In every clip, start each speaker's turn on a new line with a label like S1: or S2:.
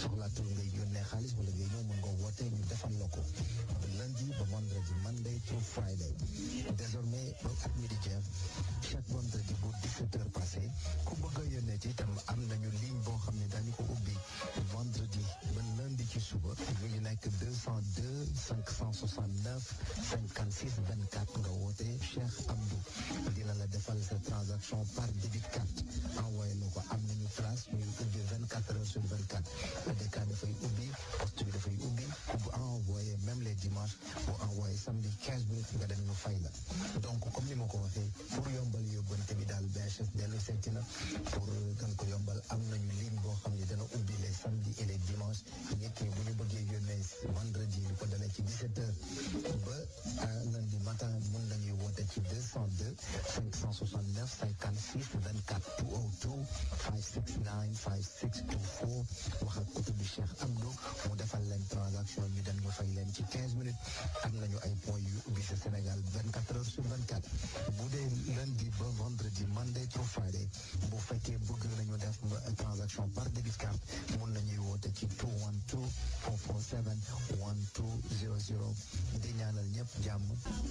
S1: soxlaatul ngay yónnee xaalis wala ngay ñëw mën nga woote ñu defal la ko lundi ba vendredi Monday through Friday désormais ba at mi di jeex chaque vendredi bu 17 heures passé ku bëgg a yónnee ci itam am nañu ligne boo xam ne daañu ko ubbi vendredi ba lundi ci suba ñu ngi nekk 202 569 56 24 nga woote Cheikh Abdou dina la defal sa transaction par débit carte envoyé la ko am nañu place ñu ubbi 24 heures sur 24 ADK dafay ubbi poste bi dafay ubbi ku bu envoyé même les dimanches bu envoyé samedi 15 minutes nga dem ñu fay la donc comme ni ma ko waxee pour yombal yóbbante bi daal BHS dellu seeti na pour gën ko yombal am nañu ligne boo xam ne dana ubbi les samedis et les dimanches nit ñi bu ñu bëggee yónnee vendredi lu ko dalee ci 17 heures ba lundi matin mën nañuy woote ci 202 569 56 24 202 569 5624 wax ak kutu bi Cheikh Abdou mu defal leen transaction ñu dem ñu fay leen ci 15 minutes am nañu ay points yu ubbi sa Sénégal 24 heures sur 24 bu dee lundi ba vendredi Monday through Friday bu fekkee bëgg nañu def transaction par débit carte mun nañuy woote ci 212 447 1200 di ñaanal ñëpp jàmm.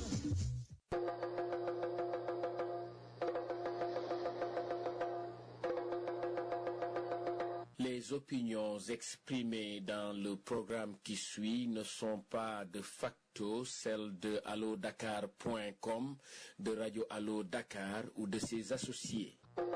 S2: Les opinions exprimées dans le programme qui suit ne sont pas de facto celles de allodakar.com, de Radio Allo Dakar ou de ses associés.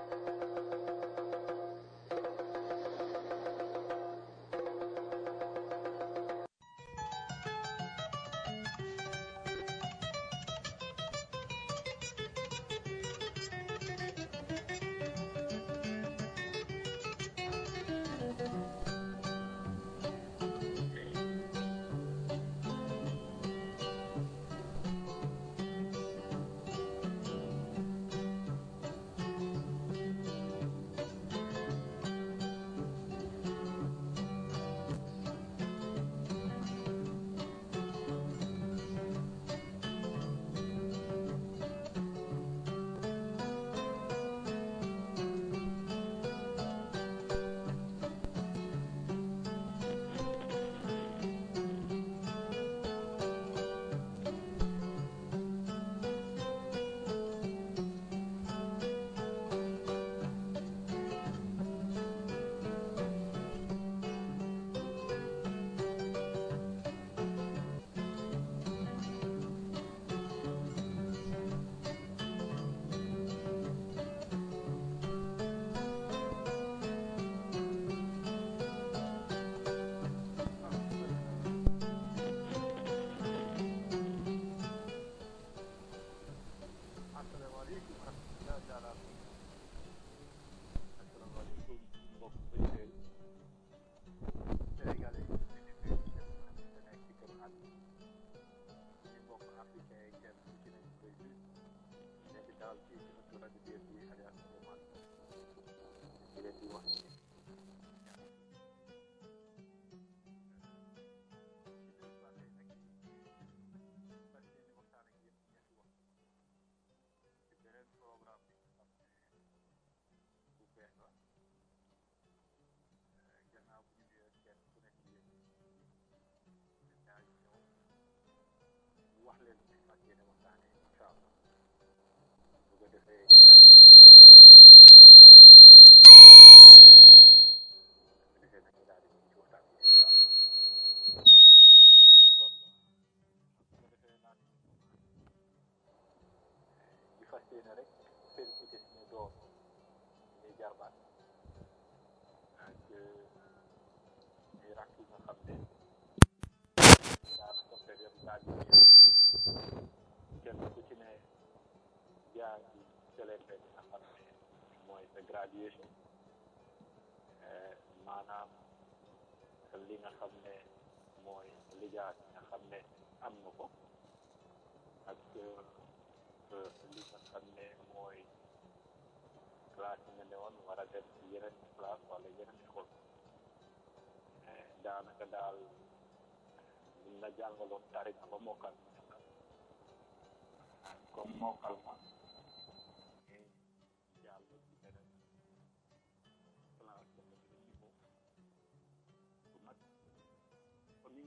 S3: graduation maanaam li nga xam ne mooy lijaas nga xam ne am na ko ak li nga xam ne mooy classe yi nga ne woon war a def yeneen classe wala yeneen école daanaka daal liñ la jàngaloon tari na ba mokkal comme mokkal ma jàll ci beneen classe ba nga ci niveau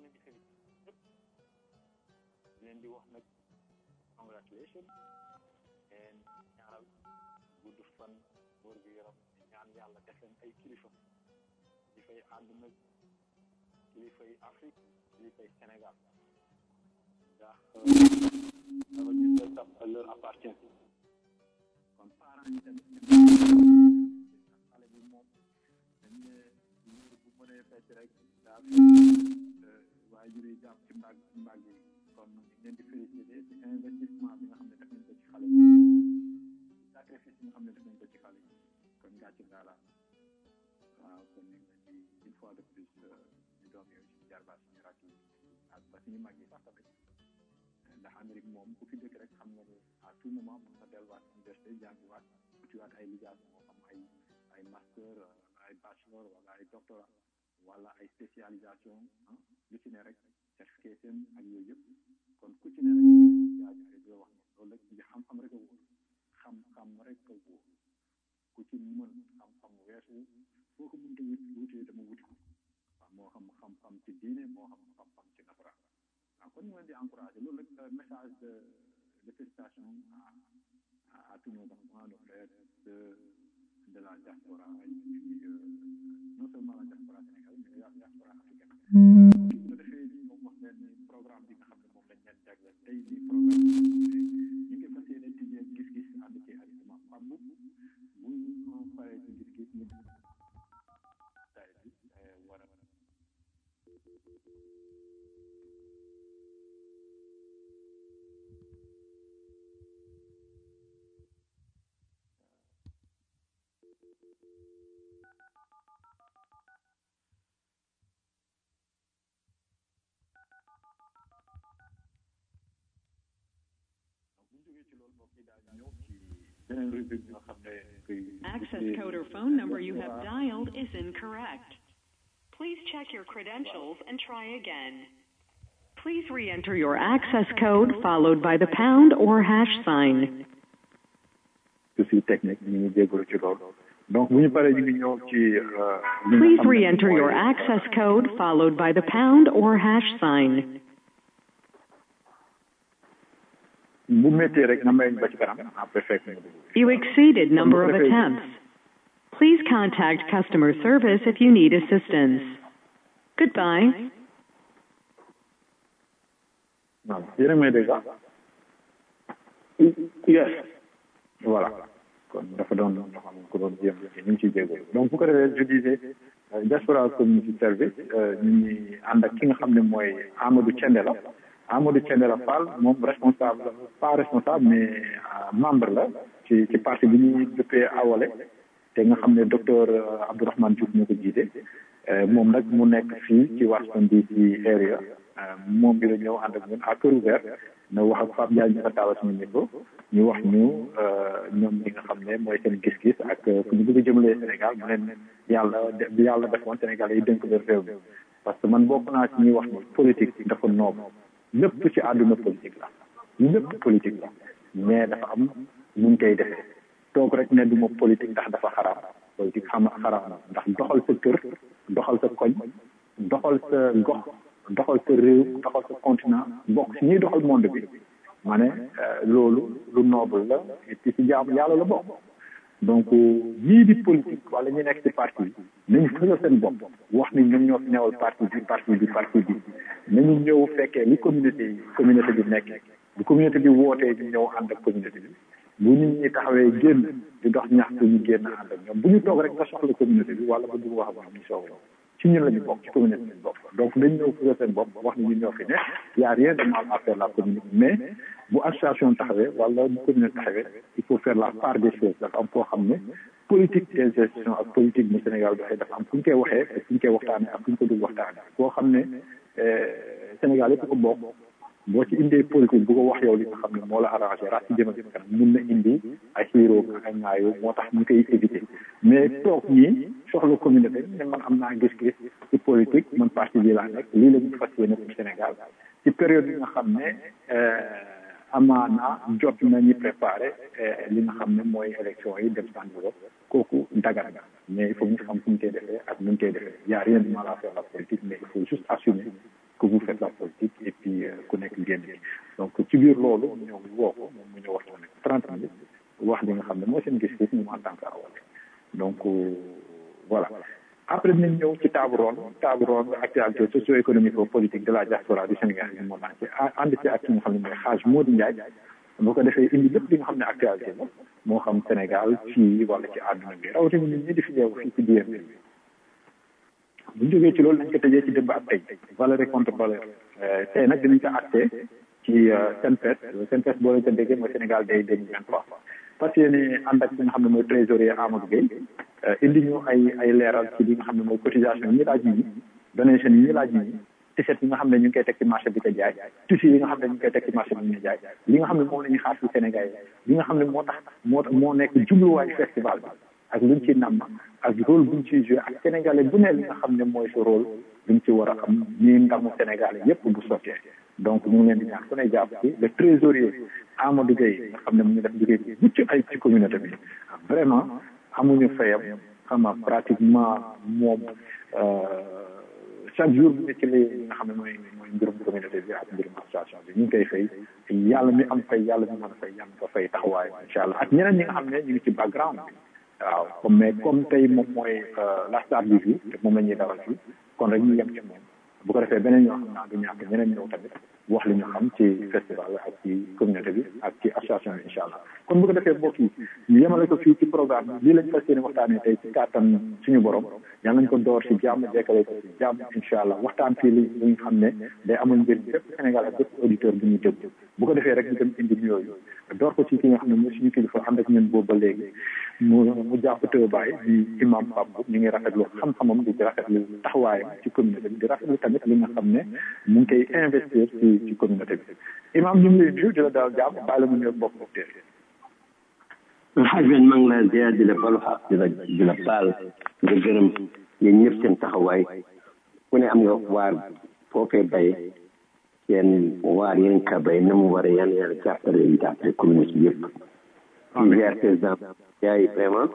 S3: leen di félicité ñëpp leen di wax nag congratulation and ñaanal gudd fan wóor gu yaram ñaan yàlla def leen ay kilifa kilifay àdduna kilifay Afrique kilifay Sénégal ndax dafa gis ne tam leur appartient kon parents yi tamit xale bi moom dañ ne liir bu mënee fecc rek daa waajur yi jàpp ci mbàgg ci mbàgg yi kon ñu leen di félicité ci investissement bi nga xam ne def nañ ko ci xale yi sacrifice bi nga xam ne def nañ ko ci xale yi kon gàcce ngaala waaw kon ñu ngi leen di une fois de plus ñu doom yooyu suñu jarbaat suñu rakk yi ak ba suñu mag yi sax tamit ndax Amérique moom ku fi dëkk rek xam nga ne à tout moment mën na delluwaat université jàngiwaat utiwaat ay lijaas moo xam ay ay master ay bachelor wala ay doctorat wala ay spécialisation ah lu ci ne rek certification ak yooyu yëpp kon ku ci ne rek jaajëfal di wax ne loolu rek ci xam-xam rek a wóor xam-xam rek a wóor ku ci mën xam-xam weesu foo ko mënta wut wutee dama wuti ko waaw moo xam xam-xam ci diine moo xam xam-xam ci nasaraan waaw kon ñu leen di encouragé loolu rek message de de félicitation à à tous nos enfants nos frères de de la diaspora et puis non seulement la diaspora sénégalaise mais la diaspora africaine bu ko defee ni moom wax leen ni programme bi nga xam ne moom lañ leen jagleel tey nii programme bi ñu ngi fas yéene tijjee gis-gis ànd ci ak imam Pape bu ñu paree ci gis-gis ñu tay bi war a
S4: Access code or phone number you have dialed is incorrect. Please check your credentials and try again. Please re-enter your access code followed by the pound or hash sign.
S3: souci technique ñu ngi jégalu ci loolu donc bu ñu paree ñu ngi ñëw ci
S4: Please re-enter your access code followed by the pound or hash sign.
S3: bu méttee rek nga may ba ci kanam après fekk ñu dugg
S4: You exceeded number of attempts. Please contact customer service if you need assistance. Goodbye.
S3: waaw yéen a may dégg ah yes voilà kon dafa doon loo xam ne ko doon jéem ñu ngi ciy jégalu donc bu ko defee je disais diaspora community service ñu ngi ànd ak ki nga xam ne mooy Amadou Thiendella Amadou Thiendella Fall moom responsable pas responsable mais membre la ci ci parti bi ñuy dëppee awale te nga xam ne docteur Abdourahmane Diouf moo ko jiite moom nag mu nekk fii ci Washington DC area moom bi la ñëw ànd ak ñun à cœur ouvert na wax ak Pape Ndiaye ñu ko taawal suñu micro ñu wax ñu ñoom ñi nga xam ne mooy seen gis-gis ak fu ñu bëgg a jëmalee Sénégal mu leen yàlla bi yàlla defoon Sénégal yi dénk leen réew mi parce que man bokk naa ci ñuy wax ni politique dafa noob lépp ci àdduna politique la lépp politique la mais dafa am nu ñu koy defee toog rek ne du ma politique ndax dafa xaraam politique xam xaraam na ndax doxal sa kër doxal sa koñ doxal sa gox doxal sa réew doxal sa continent bokk si ñuy doxal monde bi ma ne loolu lu noble la et puis si jaamu yàlla la bokk donc ñii di politique wala ñi nekk ci parti bi nañu fësal seen bopp wax ni ñoom ñoo fi newal parti bi parti bi parti bi nañu ñëw fekkee li communauté yi communauté bi nekk bu communauté bi wootee ñu ñëw ànd ak communauté bi bu nit ñi taxawee génn di dox ñaxtu ñu génn ànd ak ñoom bu ñu toog rek nga soxla communauté bi wala nga bëgg wax ak ñoom ñu soog ci ñun la ñu bokk ci communauté bi bokk donc dañ ñëw fësal seen bopp wax ni ñun ñoo fi ne y a rien de mal à faire la communauté mais bu association taxawee wala bu communauté taxawee il faut faire la part des choses dafa am foo xam ne politique des institutions ak politique mu Sénégal doxee dafa am fu ñu koy waxee ak fu ñu koy waxtaanee ak fu ñu ko dugg waxtaanee koo xam ne Sénégal yëpp ko bokk boo ci indee politique bu ko wax yow li nga xam ne moo la arrangé rax ci jëm ak kanam mun na indi ay xiiroo ak ay ŋaayoo moo tax ñu koy éviter mais toog ñii soxla communauté ne man am naa gis-gis ci politique man parti bi laa nekk lii la ñu fas yéene pour Sénégal ci période bi nga xam ne amaana jot nañu préparé li nga xam ne mooy élection yi dem sànni kooku dagar nga mais il faut ñu xam fu ñu koy defee ak nu ñu koy defee y a rien de mal à faire la politique mais il faut juste assumer
S5: que vous faites la politique et puis ku nekk génn bi donc ci biir loolu ñu ñëw woo ko moom mu ñëw waxtaan ak trente minutes wax li nga xam ne mooy seen gis-gis ñu en tant que awale donc voilà après dinañ ñëw ci table ronde table ronde actualité socio-économique ou politique de la diaspora du Sénégal yi moom ci ànd ci ak ki nga xam ne mooy xaaj Modou Ndiaye boo ko defee indi lépp li nga xam ne actualité la moo xam Sénégal fii wala ci àdduna bi rawatina ñun ñi di fi ñëw fii ci DMV bi bu ñu jógee ci loolu nañ ko tëjee ci démb ak tey valeur et contre valeur tey nag dinañ ko acté ci SENPES SENPES boo leen ko déggee mooy Sénégal day deux mille vingt trois parce que yéen ànd ak li nga xam ne mooy trésorier Amadou Gueye indi ñu ay ay leeral ci li nga xam ne mooy cotisation yi ñuy laaj ñi donation yi ñuy laaj ñi t-shirt yi nga xam ne ñu ngi koy teg ci marché bi ko jaay tissu yi nga xam ne ñu ngi koy teg ci marché bi ñu jaay li nga xam ne moom la ñuy xaar ci Sénégal yi li nga xam ne moo tax moo moo nekk jubluwaayu festival bi ak luñ ci namm ak rôle buñ ciy joué ak sénégalais bu ne li nga xam ne mooy sa rôle luñ ci war a am ñuy ndamu sénégalais yépp bu sottee donc ñu ngi leen di ñaan ku ne jàpp ci le trésorier Amadou Gueye nga xam ne mu ngi def liggéey bi mucc ay ci communauté bi vraiment amuñu fayam xam nga pratiquement moom chaque jour bu nekk li nga xam ne mooy mooy mbirum communauté bi ak mbirum association bi ñu ngi koy fay yàlla mi am fay yàlla mi mën a fay yàlla ko fay taxawaay incha allah ak ñeneen ñi nga xam ne ñu ngi ci background bi waaw comme mais comme tey moom mooy la star du jour te moom la ñuy dawal fii kon rek ñu yem ci moom bu ko defee beneen ñoo xam naa du ñàkk ñeneen ñëw tamit wax li ñu xam ci festival ak ci communauté bi ak ci association bi incha allah kon bu ko defee mbokk yi ñu yemale ko fii ci programme bi lii lañ fas yéene waxtaanee tey ci kàttan suñu borom yal nañ ko door ci jàmm jekkale ko ci jàmm incha allah waxtaan fii li li nga xam ne day amal njëriñ bépp Sénégal ak bépp auditeur bi ñuy déglu bu ko defee rek ñu dem indi yooyu door ko ci ki nga xam ne mooy suñu kilifa ànd ak ñun boobu ba léegi mu mu jàpp tëbaay di imam Pape ñu ngi rafetlu xam-xamam di rafetlu taxawaayam ci communauté bi di rafetlu tamit li nga xam ne mu ngi koy investir ci ci communauté bi imam ñu ngi lay nuyu di la daal jàmm bàyyi la mu ñëw bokk bokk teel
S6: xaaj ben maa ngi laa ziar di la balu xaq di la di la baal nga gërëm yéen ñëpp seen taxawaay ku ne am nga waar foofee bay seen waar yéen ka bay na mu waree yan yàlla jàppale yi jàppale communauté bi yëpp di ziar président yaay vraiment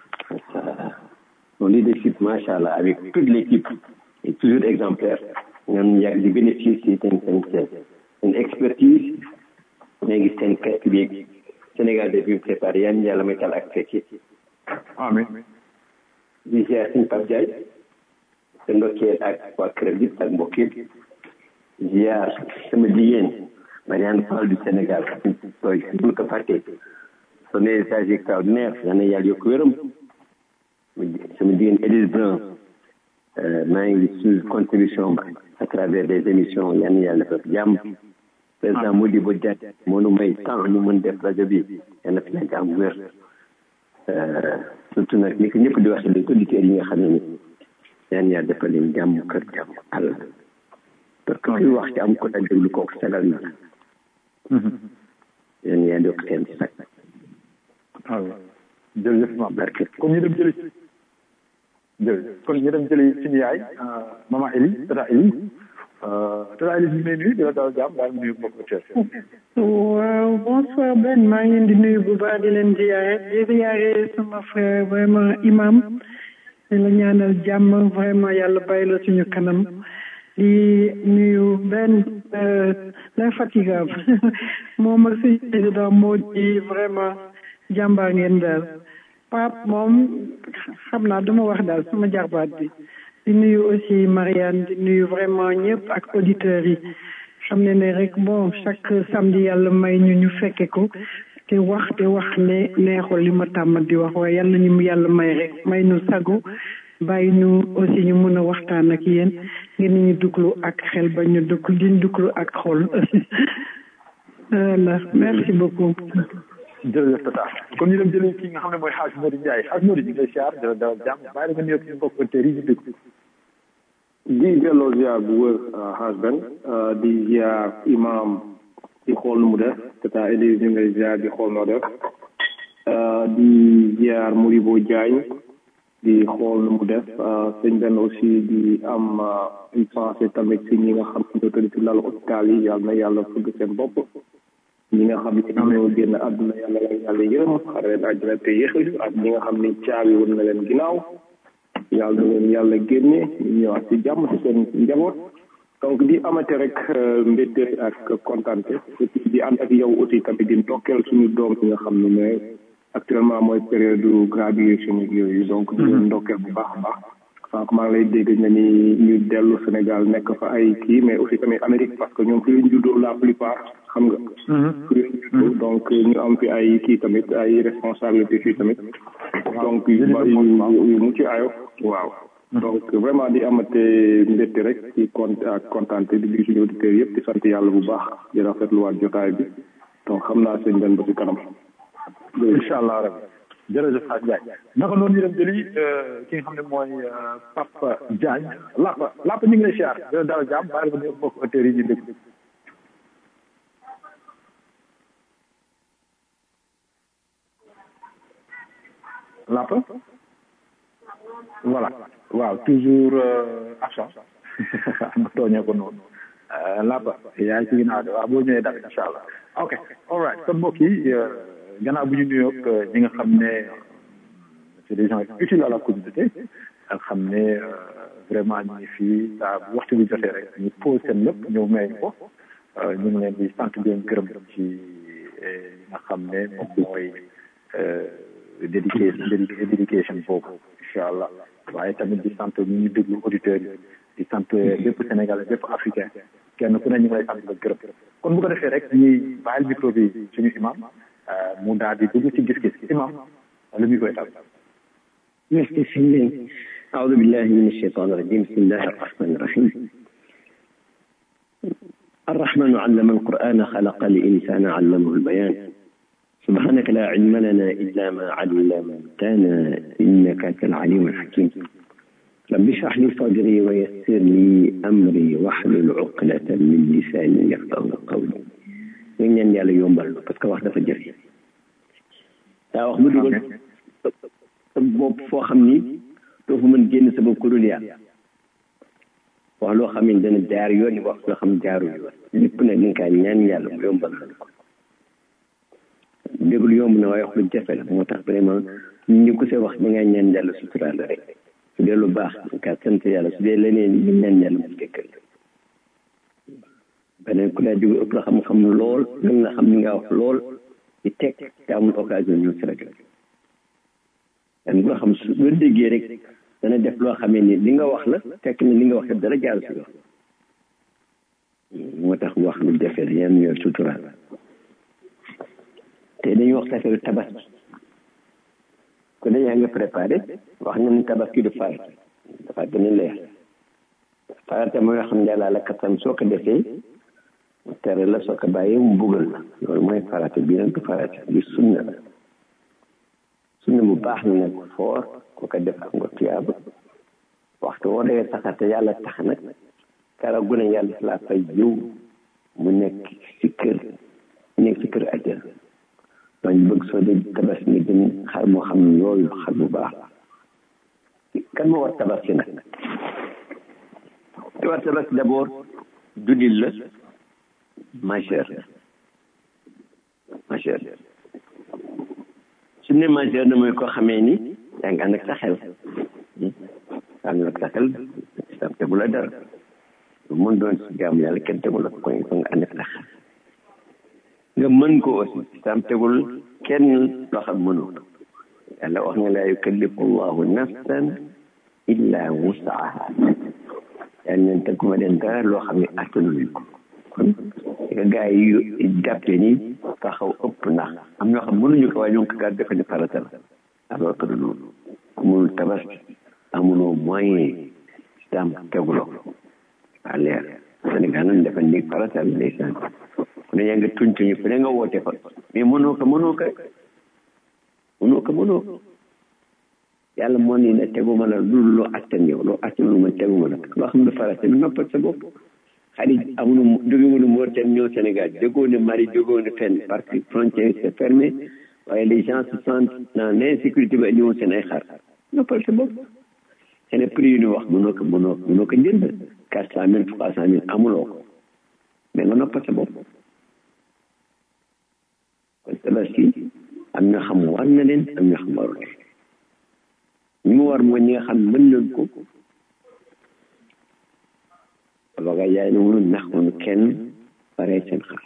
S6: son leadership macha allah avec toute l'équipe est toujours exemplaire ñoom yàgg di bénéficier seen seen seen expertise léegi seen kàtt bi Sénégal de bi préparé yan yàlla may tal ak fekke
S5: amin
S6: di ziar suñ Pape Diagne te ndokkee ak waa këram yëpp ak mbokk yëpp ziar sama jigéen Marianne Fall du Sénégal tooy mun ko fàtte son message extraordinaire yal na yàlla yokk wéram sama jigéen Élise Blanc maa ngi suivre contribution à travers des émissions yan yàlla def jàmm président Modibo Diagne moo nu may temps ñu mën def rajo bi yal na fi nekk am wér surtout nag ni ko ñëpp di waxee les auditeurs yi nga xam ne ni yan yàlla defal leen jàmm kër jàmm àll parce que kuy wax ci am ko dañ déglu kooku sagal na yan yàlla yokk seen sag
S5: waaw jërëjëf maam barke kon ñu dem jëli jërëjëf kon ñu dem jëli suñu yaay maman Elie tata Elie tata Elie ñu ngi lay nuyu di la daal jàmm daal nuyu mbokk auditeurs
S7: waaw bonsoir Ben maa ngi leen di nuyu bu baax di leen ziyaare di ziyaare sama frère vraiment imam di la ñaanal jàmm vraiment yàlla bàyyi la suñu kanam di nuyu Ben l'infatigable moom ak suñu président moo di vraiment jàmbaar ngeen daal Pape moom xam naa duma wax daal sama jarbaat bi di nuyu aussi Marianne di nuyu vraiment ñëpp ak auditeurs yi xam ne ne rek bon chaque samedi yàlla may ñu ñu fekke ko te wax te wax ne neexul li ma tàmm di wax waaye yàlla ñu yàlla may rek may nu sagu bàyyi ñu aussi ñu mën a waxtaan ak yéen ngeen ñu duglu ak xel ba ñu dugg di duglu ak xol voilà merci beaucoup
S5: jërëjëf tata kon ñu dem jëli kii nga xam ne mooy xaaj Modou Ndiaye xaaj Modou ñu ngi lay siyaar di la dalal jàmm bàyyi la nga nuyoog suñu mbokk auditeurs yi ñu dégg
S8: di delloo ziar bu wër xaaj ben di ziar imam di xool nu mu def tata Elise ñu ngi lay ziar di xool noo def di ziar Modibo Diagne di xool nu mu def sëñ benn aussi di am une pensée tamit si ñi nga xam ne tëdd ci lal hôpital yi yàlla na yàlla fëgg seen bopp ñi nga xam ne ñoo génn àdduna yàlla la yàlla yërëm xare leen àjjana te yéexal ak ñi nga xam ne caabi woon na leen ginnaaw yàlla na leen yàlla génne ñu ñëwaat ci jàmm ci seen njaboot donc di amate rek mbégte ak kontante et puis di ànd ak yow aussi tamit di ndokkeel suñu doom yi nga xam ne ne actuellement mooy période graduation yooyu donc di leen ndokkeel bu baax a baax sànq maa ngi lay dégg nga ni ñu dellu Sénégal nekk fa ay kii mais aussi tamit Amérique parce que ñoom fi lañ juddoo la plupart xam nga fi lañ juddoo donc ñu am fi ay kii tamit ay responsabilité fii tamit donc yu yu mucc ayo waaw donc vraiment di amate mbégte rek ci kont ak kontaante di nuyu suñu auditeurs yëpp di sant yàlla bu baax di rafetluwaat jotaay bi donc xam naa sëñ Ben ba ci kanam
S5: incha allah rabbi jërëjëf Hadj Ndiaye naka noonu ñu dem jëli ki nga xam ne mooy Papa Diagne Lapa Lapa ñu ngi lay siyaar dina dara jàmm bàyyi ko nuyu mbokk auditeurs yi ñu dégg Lapa voilà waaw toujours absent ma tooñee ko noonu Lapa yaa ngi ci ginnaaw de waaw boo ñëwee dara incha allah ok all right kon mbokk yi gannaaw bu ñu nuyoog ñi nga xam ne c'est des gens utiles à la communauté ak xam ne vraiment ñu ngi fii saa bu waxtu bi jotee rek ñu pose seen lépp ñëw may ñu ko ñu ngi leen di sant di leen gërëm ci li nga xam ne moom mooy dédication dédication boobu incha allah waaye tamit di sant ñu ñu déglu auditeurs yi di sant bépp sénégalais bépp africain kenn ku ne ñu ngi lay sant la gërëm kon bu ko defee rek ñuy bàyyil micro bi suñu imam mu daal di dugg ci gis-gis imam le micro est à
S6: merci sëñ أعوذ بالله من الشيطان الرجيم بسم الله الرحمن الرحيم الرحمن علم القرآن خلق الإنسان علمه البيان سبحانك لا علم لنا إلا ما علمتنا إنك أنت العليم الحكيم رب اشرح لي صدري ويسر لي أمري واحلل عقدة من لساني يفقه قولي ñu ñaan yàlla yombal parce que wax dafa jafe daa wax bu dugal sa bopp foo xam ni doo fa mën génn sa bopp ku dul yàlla wax loo xam ne dana jaar yoon wax loo xam jaarul yoon lépp nag ni nga ñaan yàlla mu yombal la ko déglu yomb na waaye wax lu jafe la moo tax vraiment ñu ko see wax da ngaa ñaan yàlla suturaal la rek su dee lu baax nga sant yàlla su dee leneen ñu ñaan yàlla mu jëkkal beneen ku laa jóge ëpp la xam-xam lool gën nga xam ni nga wax lool di teg te amul occasion ñëw si rajo dan bu la xam su boo déggee rek dana def loo xamee ni li nga wax la fekk na li nga wax dara jaar si yoon moo tax wax lu jafe la yan ñoo suturaal te dañuy wax affaire tabaski ku ne yaa nga préparé wax na ni tabaski du farata dafa gën a leer farata mooy xam ne yàlla la kattan soo ko defee mu tere la soo ko bàyyee mu buggal la loolu mooy farata bii nag du farata bi sunna la sunna bu baax na nag foor ku ko def am nga tuyaaba waxtu woo dee taxate yàlla tax nag kara gune yàlla laa fay jiw mu nekk si kër nekk si kër àjjana donc bëgg soo dee tabaski nga jëm xar moo xam ne yooyu xar bu baax kan moo war tabaski nag ki war tabaski d'abord jullit la majeur majeur su ne majeur na mooy koo xamee ni yaa ngi ànd ak sa xel ànd ak sa xel islam tegu la dara lu mën doon si jaamu yàlla kenn tegu la ko ko nga ànd ak sa xel nga mën ko aussi islam tegul kenn loo xam mënoo yàlla wax nga laa yukallifu allahu nafsan illa wusaha yàlla neen teguma leen dara loo xam ne attanuñu ko kon nga gars yi jàppee ni taxaw ëpp ndax am ñoo xam mënuñu ko waaye ñoo ko gaa defe ne farata la alors que du noonu ku mënul tabaski amuloo moyen islam teguloo waa leer Sénégal nag defe ni farata la ndeysaan ku ne yaa nga tuñ tuñu fu ne nga woote fa mais mënoo ko mënoo ko mënoo ko mënoo ko yàlla moo ni ne teguma la lu loo attan yow loo attan lu ma teguma la loo xam ne farata bi noppal sa bopp xarit amuñu jógewuñu Mauritanie ñëw Sénégal jógoo ne Mali jógoo ne fenn parce que frontière c'est fermé waaye les gens se sentent dans l'insécurité ba ñëwoon seen ay xar noppal sa bopp seen prix yu ñu wax mënoo ko mënoo mënoo ko jënd quatre cent mille trois cent mille amuloo ko mais nga noppal sa bopp kon tabaski am na xam war na leen am na xam warul leen ñi mu war mooy ñi nga xam mën nañ ko avocat yaay ne mënu nax mënu kenn pare seen xar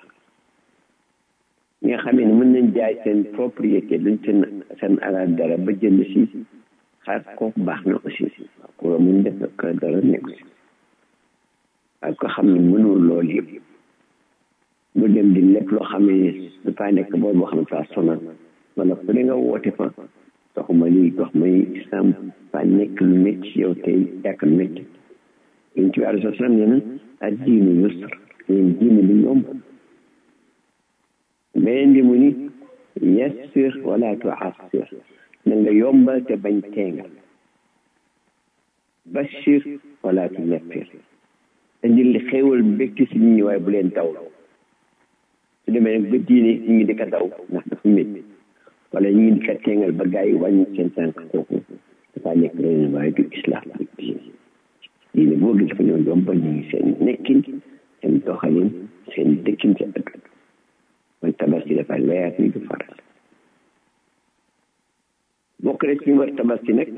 S6: ñi nga xamee ne mën nañ jaay seen propriété luñ seen seen alal dara ba jënd si xar kooku baax na aussi ko mun def ko dara nekku si ak ko xam ne mënul loolu yëpp mu dem di lépp loo xam ne dafa nekk boor boo xam ne fa sonal wala fu ne nga woote fa doxuma lii dox may islam fa nekk lu métti yow tey yàq lu métti yéen ci wàllu soslam nee na ak diinu yusr yéen diinu lu yomb beneen bi mu ni yassir wala tuassir na nga yombal te bañ teengal bashir wala tunaffir indil li xéewal mbégte si nit ñi waaye bu leen daw su demee nag ba diine ñu ngi di ko daw ndax dafa métti wala ñu ngi di ko teengal ba gars yi wàññi seen tànk kooku dafa nekk leneen waaye du islam du diine diine boo gis dafa ñëw yombal ñu ngi seen nekkin seen doxalin seen dëkkin seen dëkk mooy tabaski dafa leer ni du faral bokk na ci ñu war tabaski nag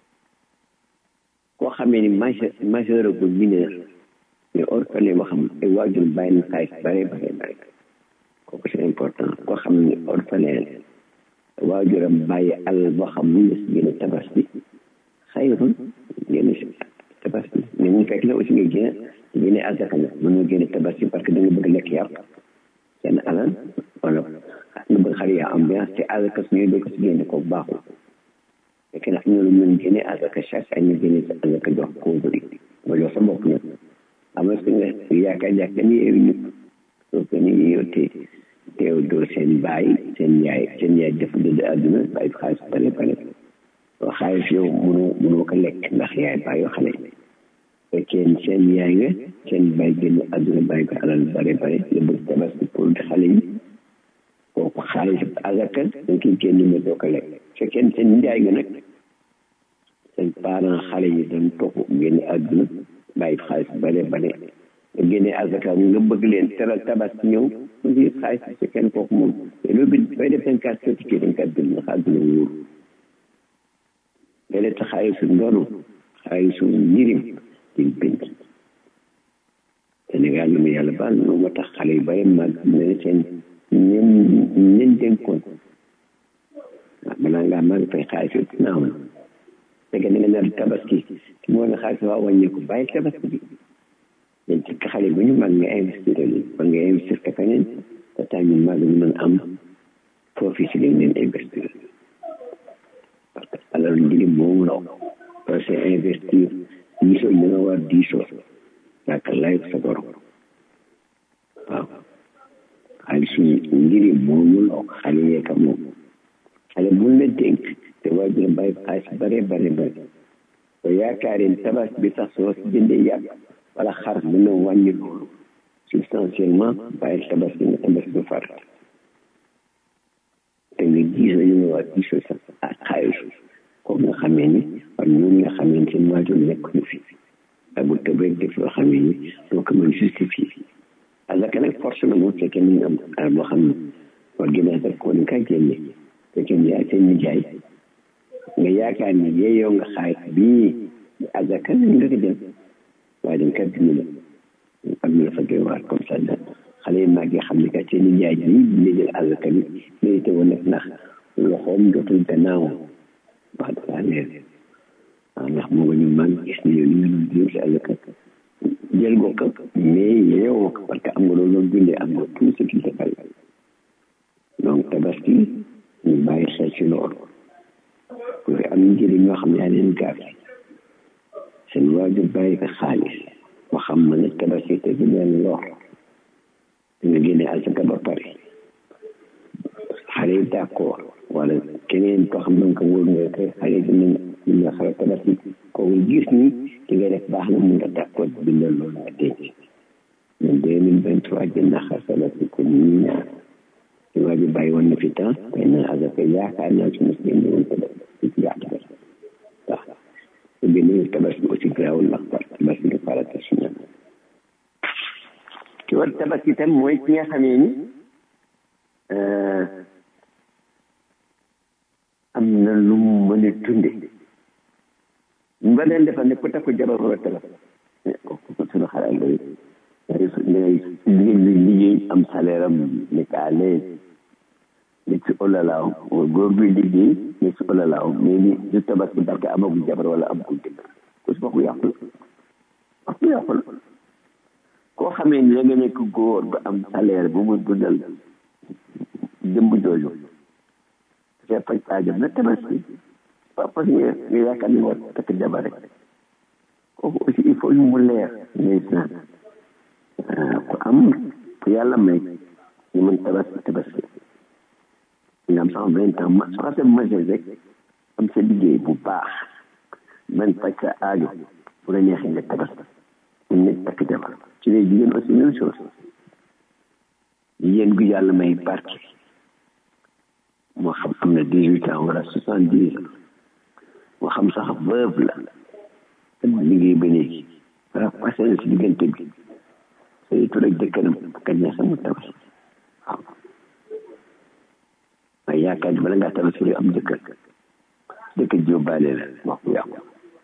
S6: koo xamee ni majeur majeur agul mineur mais orphelin boo xam ay waajur bàyyi na xaalis bare bare bare kooku c'est important koo xam ne orphelin waajuram bàyyi alal boo xam mun na si génne tabaski xayrun génne si tabaski mais mu fekk la aussi nga génne génne azaka la mën nga génne tabaski parce que da nga bëgg lekk yàpp seen alal wala nga bëgg xar yaa ambiance te azaka su ñuy dëkk si génne ko baaxul fekk na ñu mën génne azaka chaque année génne sa azaka jox pauvre yi nga jox sa bopp nag am na nga yaakaar jàkk ni yeewu ñëpp soo ko ni yow te teew doo seen baay seen yaay seen yaay def dëdd àdduna bàyyi xaalis bare bare soo xaalis yow mënoo mënoo ko lekk ndax yaay bàyyi xale fekkee seen yaay nga seen baay génn àdduna bàyyi ko alal bare bare la bëgg tabaski pour xale yi kooku xaalis azaka dañ koy génn mais doo ko lekk fekkee seen njaay nga nag seen parent xale yi dañ topp génn àdduna bàyyi xaalis bare bare nga génne azaka nga bëgg leen teral tabaski ñëw aussi xaalis bi si kenn kooku moom te loolu bi bay def seen carte certifié dañ kat bind ndax àdduna wóor nga def sa xaalisu ndono xaalisu njirim diñ bind Sénégal na ma yàlla baal moom moo tax xale yu bare màgg ne seen ñen ñen dénkoon waaw balaa ngaa màgg fay xaalis yooyu naaw na fekkee da nga nar tabaski moo ne xaalis waa wàññeeku bàyyi tabaski bi dañ ci xale bu ñu mag nga investir leen ba nga investir ka feneen te tax ñu mag ñu mën am profit si leen leen investir parce que alal njëriñ moom la parce que investir diisoo ñu nga war diisoo yaaka lay sa borom waaw xaalisu njëriñ moomu la xale yeeka moom xale bu la dénk te waajur bàyyi xaalis bare bare bare ba yaakaareen tabas bi sax soo si jëndee yàpp wala xar mën na wàññi loolu substantiellement bàyyi tabas bi nga tabas bi far te nga gis ñu nga war gisoo sax ak xaalisu comme nga xamee ni war ñoom nga xamee ni seen waajur nekk ñu fi waaye bu tëb rek def loo xamee ni doo ko mën justifier azaka nag force na moom fekkee ni nga am alal boo xam ne war génne azaka ko ni ka génne fekkee ni yaay seen nijaay nga yaakaar ni yeeyoo nga xaalis bii azaka nga ko jël waaye dañ kat dina la am na la fa doy waar comme ça la xale yi màggee xam ne kat seen nijaay bi dina jël azaka bi mérité woon nag ndax loxoom dootul gannaaw wax dëgg leer waaw ndax moo ñu mag gis ne yow ñu ngi jël si azaka jël ko ko mais yeewoo ko parce que am nga loolu loolu dundee am nga tout ce qu'il te fallait donc tabaski ñu bàyyi xel ci loolu parce que am na njëriñ ñoo xam ne yaa leen gaaf seen waajur bàyyi ko xaalis ba xam na ne tabaski te du leen lor da nga génne azaka ba pare xale yi d'accord wala keneen koo xam ne ko wóor nga koy xale dinañ ñu nga xala tabaski kooku gis ni ki nga def baax na mun nga d'accord bindal loolu nga denc ñun deux mille vingt trois jënd na xar tabaski ko ñu ñaar ci waa ji bàyyi woon na fi temps xëy na azaka yaakaar naa su mos génne woon ko def ci yaatu ba waaw su génne tabaski aussi garaawul ndax tabaski du farata si ñoom ci war tabaski itam mooy ki nga xamee ni am na lu mu mën a dunde ba leen defal ne ku takku jabar war a tabaski kooku suñu xalaat loolu jigéen bi liggéey am salaire am nekk à l'aise nekk si olalaaw góor bi liggéey nekk si olalaaw mais ni du tabaski parce que amagul jabar wala amagul jëkkër ku si waxu yàqu la waxu yàqu la koo xamee ni da nga nekk góor ba am salaire bu mu dundal jëmb jooju dafay faj aajam na tabaski pas parce que nga yaakaar ni war takk jabar rek kooku aussi il faut mu leer ndeysaan ku am ku yàlla may ñu mën tabaski tabaski nga am sax vingt ans ma soo xasee majeur rek am sa liggéey bu baax man faj sa aajo bu la neexee nga tabaski mu nekk takk jabar ci les jigéen aussi même chose jigéen gu yàlla may barke moo xam am na dix huit ans wala soixante dix ans moo xam sax veuve la liggéey ba léegi wala passé na si diggante bi say tur ak jëkkëram kañ na sama tabaski waaw waaye yaakaar ni bala ngaa tabaski am jëkkër jëkkër jóbbaale la wax bu yàqu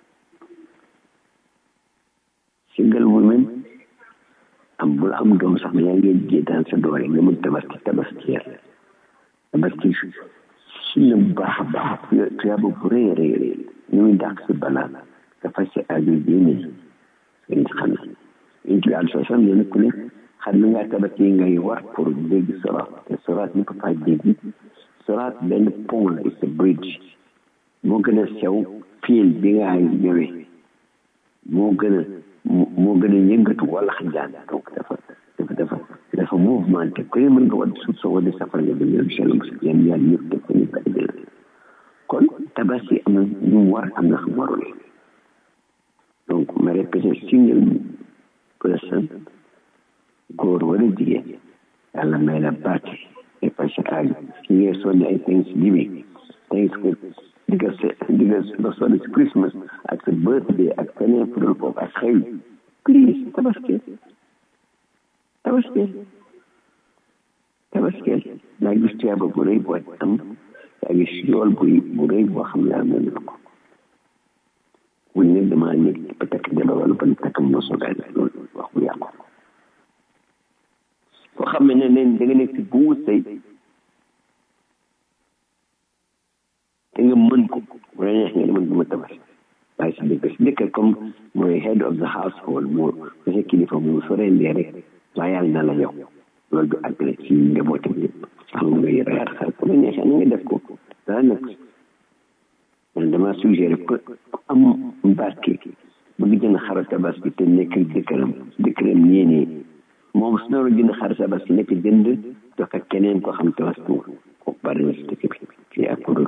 S6: single women am bul am doom sax yaa ngeen jéetaan sa doole nga mun tabaski tabaski yàlla tabaski si la bu baax a baax tuyaaba bu rëy a rëy rëy ñu muy dàq si balaa nga faj sa aajo diine seen xam na ñu ci àll soo sam yéen ku ne xam na ngaa tabaski ngay war pour dégg soraat te soraat ñu ko faa dégg soraat benn pont la it's a bridge moo gën a sew fiil bi nga ñëwee moo gën a moo gën a yëngatu wala xajaan donc dafa dafa dafa dafa mouvementé ku ne mën nga wadd suuf soo wadee safara nga dem yoon sel yan yaan ñëpp def ko ñu ba kon tabaski am na ñu war am na xam warul donc ma répété single person góor wala jigéen yàlla may la barke et parce que aaju ki ngeen sonne ay thanksgiving thanks for diga diga ba sonne si christmas ak sa birthday ak feneen fudul foofu ak xëy please tabaski tabaski tabaski yaa gis tuyaaba bu rëy boo am yaa gis yool bu bu rëy boo xam ne am na ko bu ne dama nekk ba takk jabar wala ba takk moso gaay loolu wax bu yàqu koo xam ne leen da nga nekk si bu sëy te nga mën ko bu la neex nga ne mën duma tabas waaye si dëkk si dëkk comme mooy head of the household moo sa sa kilifa mu so rendee rek waaye yàlla na la yow loolu du àggale ci njabootam yëpp xam nga yaraat xar bu la neexee na nga def ko dara nag man dama suggéré ko am barke bëgg jënd xaru tabaski te nekk dëkkëram dëkkëram ñeenee moom su naroon jënd xaru tabaski nekk jënd jox ak keneen ko xam tabaski ko bari na si dëkk bi fii ak ko dul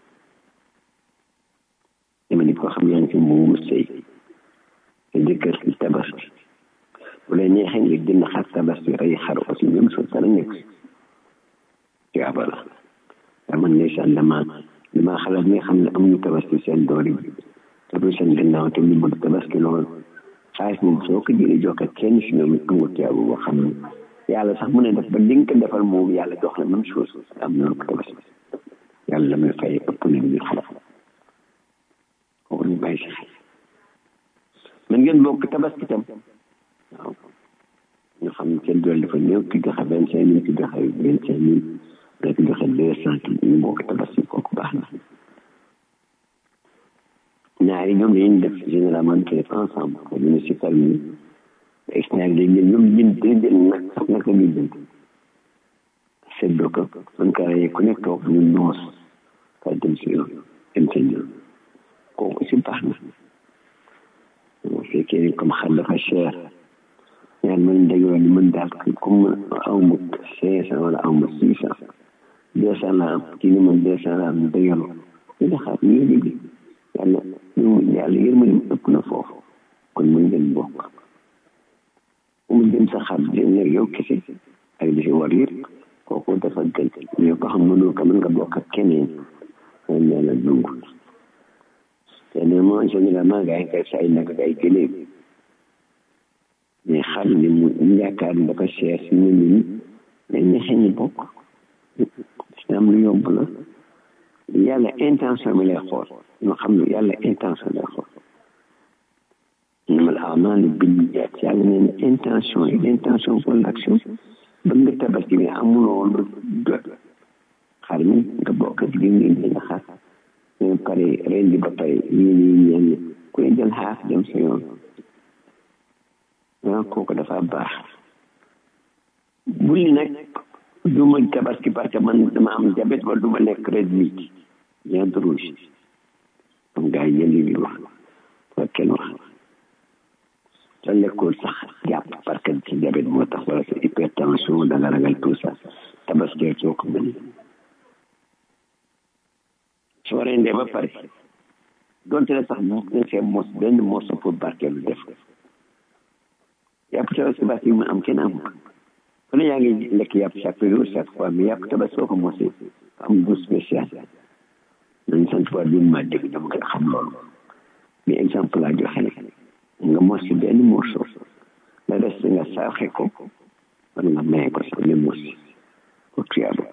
S6: dama nit koo xam yaa ngi fi mu sëy te jëkkër si tabaski bu la neexee nga jënd xar tabaski rey xar aussi même chose dara nekk tuyaaba la dama ndeysaan dama dama xalaat ñi nga xam ne amuñu tabaski seen doole bi te du seen gannaaw te ñu bëgg tabaski lool xaalis moom soo ko jëlee jox ko kenn si ñoom it amul tuyaaba boo xam ne yàlla sax mu ne def ba li nga ko defal moom yàlla jox la même chose am na ko tabaski yàlla la muy fay ëpp na ñu xalaat kooku ñu bàyyi si xel man ngeen bokk tabaski tam waaw ñu xam ne seen doole dafa néew ki joxe vingt cinq mille ki joxe vingt cinq mille rek joxe deux cent ñu bokk tabaski kooku baax na ñaari ñoom dañuy def généralement ñu def ensemble ko ñu ne si famille ex ñaari dañ jël ñoom jënd dañ jël nag sax nag la ñuy jënd seddoo ko man ka rayee ku nekk toog ñu noos ka dem si yoon dem seen yoon kooku aussi baax na bu fekkee ni comme xar dafa cher ñaar mën dajoo ni mën daal comme aw ma cinq cent wala aw ma six cent deux cent la am kii ni man deux cent la am dajaloo ñu ne xaar ñu liggéey yàlla yàlla yërmande ëpp na foofu kon mën ngeen bokk bu mu jëm sa xar jëm yow kese ak li si war yëpp kooku dafa gën mais ko xam mënoo ko mën nga bokk ak keneen moom nee na dund te ne moo généralement gaa yi koy say nag ay gëléem mais xar ni mu yaakaar ni dafa cher si nit ñi mais ñexe ñi bokk si am lu yomb la yàlla intention bi lay xool ñu xam ne yàlla intention lay xool ñu ma la amal binniyat yàlla nee na intention yi intention pour l'action ba nga tabaski bi amuloo lu jot xar mi nga bokk ak li nga indi xar nga pare rendi ba pare yéen yi ñenn ku ne jël xaaf dem sa yoon ah kooku dafa baax bulli nag du ma tabaski parce que man dama am diabète wala du ma lekk red meat viande rouge comme gars yi yéen di wax wala kenn wax sa lekkul sax jàpp parce que sa diabète moo tax wala sa hypertension da nga ragal tout ça tabaski soo ko mën soo rendee ba pare donte ne sax mu nga see mos benn morceau pour barkeelu def ko yàpp tabaski basi mu am kenn am ku ne yaa ngi lekk yàpp chaque jour chaque fois mais yàpp tabaski soo ko mosee am goût spécial nañ sant waa bi ma dégg dama gën a xam loolu mais exemple laa joxe nga mos si benn morceau la des nga saaxe ko wala nga maye ko sax ne mos ko tuyaaba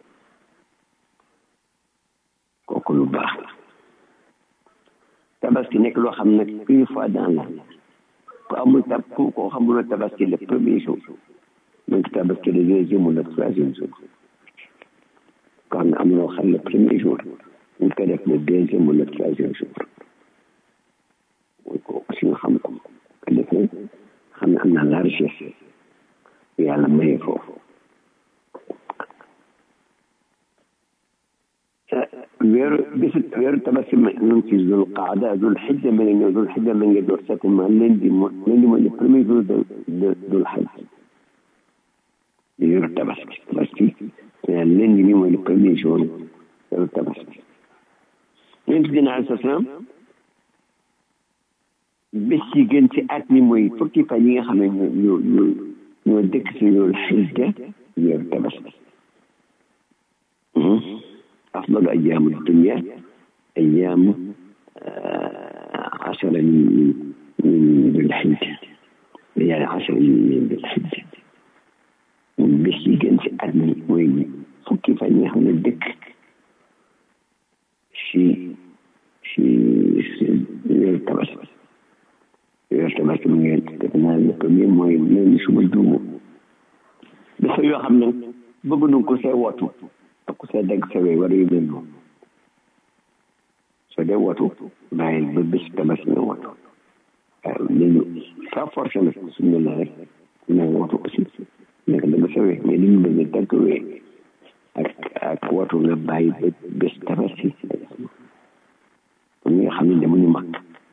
S6: kooku lu baax la tabaski nekk loo xam nag une fois dans l'année ku amul tab ku ko xamuloo tabaski le premier jour donc tabaski le deuxième ou le troisième jour kon amuloo xam le premier jour ñu ko def le deuxième ou le troisième jour mooy ko aussi nga xam ko ko defee xam ne am na largesse yàlla maye foofu weeru bisu weeru tabaski ma ñu ngi ci zul qaada zul xijja ma ngi ñëw zul xijja ma ngi door certainement lundi mo lundi mooy le premier jour de de zul xaj weeru tabaski tabaski lundi bi mooy le premier jour weeru tabaski yonent bi na aleyhi salaam bés yi gën ci at mi mooy fukki fan yi nga xam ne ñoo ñoo ñoo ñoo dëkk si zul xijja weeru tabaski أفضل أيام الدنيا أيام عشر من من ذي الحجة يعني عشر من ذي الحجة بس يجن في أدنى وين فكي فاني هم الدك شي شي يرتبس يرتبس من يتبنا لكم موي من شو بدومو بس يو خمنا بغنو كو سي واتو ku sa dagg sa wéy wala yu mel noonu soo dee watu bàyyil ba bés tabaski nga watu waaw léegi pas forcé nag su mel na rek nga watu aussi nekk dagg sa wéy mais li ñu bëgg dagg wéy ak ak watu nga bàyyi ba bés tabaski ñi nga xam ne demuñu mag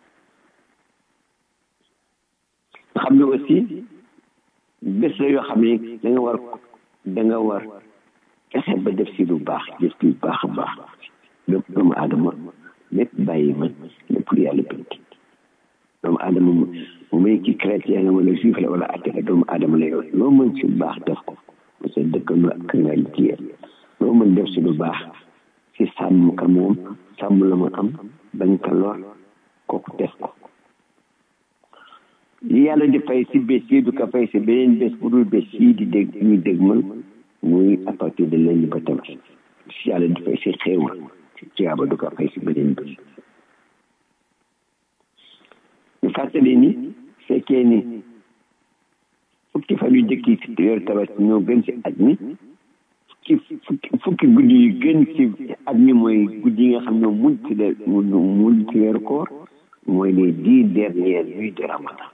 S6: nga xam ne aussi bés la yoo xam ne da nga war da nga war fexe ba def si lu baax def si lu baax a baax lépp doomu aadama lépp bàyyi ma lépp lu yàlla bind doomu aadama mu muy ki chrétien la wala juif la wala athée la doomu aadama la yow loo mën si lu baax def ko mu sa dëkkandoo ak nga liggéeyal loo mën def si lu baax si sàmm ka moom sàmm la ma am bañ ka lor kooku def ko li yàlla di fay si bés yi du ko fay si beneen bés bu dul bés yi di dégg ñuy dégg man muy à partir de lundi ba tabaski si yàlla di fay si xéewal si tuyaaba du ko fay si beneen bés ñu fàttali ni fekkee ni fukki fan yu jëkk yi si weeru tabaski ñoo gën si at mi fukki fukki fukki guddi yu gën si at mi mooy guddi yi nga xam ne mujj ci de mujj ci weeru koor mooy les dix dernières nuits de ramadan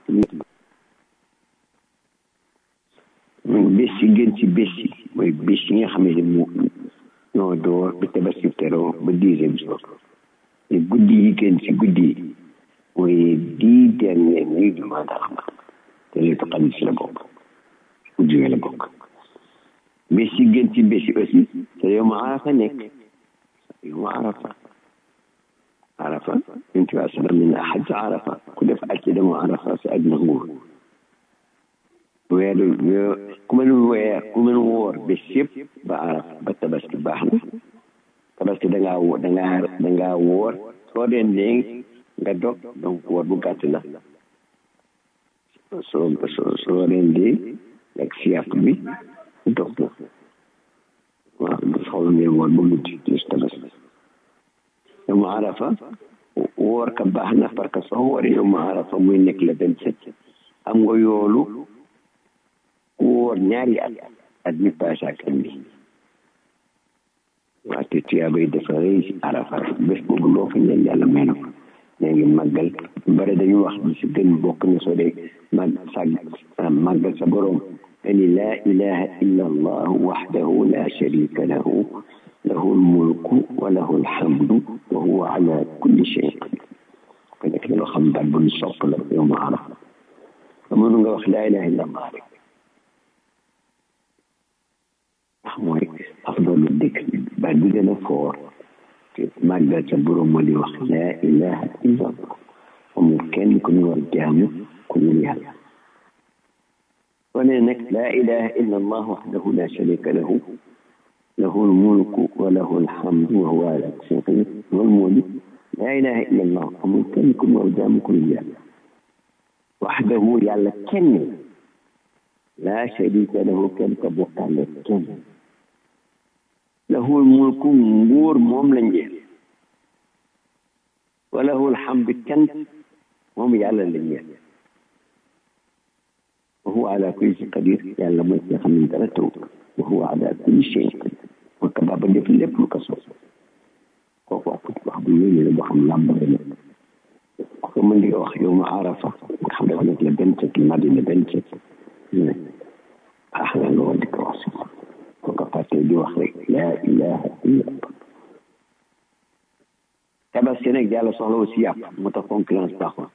S6: bés yi gën ci bés yi mooy bés yi nga xam ne mu ñoo door ba tabaski teroo ba dixième jour te guddi yi gën ci guddi yi mooy dix dernières nuits du mois de ramadan te léegi xam ci la bokk guddi yi la bokk bés yi gën ci bés yi aussi te yow ma arafa nekk yow ma arafa arafa yonent bi sallam ne xaj arafa ku def aj ci dama arafa si aj na nguur weeru ku mën weer ku mën woor bés yëpp ba araf ba tabaski baax na tabaski da ngaa wo da ngaa da ngaa woor soo dee nee nga dog donc woor bu gàtt la soo soo soo dee dee ak siyaaf bi dog na waaw bu soxla ne woor ba guddi bis tabaski dama arafa woor ka baax na parce que soo wooree yow ma arafa muy nekk le vingt sept am nga yoolu ku woor ñaari at at mi passé ak an bi waa te tuyaabay dafa rëy si arafa bés boobu loo fa ñaan yàlla may na ko nee ngi màggal bare dañu wax bi si gën bokk na soo dee mag sag màggal sa borom ani laa ilaha illa allah waxdahu la sharika lahu lahu lmulku wa lahu lhamdu wa huwa ala kulli shayin qadir ko nekk na loo xam baat bu ñu sopp la yow ma arafa mënu nga wax laa ilaha illa allah rek ndax mooy afdalu dikk baat bi gën a foor te màggal sa borom moo di wax laa ilaha illa allah amul kenn ku ñu war jaamu ku ñu yàlla wane nag laa ilaha illa allah waxdahu la sharika lahu lahu lmulku wa lahu lhamdu wa huwa ala kulli shay'in qadir loolu moo di laa ilaha illa allah amul kenn ku ñu war jaamu ku ñu yàlla waxdahu yàlla kenn la sharika lahu kenn ka bokkaale kenn lahul mulku nguur moom la njeel wa lahul hamdu cant moom yàlla la njeel wa huwa ala kulli shay'in qadir yàlla mooy ki nga xam ne dara taw wa huwa ala kulli shay'in qadir mooy ka baaba def lépp lu ko soob kooku wax wax bu yéene la boo xam làmbare la ku ko mën di wax yow ma arafa nga xam dafa nekk le vingt sept madina vingt sept ah la nga war di ko wax ko ko fàtte di wax rek laa ilaha illa allah tabaski nag yàlla soxla aussi yàpp moo tax concurrence baaxul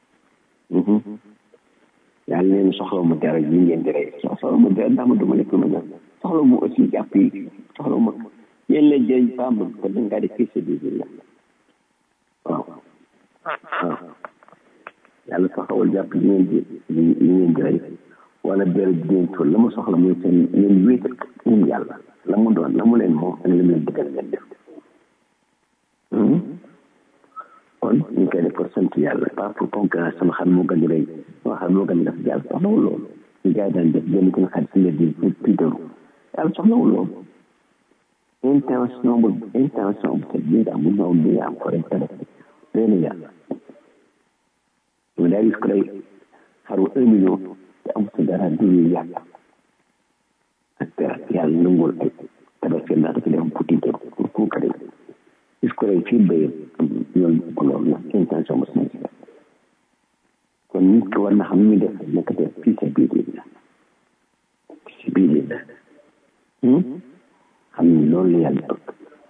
S6: yàlla neen soxla mu dara yi ngeen di rey soxla mu dara ndax ma duma lekk ma naan soxla mu aussi yàpp yi soxla ma yéen la jëriñ pas ma ko da ngaa di fii sabilillah waaw waaw yàlla soxlawul jàpp yi ngeen di yi ngeen di rey wala bér bi ngeen tool la mu soxla muy seen ngeen wéetal moom yàlla la mu doon la mu leen moom ak la mu leen digal ngeen def kon ñu ngi koy def pour sant yàlla pas pour concurrence sama xam moo gën di rëy sama xam moo gën di def yàlla soxlawul loolu ñu gars yi daan def benn ku ne xarit si mbedd yi pour piitaru yàlla soxlawul loolu intention bu intention bu set bi nga am bu ñëw bi nga am ko rek ko def benn yàlla ñu daal gis ko lay xaru un million te am sa dara dul yàlla ak dara yàlla nangul ay tabaski naa dafa dem puti te pour pour ka gis ko lay fii béyam ñoom ko loolu nag intention bu sincère kon nit ki war na xam ñu def nekk def fii sa biir la si biir la xam ni loolu la yàlla bëgg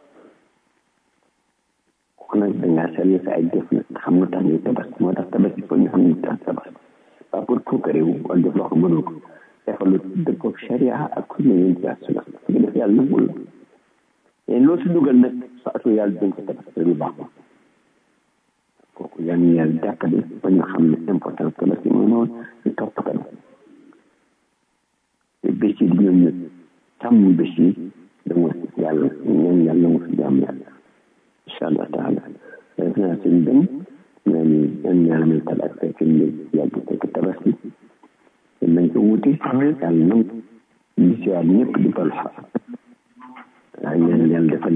S6: ku nag dangaa sell sa ay jëf nag xam nga tax ñuy tabaski moo tax tabaski foog ñu xam ñu tax tabaski pas pour puukare wu wala def loo xam mënul ko defal lu dëppoo sharia ak sunna yéen ci asuna su ko def yàlla nangul la mais loo si dugal nag sa atu yàlla dañ ko tabaski lu baax kooku yal na yàlla jàppale ba ñu xam ne importance tabaski mooy noonu ñu topp ko te bés yi di ñëw ñu sàmm bés yi dama yàlla ñaan yàlla mu fi jàmm yàlla incha allah taala def naa seen benn naa ni ñaan yàlla may tal ak fekk ñu yàgg fekk tabaski te nañ ko wuti yàlla nam di siwaat ñëpp di bal xa waaw ñaan yàlla dafa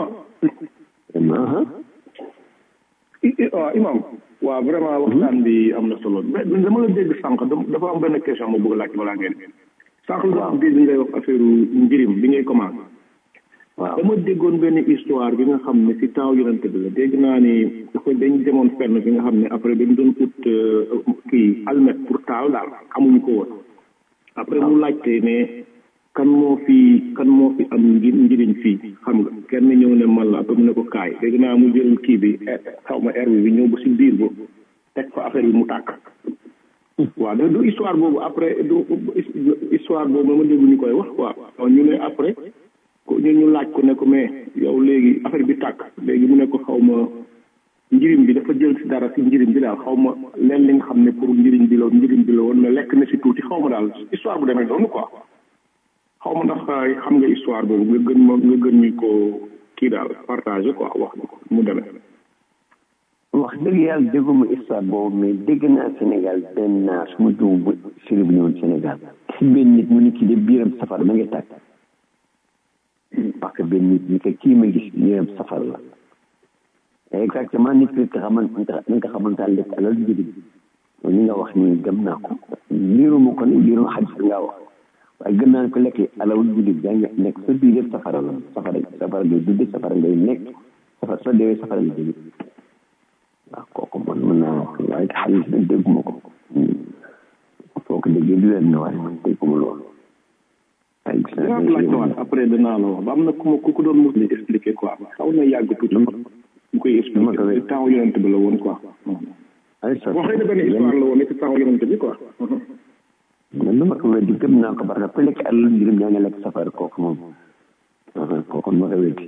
S8: imam waaw imam waaw vraiment waxtaan bi am na solo mais dama la dégg sànq dafa am benn question ma bëgg laaj balaa ngeen sànq la am dégg ngay wax affaire njirim bi ngay commencé
S6: waaw
S8: dama déggoon benn histoire bi nga xam ne si taaw yonente bi la dégg naa ni dafa dañ demoon fenn bi nga xam ne après dañ doon ut kii almet pour taaw daal amuñu ko woon après mu laajte ne kan moo fi kan moo fi am nji njëriñ fii xam nga kenn ñëw ne man la après mu ne ko kaay dégg naa mu jël kii bi xaw ma air bi ñëw ba si biir ba teg fa affaire bi mu tàkk waaw da du histoire boobu après du histoire boobu ma dégg ñu koy wax quoi ñu ne après ñu ñu laaj ko ne ko mais yow léegi affaire bi tàkk léegi mu ne ko xaw ma njëriñ bi dafa jël si dara si njëriñ bi daal xaw ma leen li nga xam ne pour njëriñ bi la njëriñ bi la woon mais lekk na si tuuti xaw ma daal histoire bu demee noonu quoi xaw ma ndax xam nga histoire boobu nga gën ma nga gën ñu ko kii daal partagé quoi wax ñu ko mu demee
S6: wax dëgg yàlla dégguma histoire boobu mais dégg naa Sénégal benn naar su ma juum bu siri bu ñëwoon Sénégal si benn nit mu ni kii de biiram safar ma ngi tàkk parce que benn nit ñi ko kii ma gis biiram safar la exactement nit ki nga xamante ni nga xamante ne lekk alal jirim ni nga wax ni gëm naa ko liiruma ko ni liiruma xadis bi ngaa wax waaye gëm naa ne ko lekk alal jirim yaa ngi nekk sa biir yëpp safara la safara safara ngay dugg safara ngay nekk safara soo deewee safara ngay dugg waaw kooku man mën naa waaye xadis bi dégguma ko foo ko déggee du wér na waaye man dégguma loolu waaye gis naa
S5: dinaa ko laajte waat après dinaa la wax ba am na ku ma ku ko doon mos di expliquer quoi xaw na yàgg tuuti mu koy expliquer temps yonent bi la woon quoi
S6: ay sa
S5: wax na benn histoire la woon ci temps yonent bi quoi
S6: man dama ko weddi gëm naa ko parce que ku lekk alal njurum yaa ngi lekk safara kooku moom kooku ma ko weddi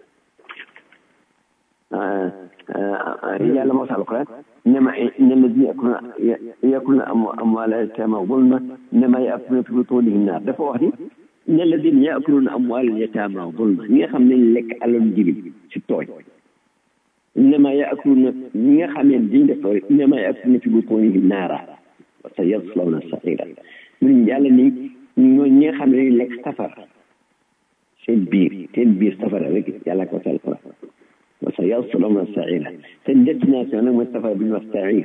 S6: yàlla moo sal ko إنما إن الذين يأكلون يأكلون أموال اليتامى ظلما إنما يأكلون في بطونهم النار dafa wax ni إن الذين يأكلون أموال اليتامى ظلما ñi nga xam ne lekk alal jirim ci tooñ إنما يأكلون ñi nga xam ne dañ def tooñ إنما يأكلون في بطونهم نارا وسيصلون سعيرا mun yàlla ni ñoo ñi nga xam ne dañ lekk safara seen biir seen biir safara rek yàlla ko sal ko وسيصلون سعيرا سندتنا سنة مصطفى بن السعير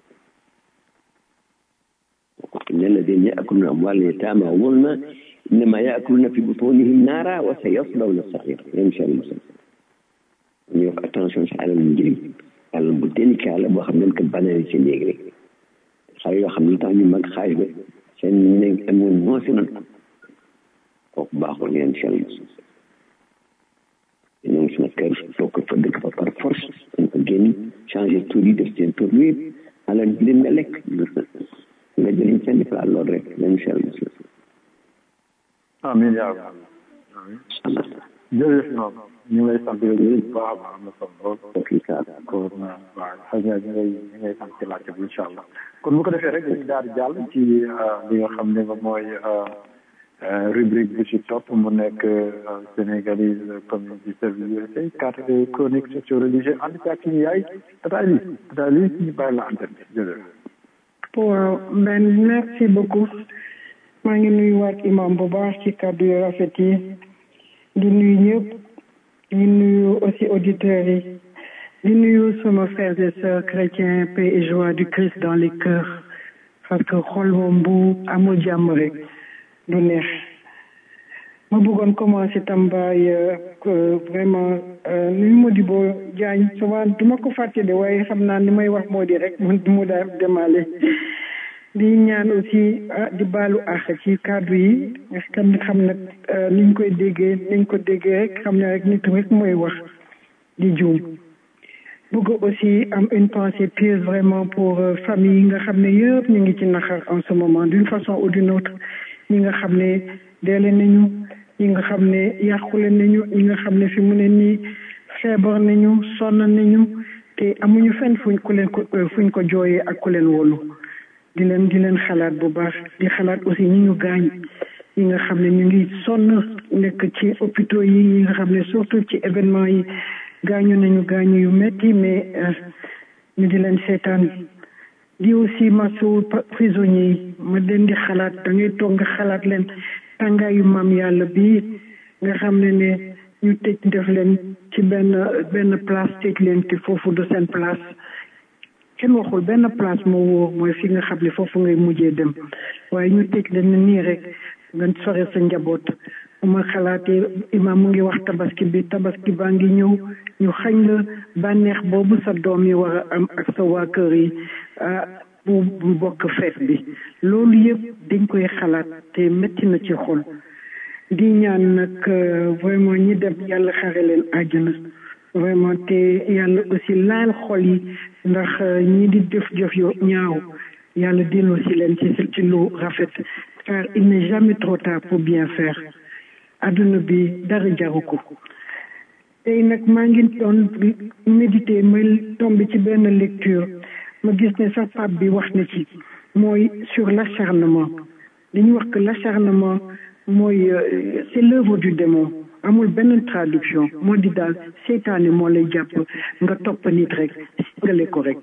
S6: إن الذين يأكلون أموال اليتامى ظلما إنما يأكلون في بطونهم نارا وسيصلون سعيرا يمشي المسلم ñu wax attention si alal njëriñ alal bu délicat la boo xam ne ko banali si néeg rek xale yoo xam ne tax ñu mag xaay ba seen néeg amoon moo si noonu kooku baaxul ngeen si yàlla ñoo ngi suma kër toog fa dëkk fa par force dañ ko génn changé tur yi def seen tur yi alal bi nga lekk nga jëliñ seen plat loolu rek même chel muslim
S5: amiin yaa rabbi jërëjëf noom ñu ngi lay sant yow bu baax a baax am na solo lool kon waaw xëy na ñu ngay ñu ngay sant ci laajte bi incha allah kon bu ko defee rek dañuy daal di jàll ci li nga xam ne mooy rubrique bi ci topp mu nekk sénégalise community service USA carte chronique socio-religieux ànd ci ak suñu yaay tata li tata li ñu bàyyi la antenne bi jërëjëf
S7: waaw ben merci beaucoup maa ngi nuyu waat imam bu baax ci kàddu yu rafet yi di nuyu ñëpp di nuyu aussi auditeurs yi di nuyu sama frères et sœurs chrétiens paix et joie du Christ dans les cœurs parce que xol moom bu amul jàmm rek du neex ma bëggoon commencer tambaay vraiment nuyu Modibo Diagne souvent du ma ko fàtte de waaye xam naa ni may wax moo di rek mu mu daal demaale di ñaan aussi ah di baalu àq ci kàddu yi xam xam nag niñ koy déggee niñ ko déggee rek xam ne rek nit rek mooy wax di juum bëgg aussi am une pensée pieuse vraiment pour famille yi nga xam ne yëpp ñu ngi ci naxar en ce moment d'une façon ou d'une autre ñi nga xam ne deele nañu ñi nga xam ne yàqule nañu ñi nga xam ne fi mu ne nii feebar nañu sonn nañu te amuñu fenn fuñ ku leen ko fuñ ko jooyee ak ku leen wolu di leen di leen xalaat bu baax di xalaat aussi ñi ñu gaañ ñi nga xam ne ñu ngi sonn nekk ci hôpitaux yi ñi nga xam ne surtout ci événement yi gaañu nañu gaañu yu metti mais ñu di leen seetaan di aussi masu prisonniers yi ma leen di xalaat da ngay toog nga xalaat leen tàngaayu maam yàlla bi nga xam ne ne ñu tëj def leen ci benn benn place tëj leen te foofu du seen place kenn waxul benn place moo wóor mooy fi nga xam ne foofu ngay mujjee dem waaye ñu tëj leen nii rek nga sore sa njaboot ma xalaatee imaam mu ngi wax tabaski bi tabaski baa ngi ñëw ñu xañ la bànneex boobu sa doom yi war a am ak sa waa kër yi bu bu bokk feet bi loolu yëpp dañ koy xalaat te métti na ci xol di ñaan nag vraiment ñi dem yàlla xare leen àjjana vraiment te yàlla aussi laal xol yi ndax ñi di def jëf yo ñaaw yàlla delloo si leen ci ci lu rafet car il n'est jamais trop tard pour bien faire adduna bi dara jaru ko tey nag maa ngi doon méditer ma tombé ci benn lecture ma gis ne sax pape bi wax na ci mooy sur l'acharnement dañuy wax que l'acharnement mooy c'est l'œuvre du démon amul benn traduction moo di daal seytaane moo lay jàpp nga topp nit rek singale ko rek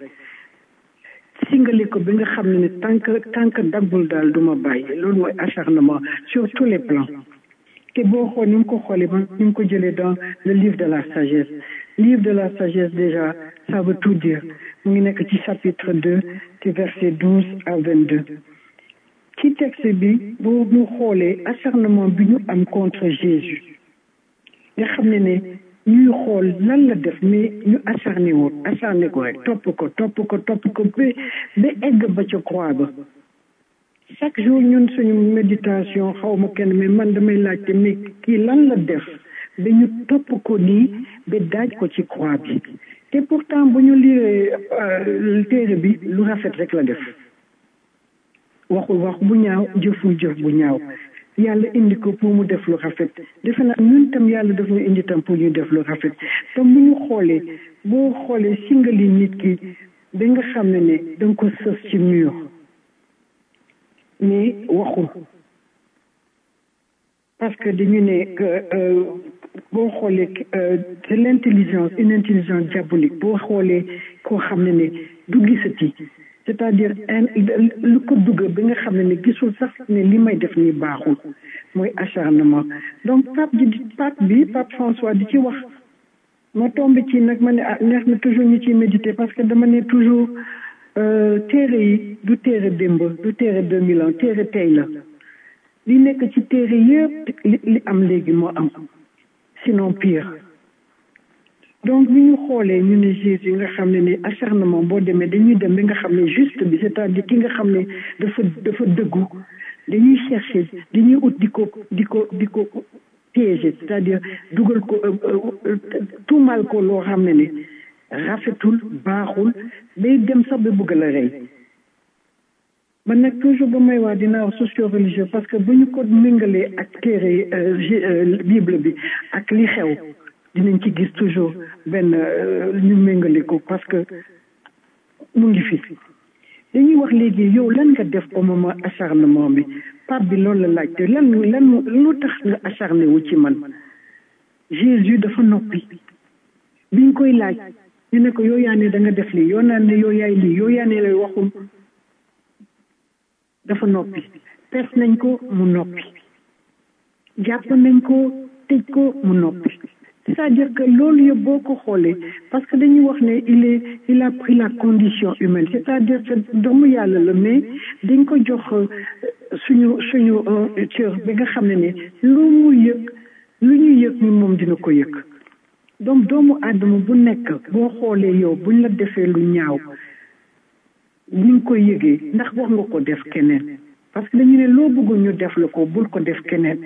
S7: singale ko bi nga xam ne ne tant que tant que daggul daal du ma bàyyi loolu mooy acharnement sur tous les plans te boo xool ni mu ko xoolee ba ni mu ko jëlee dans le livre de la sagesse livre de la sagesse déjà ça veut tout dire mu ngi nekk ci chapitre 2 ci verset 12 à 22 ci texte bi boo ñu xoolee acharnement bi ñu am contre Jésus nga xam ne ne ñuy xool lan la def mais ñu acharné woon acharné ko rek topp ko topp ko topp ko ba ba egg ba ca croix ba chaque jour ñun suñu méditation xaw ma kenn mais man damay laajte mais kii lan la def ba ñu topp ko nii ba daaj ko ci croix bi te pourtant bu ñu liiree téere bi lu rafet rek la def waxul wax bu ñaaw jëful jëf bu ñaaw yàlla indi ko pour mu def lu rafet defe naa ñun tam yàlla daf ñu indi tam pour ñu def lu rafet te bu ñu xoolee boo xoolee singali nit ki da nga xam ne ne da nga ko sës ci mur mais waxul parce que dañu ne boo xoolee c'est l'intelligence une intelligence diabolique boo xoolee koo xam ne ne du gisati c'est-à-dire lu ko dugg bi nga xam ne ne gisul sax ne li may def nii baaxul mooy acharnement donc pape ji pape bi pape François di ci wax ma tombé ci nag ma ne ah neex na toujours ñu ciy méditer parce que dama ne toujours téere yi du téere démb du téere deux mille ans téere tey la li nekk ci téere yëpp li li am léegi moo am sinon pire donc bi ñu xoolee ñu ne Jésus nga xam ne ne acharnement boo demee dañuy dem bi nga xam ne juste bi c'est-à-dire ki nga xam ne dafa dafa dëggu dañuy chercher dañuy ut di ko di ko di ko piéger c'est-à-dire dugal ko tuumal ko loo xam ne ne rafetul baaxul day dem sax ba bëgg la rey man nag toujours ba may wax dinaa wax socio religieux parce que bu ñu ko méngalee ak téere bible bi ak li xew dinañ ci gis toujours benn ñu méngale ko parce que mu ngi fi dañuy wax léegi yow lan nga def au moment acharnement bi pape bi loolu la laajte lan lan lu tax nga acharné wu ci man Jésus dafa noppi biñ koy laaj ñu ne ko yow yaa ne da nga def lii yow naan ne yow yaay lii yow yaa ne lay waxul dafa noppi pes nañ ko mu noppi jàpp nañ ko tëj ko mu noppi c'est-à-dire que loolu yëpp boo ko xoolee parce que dañuy wax ne il est il a pris la condition humaine c'est-à-dire que doomu yàlla la mais dañ ko jox suñu suñu cër bi nga xam ne ne lu mu yëg lu ñu yëg ni moom dina ko yëg donc doomu aadama bu nekk boo xoolee yow buñ la defee lu ñaaw ni nga koy yëgee ndax wax nga ko def keneen parce que dañu ne loo bëgg ñu def la ko bul ko def keneen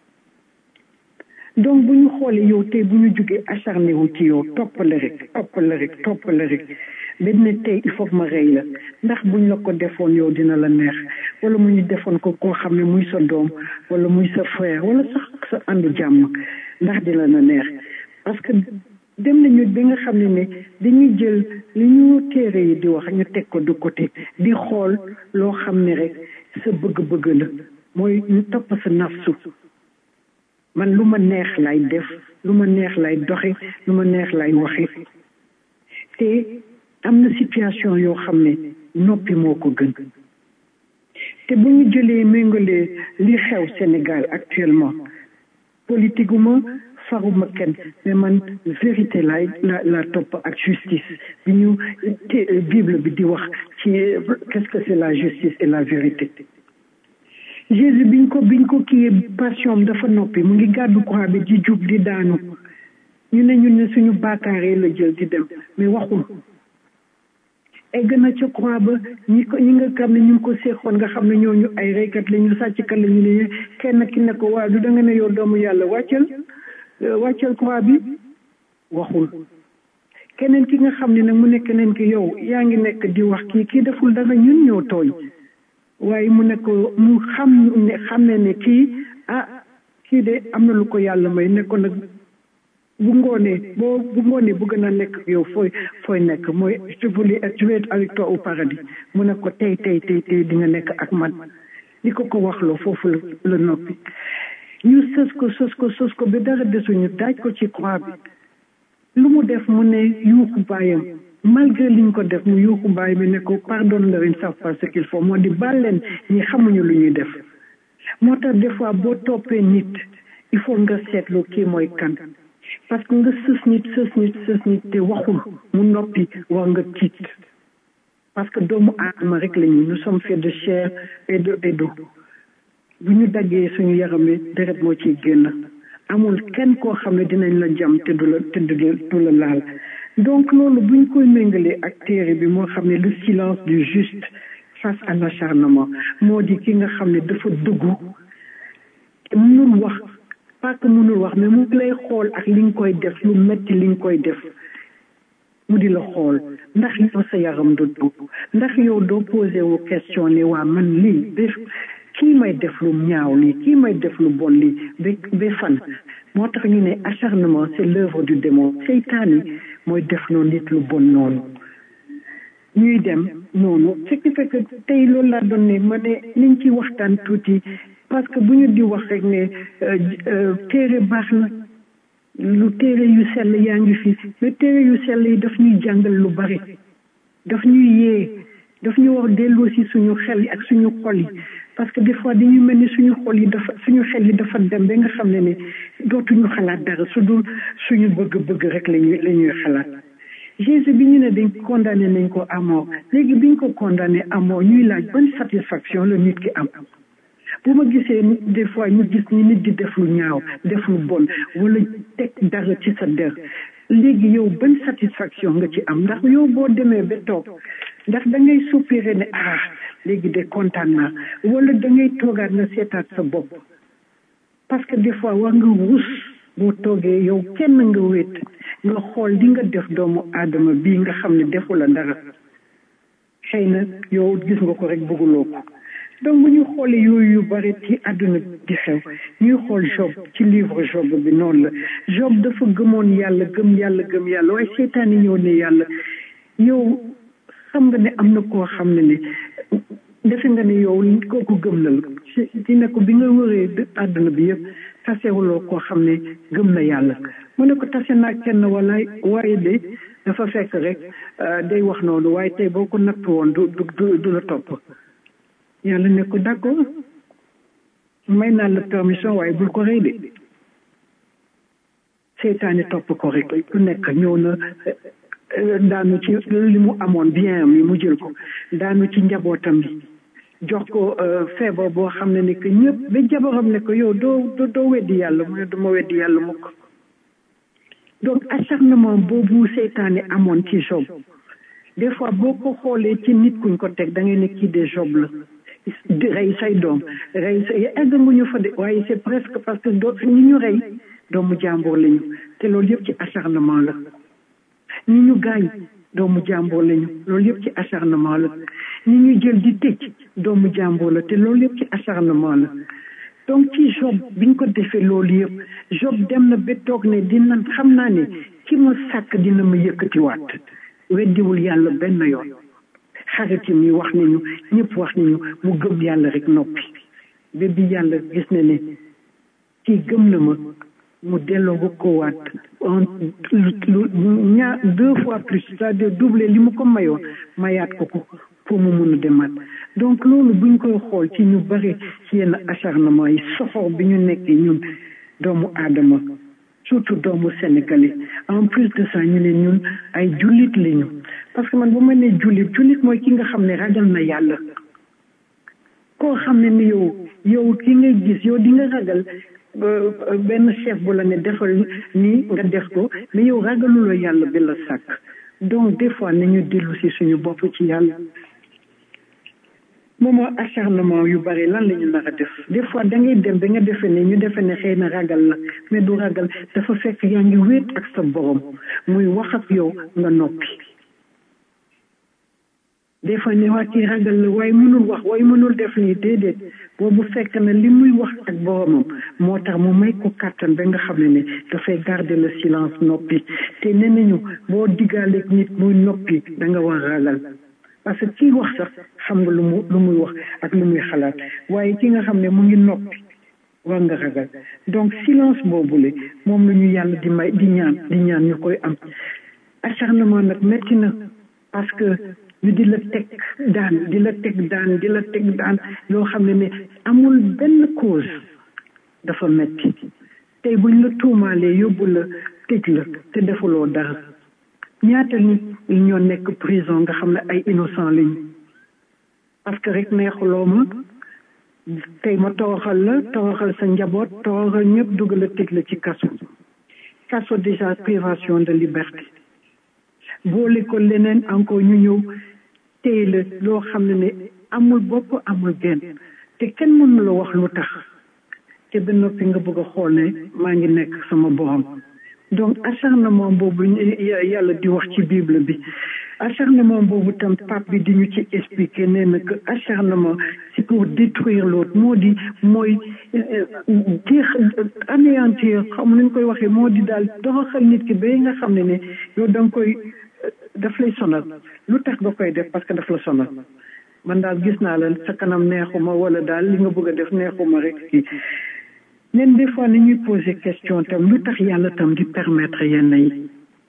S7: donc bu ñu xoolee yow tey bu ñu jugee acharné wu ci yow toppale rek toppale rek toppale rek dañ ne tey il faut que ma rey la ndax buñ la ko defoon yow dina la neex wala mu ñu defoon ko koo xam ne muy sa doom wala muy sa frère wala sax sa àndu jàmm ndax dina la neex parce que dem nañu bi nga xam ne ne dañuy jël li ñu téere yi di wax ñu teg ko de côté di xool loo xam ne rek sa bëgg-bëgg la mooy ñu topp sa nafsu man lu ma neex lay def lu ma neex lay doxe lu ma neex lay waxe te am na situation yoo xam ne noppi moo ko gën te bu ñu jëlee méngalee li xew Sénégal actuellement politique ma faruma kenn mais man vérité laay la la topp ak justice bi ñu te bible bi di wax ci qu'est-ce que c'est la justice et la vérité Jésus biñ ko biñ ko kii passion dafa noppi mu ngi gàddu croix bi di jub di daanu ñu ne ñun ne suñu baakaaree la jël di dem mais waxul egg na ca croix ba ñi ko ñi nga xam ne ñu ngi ko seexoon nga xam ne ñooñu ay reykat la ñu sàcckat la ñu ne kenn ki ne ko waaw du da nga ne yow doomu yàlla wàccal wàccal croix bi waxul keneen ki nga xam ne nag mu ne keneen ki yow yaa ngi nekk di wax kii kii deful dara ñun ñoo tooñ waaye mu ne ko mu xam ne xam ne ne kii ah kii de am na lu ko yàlla may ne ko nag bu ngoonee boo bu ngoonee bëgg na nekk yow fooy fooy nekk mooy je voulais je vais être avec toi au paradis mu ne ko tey tey tey tey di nga nekk ak man li ko ko waxloo foofu la la noppi ñu sës ko sës ko sës ko ba dara desuñu daaj ko ci croix bi lu mu def mu ne yuuxu baayam malgré liñ ko def mu yuuxu baay bi ne ko pardonne leur ils ne savent pas ce qu'il faut moo di baal leen ñi xamuñu lu ñuy def moo tax des fois boo toppee nit il faut nga seetlu kii mooy kan parce que nga sës nit sës nit sës nit te waxul mu noppi war nga tiit parce que doomu aadama rek la ñu nous sommes faits de chair et de et d'eau bu ñu daggee suñu yaram wi deret moo ciy génn amul kenn koo xam ne dinañ la jam te du la te du la laal donc loolu buñ koy méngalee ak téere bi moo xam ne le silence du juste face à l'acharnement moo di ki nga xam ne dafa dëggu te mënul wax pas que mënul wax mais mu lay xool ak li nga koy def lu metti li nga koy def mu di la xool ndax yow sa yaram du dugg ndax yow doo posé wu question ne waa man lii def kii may def lu ñaaw lii kii may def lu bon lii ba ba fan moo tax ñu ne acharnement c'est l'œuvre du démon seytaane mooy def noonu nit lu bon noonu ñuy dem noonu ce qui fait que tey loolu laa doon ne ma ne niñ ci waxtaan tuuti parce que bu ñu di wax rek ne téere baax na lu téere yu sell yaa ngi fi mais téere yu sell yi daf ñuy jàngal lu bari daf ñuy yee daf ñu war delloo si suñu xel yi ak suñu xol yi parce que des fois dañuy mel ni suñu xol yi dafa suñu xel yi dafa dem ba nga xam ne ne dootuñu xalaat dara su dul suñu bëgg-bëgg rek lañuy la ñuy xalaat Jésus bi ñu ne dañ condamné nañ ko à mort léegi biñ ko condamné à mort ñuy laaj ban satisfaction la nit ki am bu ma gisee des fois ñu gis ni nit di def lu ñaaw def lu bon wala teg dara ci sa der léegi yow ban satisfaction nga ci am ndax yow boo demee ba toog ndax da ngay soupiré ne ah léegi de kontaan naa wala da ngay toogaat nga seetaat sa bopp parce que des fois war nga rus boo toogee yow kenn nga wéet nga xool li nga def doomu aadama bii nga xam ne defu la dara xëy na yow gis nga ko rek bëgguloo ko donc bu ñu xoolee yooyu yu bari ci àdduna di xew ñuy xool Job ci livre Job bi noonu la Job dafa gëmoon yàlla gëm yàlla gëm yàlla waaye seytaane ñëw ne yàlla yow xam nga ne am na koo xam ne ne defe nga ne yow kooku gëm na la ci ne ko bi nga wëree àdduna bi yëpp tasewuloo koo xam ne gëm na yàlla mu ne ko tase naa kenn wala waaye de dafa fekk rek day wax noonu waaye tey boo ko natt woon du du du la topp yàlla ne ko d'accord may naa la permission waaye bul ko rey de seytaane topp ko rek ku nekk ñëw na daanu ci li mu amoon bien am yi mu jël ko daanu ci njabootam bi jox ko feebar boo xam ne ne que ñëpp ba jabaram ne ko yow doo doo weddi yàlla mu ne duma weddi yàlla mukk donc acharnement boobu seytaane amoon ci Job des fois boo ko xoolee ci nit kuñ ko teg da ngay ne kii de Job la rey say doom rey say egg nguñu fa de waaye c'est presque parce que doo ñi ñu rey doomu jàmbur lañu te loolu yëpp ci acharnement la ñi ñu gaañ doomu jàmbur lañu loolu yëpp ci acharnement la ñi ñu jël di tëj doomu jàmbur la te loolu yëpp ci acharnement la donc ci Job biñ ko defee loolu yëpp Job dem na ba toog ne dina xam naa ne ki ma sàkk dina ma yëkkatiwaat weddiwul yàlla benn yoon xaritim yi wax nañu ñëpp wax nañu mu gëm yàlla rek noppi ba bi yàlla gis na ne kii gëm na ma mu delloo ko waat lu ñaar deux fois plus c'est-à-dire doubler li mu ko mayoon mayaat ko ko pour mu mun a demaat donc loolu buñ koy xool ci ñu bari ci yenn acharnement yi soxor bi ñu nekkee ñun doomu aadama surtout doomu sénégalais en plus de ça ñu ne ñun ay jullit lañu parce que man bu ma nee jullit jullit mooy ki nga xam ne ragal na yàlla koo xam ne ni yow yow ki ngay gis yow di nga ragal benn chef bu la ne defal nii nga def ko mais yow ragaluloo yàlla bi la sàkk donc des fois nañu dellu si suñu bopp ci yàlla moomoo acharnement yu bari lan la ñu nar a def des fois da ngay dem ba nga defe ne ñu defe ne xëy na ragal la mais du ragal dafa fekk yaa ngi wéet ak sa borom muy wax ak yow nga noppi des fois ne waa kii ragal la waaye mënul wax waaye mënul def nii déedéet boobu fekk na li muy wax ak boromam moo tax mu may ko kàttan ba nga xam ne ne dafay garder le silence noppi te nee nañu boo diggaaleeg nit muy noppi da nga war ragal parce que kii wax sax xam nga lu mu lu muy wax ak lu muy xalaat waaye ki nga xam ne mu ngi noppi war nga ragal donc silence boobule moom la ñu yàlla di may di ñaan di ñaan ñu koy am acharnement nag métti na parce que ñu di la teg daan di la teg daan di la teg daan loo xam ne ne amul benn cause dafa metti tey buñ la tuumaalee yóbbu la tëj la te defuloo dara ñaata nit ñoo nekk prison nga xam ne ay innocent lañu parce que rek neexuloo ma tey ma toroxal la toroxal sa njaboot toroxal ñëpp dugal la tëj la ci kaso kaso déjà privation de liberté boole ko leneen encore ñu ñëw téye la loo xam ne ne amul bopp amul genn te kenn mënu la wax lu tax te ba noppi nga bëgg a xool ne maa ngi nekk sama borom donc acharnement boobu yàlla di wax ci bible bi acharnement boobu tam pape bi di ñu ci expliquer nee na que acharnement c'est pour détruire l'autre moo di mooy jeex anéantir xam nañ koy waxee moo di daal doxal nit ki ba nga xam ne ne yow da nga koy daf lay sonal lu tax nga koy def parce que daf la sonal man daal gis naa la sa kanam neexuma wala daal li nga bëgg a def neexuma rek kii nen des fois nañuy poser question tam lu tax yàlla tam di permettre yenn yi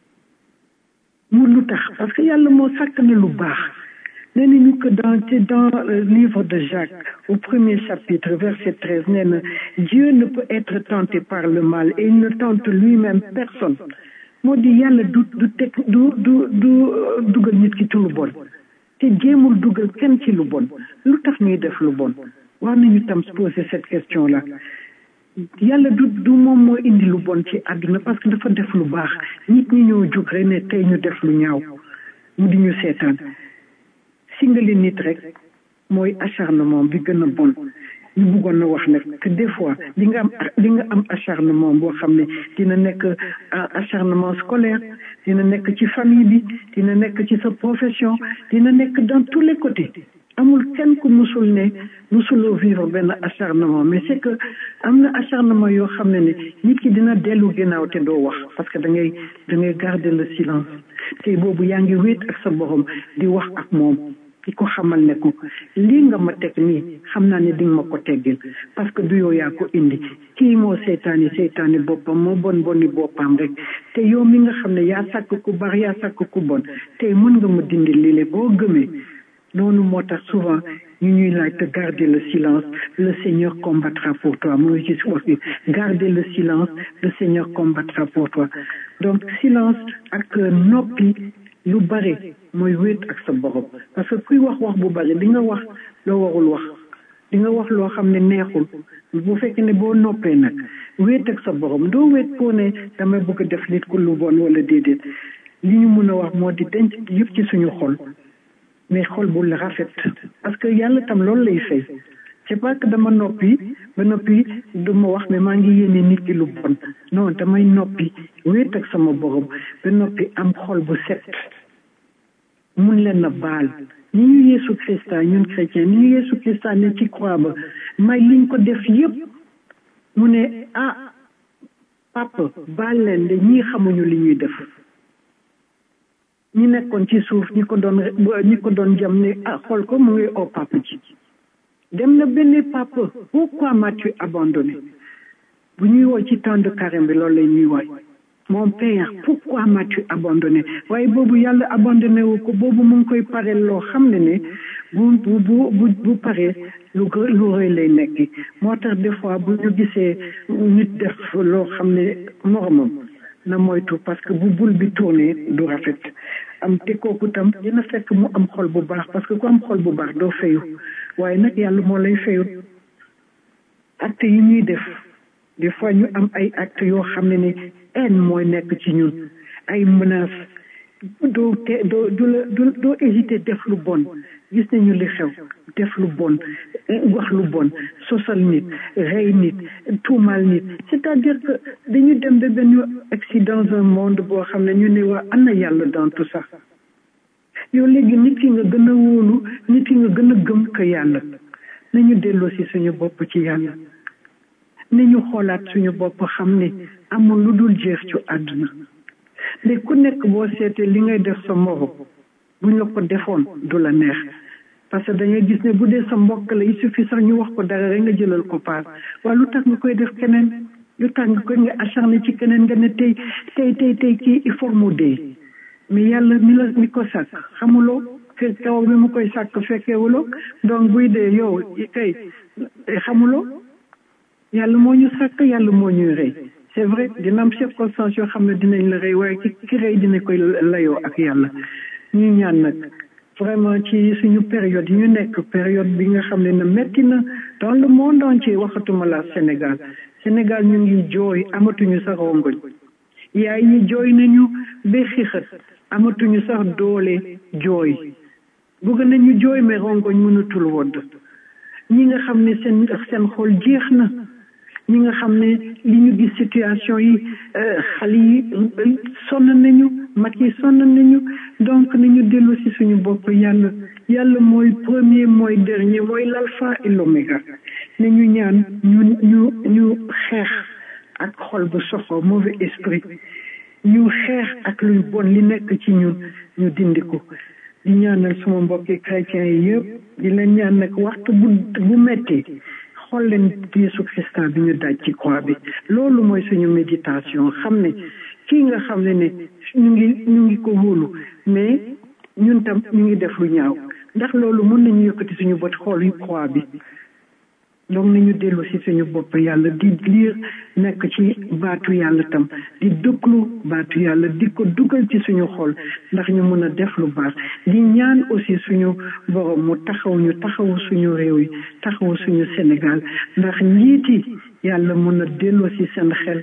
S7: mu lu tax parce que yàlla moo sàkk na lu baax nee nañu que dans dans le livre de Jacques au premier chapitre verset treize nee na Dieu ne peut être tenté par le mal et il ne tente lui-même personne moo di yàlla du du teg du du du dugal nit ki ci lu bon te jéemul dugal kenn ci lu bon lu tax ñuy def lu bon war nañu tam poser cette question là yàlla du du moom moo indi lu bon ci àdduna parce que dafa def lu baax nit ñi ñoo jóg rek ne tey ñu def lu ñaaw mu di ñu seetaan singali nit rek mooy acharnement bi gën a bon ñu bëggoon na wax nag que des fois di nga am di nga am acharnement boo xam ne dina nekk acharnement scolaire dina nekk ci famille bi dina nekk ci sa profession dina nekk dans tous les côtés amul kenn ku musul ne musuloo vivre benn acharnement mais c'est que am na acharnement yoo xam ne ne nit ki dina dellu ginnaaw te doo wax parce que da ngay da ngay garder le silence te boobu yaa ngi wéet ak sa borom di wax ak moom di ko xamal ne ko lii nga ma teg nii xam naa ne di nga ma ko teggil parce que du yow yaa ko indi kii moo seytaani seytaani boppam moo bon boni boppam rek te yow mi nga xam ne yaa sàkk ku baax yaa sàkk ku bon tey mën nga ma dindi lii boo gëmee noonu moo tax souvent ñu ñuy laaj te garder le silence le Seigneur combattra pour toi mu ngi ci wax bi garder le silence le Seigneur combattra pour toi donc silence ak noppi lu bare mooy wéet ak sa borom parce que kuy wax wax bu bare di nga wax loo warul wax di nga wax loo xam ne neexul bu fekkee ne boo noppee nag wéet ak sa borom doo wéet pour ne damay bëgg a def nit ku lu bon wala déedéet li ñu mun a wax moo di denc yëpp ci suñu xol mais xol bu la rafet parce que yàlla tam loolu lay fay c'est pas que dama noppi ba noppi duma wax mais maa ngi yéene nit ki lu bon non damay noppi wéet ak sama borom ba noppi am xol bu set mun leen a baal ni ñu Yeesu Christa ñun chrétien ni ñu Yeesu Christa ne ci croix ba may liñ ko def yépp mu ne ah papa baal leen de ñii xamuñu li ñuy def ñi nekkoon ci suuf ñi ko doon ñi ko doon jam ne ah xool ko mu ngi oo papa ci dem na benn papa pourquoi m'as-tu abandonné bu ñuy woo ci temps de carême bi loolu lay ñuy woy mon père pourquoi m'as-tu abandonné waaye boobu yàlla abandonné wu ko boobu mu ngi koy pareel loo xam ne ne bu bu bu bu paree lu lu rëy lay nekk moo tax des fois bu ñu gisee nit def loo xam ne moromam na moytu parce que bu bul bi tourné du rafet am te kooku tam dina fekk mu am xol bu baax parce que ku am xol bu baax doo fayu waaye nag yàlla moo lay fayut acte yi ñuy def des fois ñu am ay acte yoo xam ne ne haine mooy nekk ci ñun ay menaces doo te doo du la doo hésiter def lu bon gis nañu li xew def lu bon wax lu bon sosal nit rey nit tuumal nit c'est-à-dire que dañu dem ba benn accident dans un monde boo xam ne ñu ne waa ana yàlla dans tout ça yow léegi nit ki nga gën a wóolu nit ki nga gën a gëm que yàlla nañu delloo si suñu bopp ci yàlla nañu xoolaat suñu bopp xam ne amul lu dul jeex ci àdduna léegi ku nekk boo seetee li ngay def sa morom buñ la ko defoon du la neex parce que dangay gis ne bu dee sa mbokk la il suffit sax ñu wax ko dara rek nga jëlal ko paas waaye lu tax nga koy def keneen lu tax nga koy nga acharné ci keneen nga ne tey tey tey tey kii il faut mu dee mais yàlla mi la mi ko sàkk xamuloo fekk kaw bi mu koy sàkk fekkeewuloo donc buy dee yow kay xamuloo yàlla moo ñu sàkk yàlla moo ñuy rey c'est vrai dina am circonstance yoo xam ne dinañ la rey waaye ki ki rey dina koy layoo ak yàlla ñu ñaan nag vraiment ci suñu période yi ñu nekk période bi nga xam ne na metti na dans le monde entier waxatuma la Sénégal Sénégal ñu ngi jooy amatuñu sax rongoñ yaay yi jooy nañu ba xixat amatuñu sax doole jooy bëgg nañu jooy mais rongoñ mënatul wodd ñi nga xam ne seen seen xol jeex na ñi nga xam ne li ñu gis situation yi xale yi sonn nañu mag yi sonn nañu donc nañu dellu si suñu bopp yàlla yàlla mooy premier mooy dernier mooy l'alpha et l'oméga ne ñu ñaan ñu ñu ñu xeex ak xol bu soxo mauvais esprit ñu xeex ak luy bon li nekk ci ñun ñu dindi ko di ñaanal suma mbokki chrétiens yi yëpp di leen ñaan nag waxtu bu bu metti xool leen Yeesu Christa bi ñu daj ci croix bi loolu mooy suñu méditation xam ne kii nga xam ne ne ñu ngi ñu ngi ko wóolu mais ñun tam ñu ngi def lu ñaaw ndax loolu mën nañu yëkkati suñu bët xool yu croix bi donc nañu dellu si suñu bopp yàlla di liir nekk ci baatu yàlla tam di dëkklu baatu yàlla di ko dugal ci suñu xol ndax ñu mën a def lu baax di ñaan aussi suñu borom mu taxaw ñu taxawu suñu réew yi taxawu suñu Sénégal ndax njiiti yàlla mën a dellu si seen xel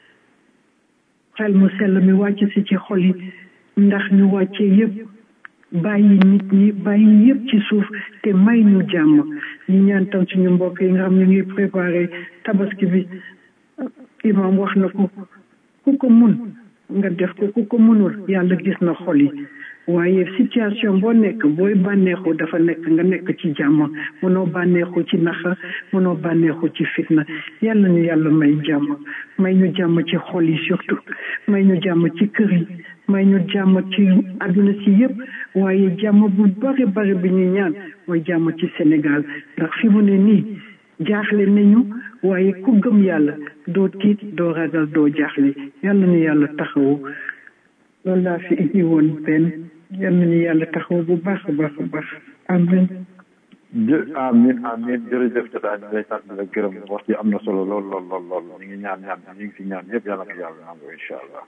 S7: xel mu sell mi wàcc si ci xol yi ndax ñu wàccee yépp bàyyi nit ñi bàyyi yépp ci suuf te may ñu jàmm ñu ñaan tam suñu mbokk yi nga xam ne ngi préparé tabaski bi imam wax na ko ku ko mun nga def ko ku ko munul yàlla gis na xol yi waaye situation boo nekk booy bànneexu dafa nekk nga nekk ci jàmm mënoo bànneexu ci naxa mënoo bànneexu ci fitna yàlla ñu yàlla may jàmm may ñu jàmm ci xol yi surtout may ñu jàmm ci kër yi may ñu jàmm ci àdduna si yëpp waaye jàmm bu bari bari bi ñu ñaan mooy jàmm ci Sénégal ndax fi mu ne nii jaaxle nañu waaye ku gëm yàlla doo tiit doo ragal doo jaaxle yàlla ñu yàlla taxawu loolu laa fi indi woon benn yal nañu yàlla taxaw bu baax a baax a baax amin
S5: jë amin amin jërëjëf jotaay ñu lay sant la gërëm wax ci am na solo lool lool lool lool ñu ngi ñaan ñaan ñu ngi si ñaan yëpp yàlla ko yàlla nangu incha allah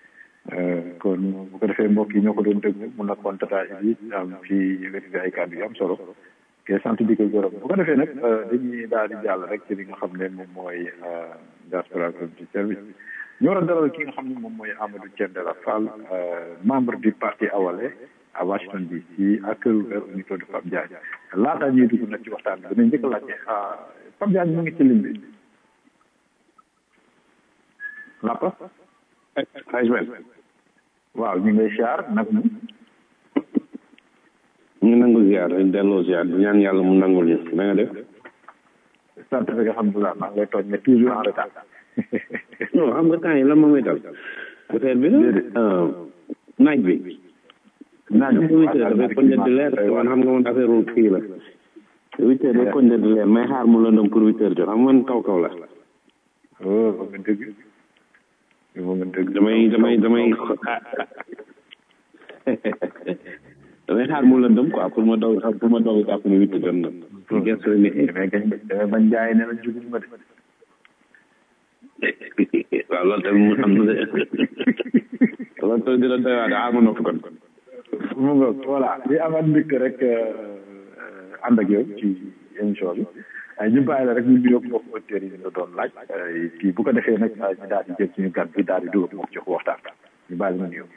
S5: kon bu ko defee mbokk yi ñoo ko doon déglu mun na kon jotaay bi am fi yëkkati fi ay kàddu yu am solo ke sant di ko gërëm bu ko defee nag dañuy daal di jàll rek ci li nga xam ne moom mooy diaspora community service ñu war a dalal ki nga xam ne moom mooy Amadou Thiendella Fall membre du parti Awalé à Washington DC ak kër au niveau de Pape Diagne laata ñuy dugg nag ci waxtaan bi dinañ njëkk a laajte Pape Diagne mu ngi ci lim bi Lapa
S9: xaj ben
S5: waaw ñu ngi lay siyaar nag mu
S9: ñu nangu ziar dañ delloo ziar di ñaan yàlla mu nangul ñu na nga def
S5: sant rek alhamdulilah maa ngi lay tooñ mais toujours en retard
S9: non xam nga temps yi lan moo may dal peut-être bi la naaj bi
S5: naaj bi
S9: huit heures dafay koñ di leer te man xam nga man affaire ul kii la huit heures day koñ di leer may xaar mu lëndëm pour huit heures jot xam man kaw kaw la
S5: oh ba nga dëgg ba nga dëgg
S9: damay damay damay damay xaar mu lëndëm quoi pour ma daw pour ma daw jàpp ne huit heures jot na pour gëstu ni
S5: damay gañ damay bañ jaay ne la juguñ ma de
S9: waaw loolu tamit mu am na de loolu tamit dina doy waa de ah ma noppi kon
S5: mu nga voilà di amaat mbégte rek ànd ak yow ci émission bi ñu bàyyi la rek ñu nuyoo mbokk auditeurs yi ñu doon laaj kii bu ko defee nag ñu daal di jël suñu gan bi daal di dugal moom ci waxtaan ñu bàyyi la nuyoo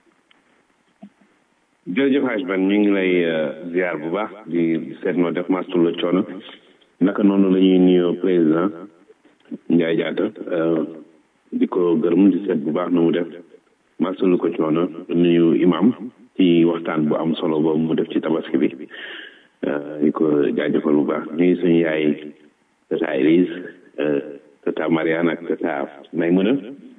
S9: jërëjëf Hadj Ben ñu ngi lay ziar bu baax di seet noo def mastu la coono naka noonu la ñuy nuyoo président Ndiaye Diatta di ko gërëm di seet bu baax na mu def mastu lu ko coono nuyu imam ci waxtaan bu am solo boobu mu def ci tabaski bi di ko jaajëfal bu baax nuyu suñu yaay tata Elise tata Mariane ak tata Maymuna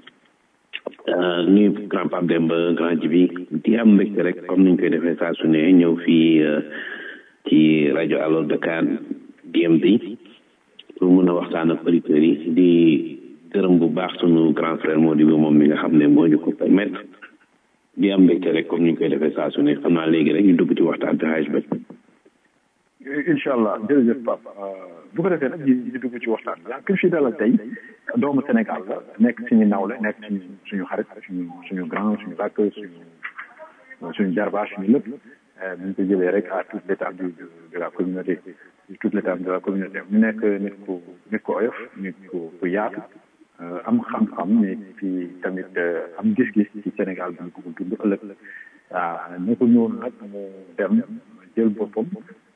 S9: nuyu grand Pape Demba grand Jibi di am mbégte rek comme niñ koy defee saa su ne ñëw fii ci rajo Allo Dakar DMB pour mun a waxtaan ak auditeurs yi di gërëm bu baax sunu grand frère moo di bi moom mi nga xam ne moo ñu ko permettre di am mbégte rek comme niñ koy defee saa su ne xam naa léegi rek ñu dugg ci waxtaan bi xaaj ba
S5: incha allah jërëjëf Pape bu ko defee nag ñu ñu dugg ci waxtaan bi ki fi dalal tey doomu Sénégal la nekk suñu nawle nekk suñu suñu xarit suñu suñu grand suñu rakk suñu suñu jarbaa suñu lépp bu ñu ko jëlee rek à toute l'étendue de de la communauté toute l'étendue de la communauté mu nekk nit ku nit ku oyof nit ku ku yaatu am xam-xam mais puis tamit am gis-gis ci Sénégal bi ñu ko dund ëllëg waaw ne ko noonu nag mu dem jël boppam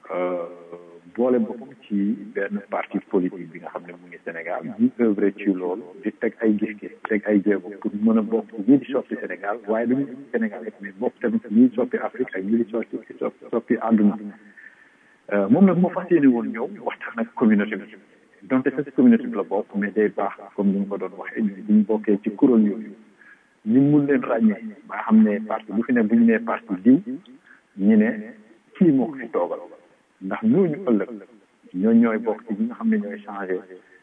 S5: boole boppam ci benn parti politique bi nga xam ne mu ngi Sénégal di œuvre ci loolu di teg ay gis-gis teg ay jéego pour mën a bokk ñii di soppi Sénégal waaye du ñu Sénégal rek mais bokk tamit ñii soppi Afrique ak ñii di soppi soppi àdduna moom nag moo fas yéene woon ñëw waxtaan ak communauté bi donte sa communauté bi la bokk mais day baax comme ni mu ko doon waxee ñun bu ñu bokkee ci kuréel yooyu ñu mun leen ràññee ba xam ne parti bu fi ne bu ñu nee parti diw ñu ne kii moo ko fi toogal ndax ñooñu ëllëg ñoo ñooy bokk ci ñi nga xam ne ñooy changé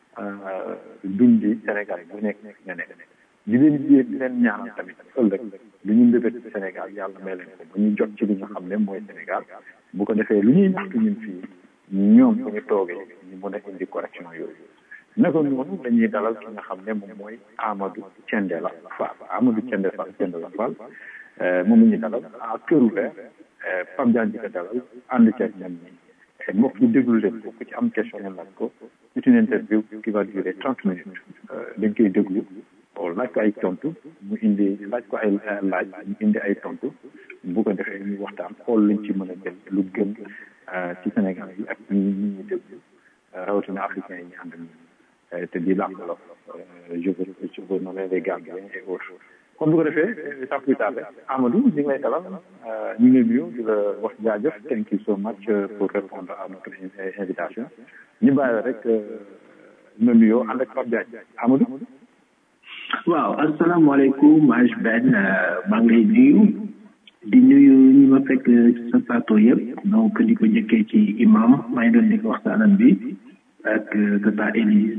S5: dundi Sénégal bu nekk nga nekk di leen jéem di leen ñaanal tamit ëllëg lu ñu mbébét ci Sénégal yàlla may leen ko ba ñu jot ci li nga xam ne mooy Sénégal bu ko defee lu ñuy ñaxtu ñun fii ñoom bu ñu toogee ñu mën a indi correction yooyu naka noonu dañuy dalal ki nga xam ne moom mooy Amadou Thiendella Fall Amadou Thiendella Fall Thiendella Fall moom la ñuy dalal à cœur ouvert Pape Diagne di ko dalal ànd ceeg ñoom ñi mbokk yi déglu leen ko ku ci am question ngeen laaj ko c'est une interview qui va durer trente minutes dañ koy déglu laaj ko ay tontu mu indi laaj ko ay laaj mu indi ay tontu bu ko defee ñu waxtaan xool luñ ci mën a jël lu gën ci Sénégal yi ak ñi ñi ñuy déglu rawatina africains yi ñu ànd ak te di làkk la je veux je veux nommer les Gambiens et autres kon bu ko defee sans plus tarder Amadou ñu ngi lay dalal ñu ngi nuyu di la wax jaajëf thank you so much pour répondre à notre invitation ñu bàyyi la rek na nuyoo ànd ak Pape Diagne Amadou.
S10: waaw asalaamaaleykum Aj Ben maa ngi lay nuyu di nuyu ñi ma fekk sa plateau yëpp donc di ko njëkkee ci imam maa ngi doon dégg waxtaanam bi ak tata Élise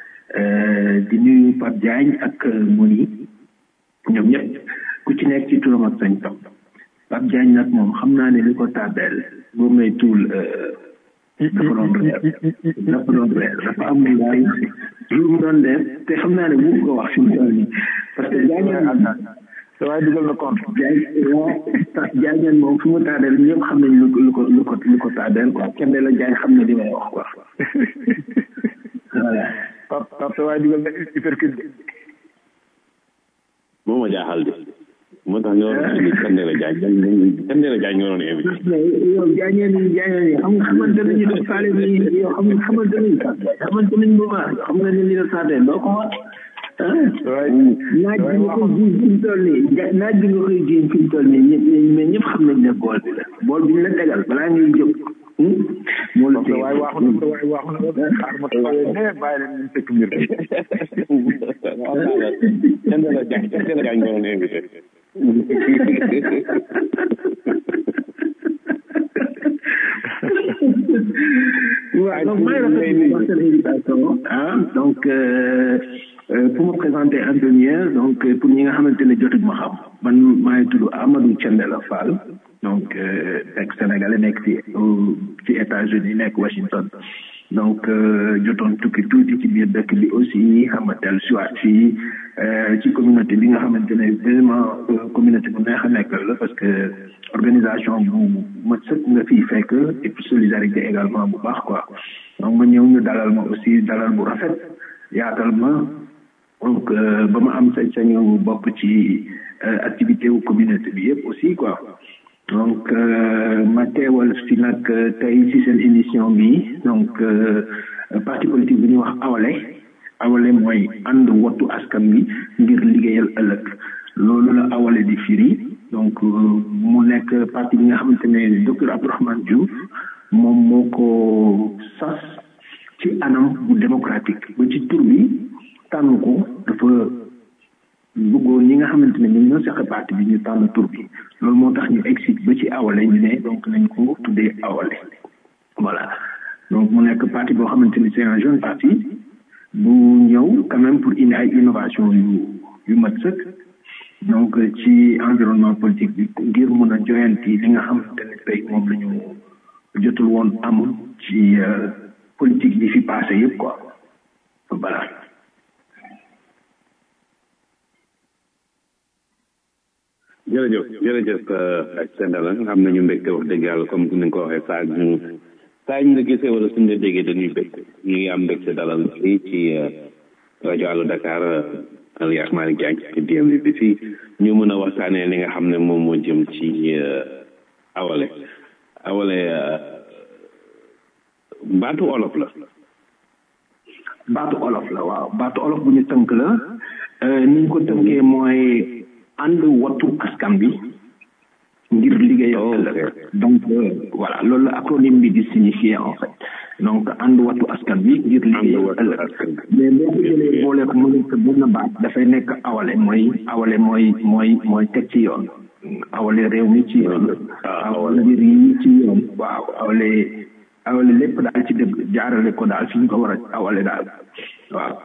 S10: di nuyu Pape Diagne ak Moni ñoom ñëpp ku ci nekk ci turam ak sañ tam Pape Diagne nag moom xam naa ne li ko tàbbeel boo may tuul dafa doon reer dafa doon reer dafa am lu bari lu mu doon def te xam naa ne bu ko wax fi mu toll nii parce que Diagne
S5: sa waay dugal na compte
S10: Diagne moom fi mu tàbbeel ñëpp xam nañ lu ko lu ko lu ko lu ko tàbbeel quoi kenn la Diagne xam ne li may wax quoi voilà
S5: Pape Pape sa waay dugal na hypercule
S9: moo ma jaaxal de moo tax ñoo doon indi Thiendella Diagne Thiendella Diagne ñoo doon invité.
S10: yow Diagne ni Diagne ni xam nga xamante nañu def faale bi yow xam nga xamante nañu xamante nañu bu baax xam nga ne li la saatee doo ko wax naaj bi nga koy jiin fi mu toll nii naaj bi nga koy jiin fi mu toll nii ñëpp mais ñëpp xam nañ ne bool bi la bool bi ñu la tegal balaa ngay jóg moo la
S5: sa waay waaxu na sa waay waaxu na xaar ma taxawee ne bàyyi leen ñu fekk mbir bi
S9: Thiendella Diagne Thiendella Diagne ñoo doon invité.
S10: waaw donc maa ngi rafetlu seen invitation ah donc pour me présenter un peu mieux donc pour ñi nga xamante ne jotuñ ma xam man maa ngi tudd Amadou Thiendella Fall donc nekk sénégalais nekk ci ci États-Unis nekk Washington donc jotoon tukki tuuti ci biir dëkk bi aussi xam nga dellu si waat fii ci communauté bi nga xamante ne vraiment communauté bu neex a nekkal la parce que organisation bu ma sëkk nga fii fekk et puis solidarité également bu baax quoi donc ma ñëw ñu dalal ma aussi dalal bu rafet yaatal ma donc ba ma am sañ-sañu bopp ci activité wu communauté bi yëpp aussi quoi donc ma teewal fi nag tey ci seen émission bi donc parti politique bi ñuy wax awale awale mooy ànd wattu askan wi ngir liggéeyal ëllëg loolu la awale di firi donc mu nekk parti bi nga xamante ne docteur Abdourahmane Diouf moom moo ko sas ci anam bu démocratique ba ci tur bi tànn ko dafa bëggoon ñi nga xamante ne ñoom ñoo seq parti bi ñu tànn tur bi loolu moo tax ñu exit ba ci awale ñu ne donc nañ ko tuddee awale voilà donc mu nekk parti boo xamante ni c'est un jeune parti bu ñëw quand même pour indi ay innovation yu yu mat sëkk donc ci environnement politique bi ngir mun a joyanti li nga xamante ne tey moom la ñu jotul woon am ci politique bi fi passé yëpp quoi voilà
S9: jërëjëf jërëjëf ak Sendala am nañu mbégte wax dëgg yàlla comme ni nga ko waxee saa ñu saa ñu la gisee wala suñu la déggee dañuy bég ñu ngi am mbégte dalal fii ci rajo Allo Dakar alias Malick Diagne ci DMV bi fii ñu mën a waxtaanee li nga xam ne moom moo jëm ci awale awale baatu olof la
S10: baatu olof la waaw baatu olof bu ñu tënk la ni ñu ko tënkee mooy ànd wattu askan bi ngir liggéeyal ëllëg donc voilà loolu la acronyme bi di signifier en fait donc ànd wattu askan bi ngir liggéeyal ëllëg mais boo ko jëlee boole ko mu nekk benn baat dafay nekk awale mooy awale mooy mooy mooy teg ci yoon awale réew mi ci yoon awale mbir yi ci yoon waaw awale awale lépp daal ci dëgg jaarale ko daal fi ñu ko war a awale daal waaw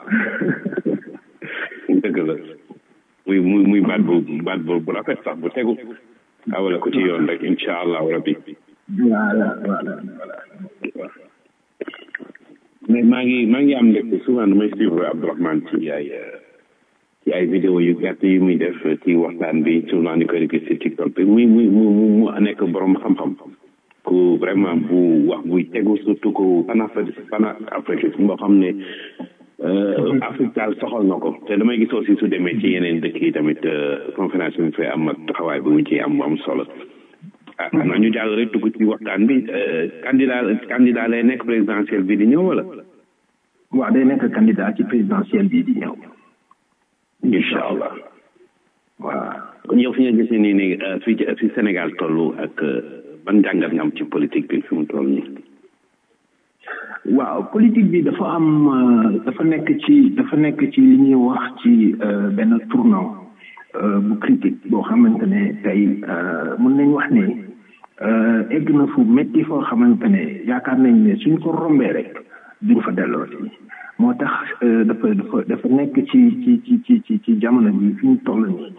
S9: dëgg la muy muy muy baat bu baat bu bu rafet sax bu tegu awale ko ci yoon rek incha allahu rabbi
S10: voilà voilà voilà
S9: mais maa ngi maa ngi am mbégte souvent damay suivre Abdourahmane ci ay ci ay vidéo yu gàtt yu muy def ci waxtaan bi souvent ni koy gis ci TikTok bi muy muy mu mu nekk borom xam-xam ku vraiment bu wax buy tegu surtout ku panafrique panafrique boo xam ne Afrique daal soxal na ko te damay gis aussi su demee ci yeneen dëkk yi tamit conférence bi mu fay am ak taxawaay bi mu ci am am solo ah xam naa ñu jàll rek dugg ci waxtaan bi candidat candidat lay nekk présidentiel bi di ñëw wala.
S10: waaw day nekk candidat ci présidentiel bi di ñëw.
S9: incha allah.
S10: waaw.
S9: kon yow fi nga gisee nii nii fi fi Sénégal toll ak ban jàngat nga am ci politique bi fi mu toll nii.
S10: waaw politique bi dafa am dafa nekk ci dafa nekk ci li ñuy wax ci benn tournant bu critique boo xamante ne tey mën nañ wax ne egg na fu métti foo xamante ne yaakaar nañ ne suñ ko rombee rek duñ fa delloo si moo tax dafa dafa dafa nekk ci ci ci ci ci ci jamono bi fi ñu toll nii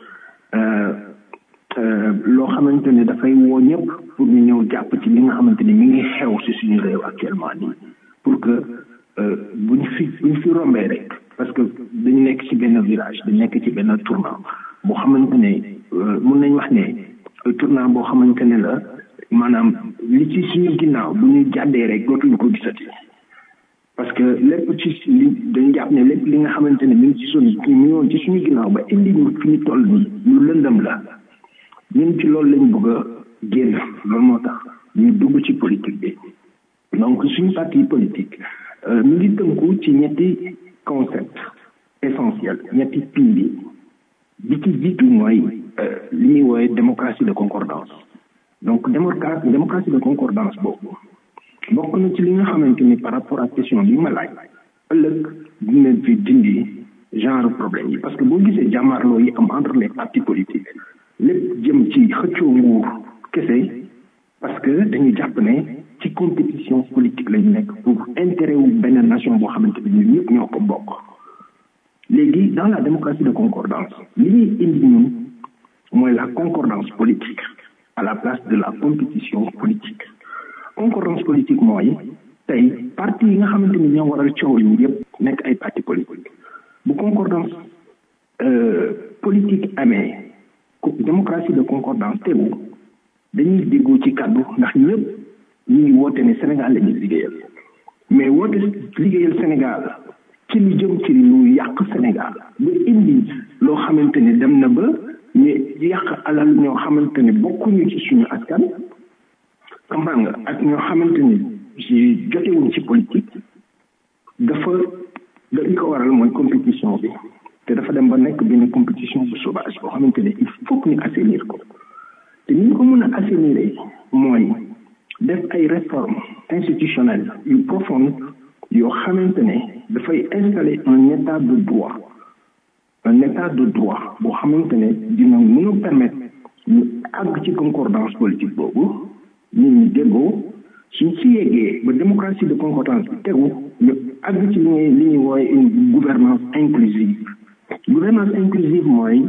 S10: loo xamante ne dafay woo ñëpp pour ñu ñëw jàpp ci li nga xamante ne mi ngi xew si suñu réew actuellement nii pour que buñ fi buñ fi rombee rek parce que dañu nekk ci benn virage dañu nekk ci benn tournant boo xamante ne mun nañ wax ne tournant boo xamante ne la maanaam li ci suñu ginnaaw bu ñu jàddee rek dootuñu ko gisati parce que lépp ci li dañu jàpp ne lépp li nga xamante ne mi ngi ci suñu mi ngi woon ci suñu ginnaaw ba indi ñu fi ñu toll nii lu lëndëm la ñun ci loolu lañ bëgg a génn loolu moo tax ñu dugg ci politique bi donc suñu parti politique mi ngi tënku ci ñetti concept essentiel ñetti pilier bi ci jiitu mooy li ñuy woowe démocratie de concordance donc démocratie démocratie de concordance boobu bokk na ci li nga xamante ni par rapport ak question bi ma laaj ëllëg dina fi dindi genre problème yi parce que boo gisee jàmmaarloo yi am entre les partis politiques lépp jëm ci xëccoo nguur kese parce que dañuy jàpp ne ci compétition politique lañu nekk pour intérêt wu benn nation boo xamante ne ñun ñëpp ñoo ko bokk léegi dans la démocratie de concordance li ñuy indi ñun mooy la concordance politique à la place de la compétition politique concordance politique mooy tey parti yi nga xamante ni ñoo waral coow yi yëpp nekk ay parti politique bu concordance politique amee démocratie de concordance tegu dañuy déggoo ci kàddu ndax ñëpp ñu ngi woote ne Sénégal la ñuy liggéeyal mais woote liggéeyal Sénégal ci lu jëm ci lu yàq Sénégal ba indi loo xamante ne dem na ba ñu yàq alal ñoo xamante ne bokkuñu ci suñu askan comprendre nga ak ñoo xamante ne ci jotewuñ ci politique dafa da li ko waral mooy compétition bi te dafa dem ba nekk benn compétition bu sauvage boo xamante ne il faut que ñu assainir ko te ni ñu ko mën a assainir mooy def ay réformes institutionnelles yu profondes yoo xamante ne dafay installer un état de droit un état de droit boo xamante ne dina mën a permettre ñu àgg ci concordance politique boobu nit ñi déggoo suñ ci yeggee ba démocratie de concordance bi tegu ñu àgg ci li ñuy li ñuy wooye une gouvernance inclusive gouvernance inclusive mooy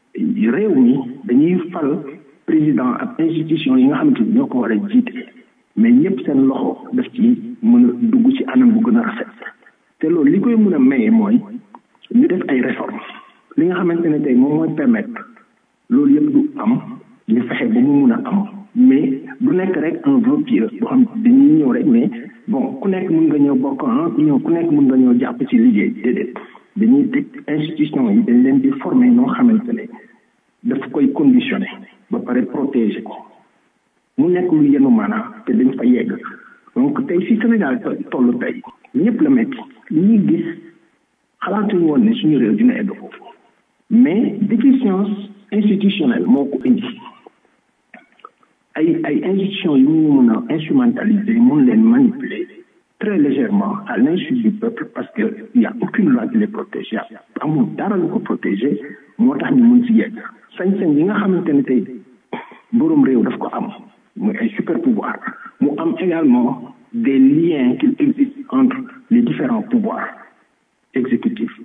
S10: réew mi dañuy fal président ak institution yi nga xamante ni ñoo ko war a jiite mais ñëpp seen loxo daf ci mën a dugg ci anam bu gën a rafet te loolu li koy mën a maye mooy ñu def ay réformes li nga xamante ne tey moom mooy permettre loolu yëpp du am ñu fexe ba mu mun a am mais du nekk rek un vœu pieux boo xam dañuy ñëw rek mais bon ku nekk mun nga ñëw bokk ah ñëw ku nekk mun nga ñëw jàpp ci liggéey déedéet dañuy teg institution yi dañ leen di former noo xamante ne daf koy conditionné ba pare protéger ko mu nekk lu yenu maanaa te dañ fa yegg donc tey si Sénégal toll tey ñëpp la métti li ñuy gis xalaatuñu woon ne suñu réew dina egg foofu mais déficience institutionnelle moo ko indi ay ay institutions yu ñu mun a instrumentaliser mun leen manipuler très légèrement à l'insu du peuple parce que il y a aucune loi qui les protège y a amul dara lu ko protéger moo tax ñu mun si yegg sañ-sañ yi nga xamante ne tey borom réew daf ko am muy ay super pouvoir mu am également des liens qui existent entre les différents pouvoirs exécutifs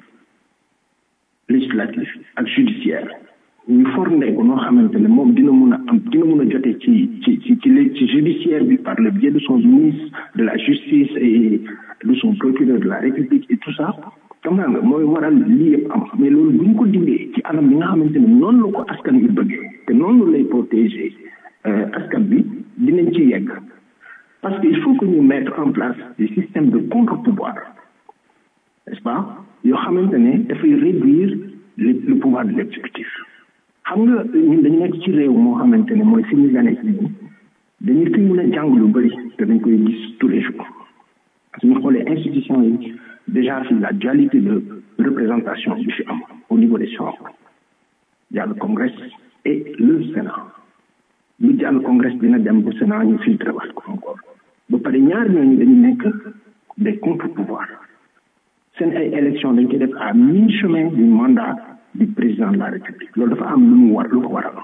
S10: législatifs ak judiciaire ñu formé ko noo xamante ne moom dina mun a am dina mun a jotee ci ci ci ci ci judiciaire bi par le biais de son ministre de la justice et de son procureur de la république et tout ça xam nga mooy waral lii yëpp am mais loolu bu ñu ko dindee ci anam bi nga xamante ne noonu la ko askan bi bëggee te noonu lay protéger askan bi dinañ ci yegg parce que il faut que ñu mettre en place des systèmes de contre-pouvoir n'est-ce pas yoo xamante ne dafay réduire le le pouvoir de l'exécutif xam nga ñun dañu nekk ci réew moo xamante ne mooy fi ñu gane si nii dañu fi mun a jàng lu bëri te dañ koy gis tous les jours parce que ñu xoolee institution yi déjà fi la dualité de représentation bi fi am au niveau des chambres il y a le congrès et le sénat lu jàll congrès dina dem ba sénat ñu filtré waat ko encore ba pare ñaar ñooñu dañu nekk des contre-pouvoirs seen ay élection dañ koy def à mi-chemin du mandat du président de la république loolu dafa am lu mu war lu ko waral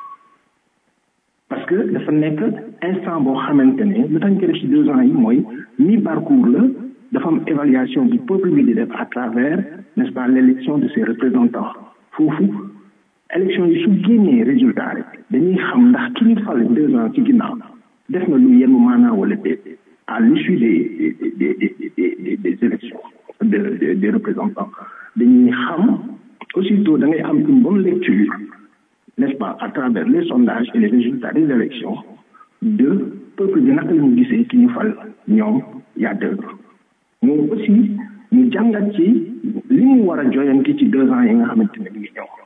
S10: parce que dafa nekk instant boo xamante ne lu tax ñu koy def ci deux ans yi mooy mi parcours la dafa am évaluation bu peuple bi di def à travers n'est-ce pas l'élection de ses représentants foofu élection yi su génnee résultat rek dañuy xam ndax ki ñu fal deux ans ci ginnaaw def na lu yenn maanaa wala déet à l'issue des des des des des élections de des représentants dañuy xam aussitôt da ngay am une bonne lecture n'est-ce pas à travers les sondages et les résultats des élections de peuple bi naka la ñu gisee ki ñu fal ñoom y a deux ans moom aussi ñu jàngat ci li mu war a joyanti ci deux ans yi nga xamante ne mi ngi ñëw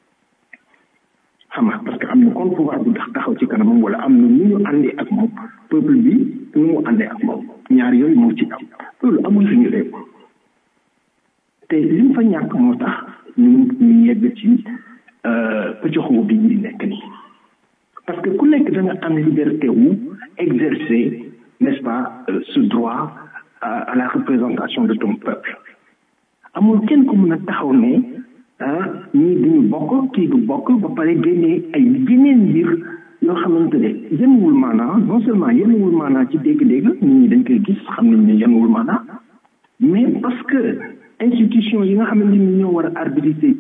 S10: xam nga parce que am na contre pouvoir bu tax taxaw ci kanamam wala am na nu ñu àndee ak moom peuple bi nu mu àndee ak moom ñaar yooyu moo ci am loolu amul suñu réew te li mu fa ñàkk moo tax ñu ñu yegg ci pëccoxoo bi ñu nekk nii parce que ku nekk da nga am liberté wu exercer n'est-ce pas ce droit à la représentation de ton peuple amul kenn ku mën a taxaw ne ah ñii duñu bokk kii du bokk ba pare génnee ay yeneen mbir yoo xamante ne yenuwul maanaa non seulement yenuwul maanaa ci dégg-dégg nit ñi dañ koy gis xam nañ ne yenuwul maanaa mais parce que institution yi nga xamante ni ñoo war a arbitrer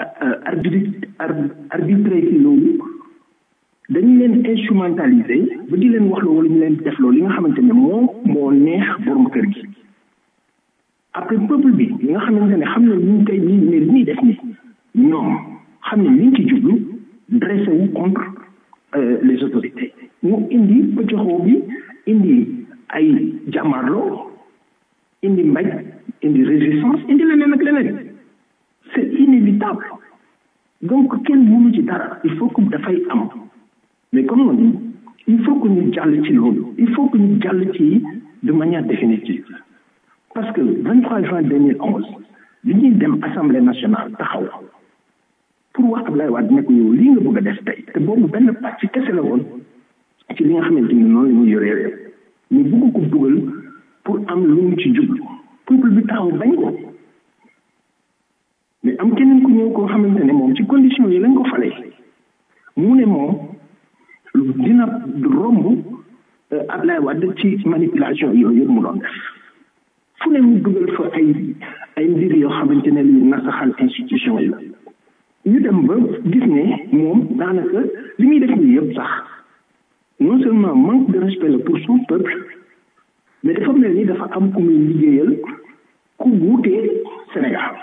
S10: arbitrer ci loolu dañu leen instrumentaliser ba di leen wax loo wala ñu leen def loolu li nga xamante ne moo moo neex borom kër gi après peuple bi li nga xamante ne xam ne ñu ngi koy ñi ne li ñuy def ni ñoom xam ne liñ ci jublu dressé wu contre les autorités mu indi pëccoxoo bi indi ay jàmmarloo indi mbaj indi résistance indi leneen ak leneen c'est inévitable donc kenn mënu ci dara il faut que dafay am mais comme on dit il faut que ñu jàll ci loolu il faut que ñu jàll ci de manière définitive parce que 23 juin 2011 bi ñuy dem assemblée nationale taxaw pour wax Ablaye Wade ne ko yow lii nga bëgg a def tey te boobu benn pàcc kese la woon ci li nga xamante ni noonu la ñuy yoree réew ñu bëgg ko dugal pour am lu mu ci jublu peuple bi taxaw bañ ko mais am keneen ku ñëw koo xamante ne moom ci condition yi lañ ko falee mu ne moom dina romb Ablaye Wade ci manipulation yooyu yëpp mu doon def fu ne mu dugal fa ay ay mbir yoo xamante ne li nasaxal institution yi la ñu dem ba gis ne moom daanaka li muy def nii yëpp sax non seulement manque de respect la pour son peuple mais dafa mel ni dafa am ku muy liggéeyal ku wuutee Sénégal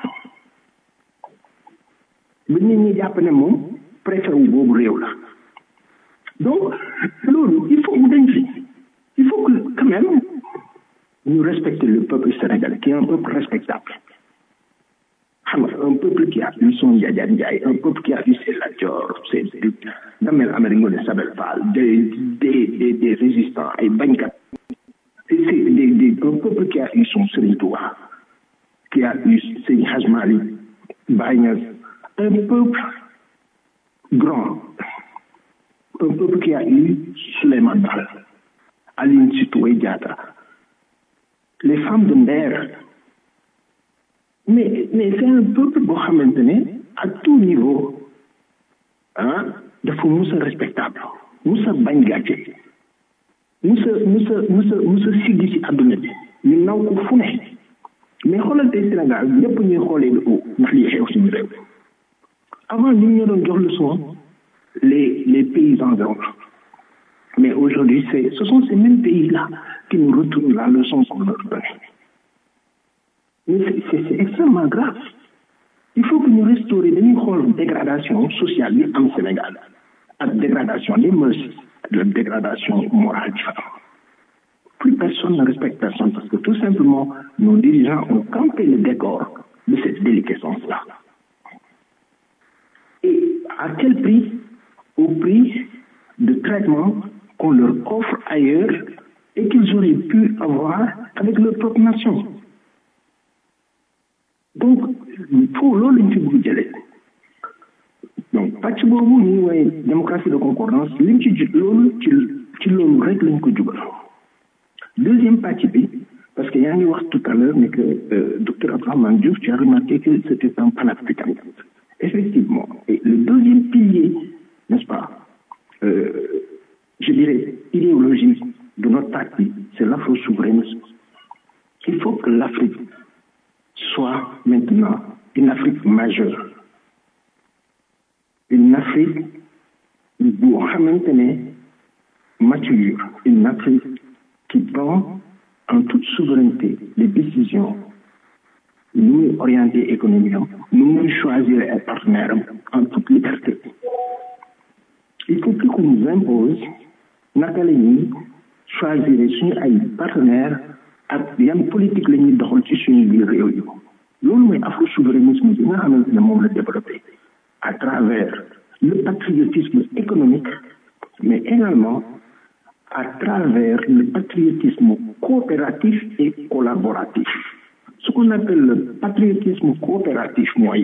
S10: ba nit ñi jàpp ne moom préfet wu boobu réew la donc loolu il faut mu dañ fi il faut que quand même ñu respecter le peuple sénégalais qui est un peuple respectable xam nga un peuple qui a eu son Yaya Ndiaye un peuple qui a eu ses Lat Dior ses Damel Amari Ngoné Sabel Fall des des des des résistants ay bañkat c'est des des un peuple qui a eu son Serigne Touba qui a eu Serigne Hadj Malick Baye Niass un peuple grand un peuple qui a eu Souleymane Baal Aline Sitoé Diatta les femmes de Nder mais mais c'est un peuple boo xamante ne à tout niveau ah dafa mus a respectable mus a bañ gàcce mus a mus a mus a mus a siggi ci àdduna bi ñu naw ko fu ne mais xoolal tey Sénégal ñëpp ñuy xoolee de haut ndax lii xew suñu réew avant ñu ñoo doon jox leçon les les pays environnants mais aujourd'hui c'est ce sont ces mêmes pays là qui nous retournent la leçon qu'on leur donne mais c'est c'est extrêmement grave il faut que ñu restaurer dañuy xool dégradation sociale bi am Sénégal ak dégradation des mœurs la dégradation morale bi fa am plus personne ne respecte personne parce que tout simplement nos dirigeants ont campé le décor de cette déliquescence là et à quel prix au prix de traitement qu'on leur offre ailleurs et qu'ils auraient pu avoir avec leur propre nation donc foofu loolu lañ fi bëgg jëlee donc pàcc boobu ñuy woowee démocratie de concordance liñ ci jut loolu ci ci loolu rek lañ ko jubal deuxième pàcc bi parce que yaa ngi wax tout à l'heure ne que euh, docteur Abdourahmane Diouf tu as remarqué que c'était un panafricaniste effectivement et le deuxième pilier n'est-ce pas euh, je dirais idéologique de notre parti c'est l'afro-souverainisme il faut que l'Afrique soit maintenant une Afrique majeure une Afrique boo xamante ne mature une Afrique qui prend en toute souveraineté les décisions nu muy orienter économie am nu muy choisir ay partenaires am en toute liberté il faut plus qu'on nous impose naka la ñuy choisir suñu ay partenaires ak yan politique la ñuy doxal ci suñu biir réew yi loolu mooy afro-souverainisme bi nga xamante ne moom la développé à travers le patriotisme économique mais également à travers le patriotisme coopératif et collaboratif ce qu'on appelle le patriotisme coopératif mooy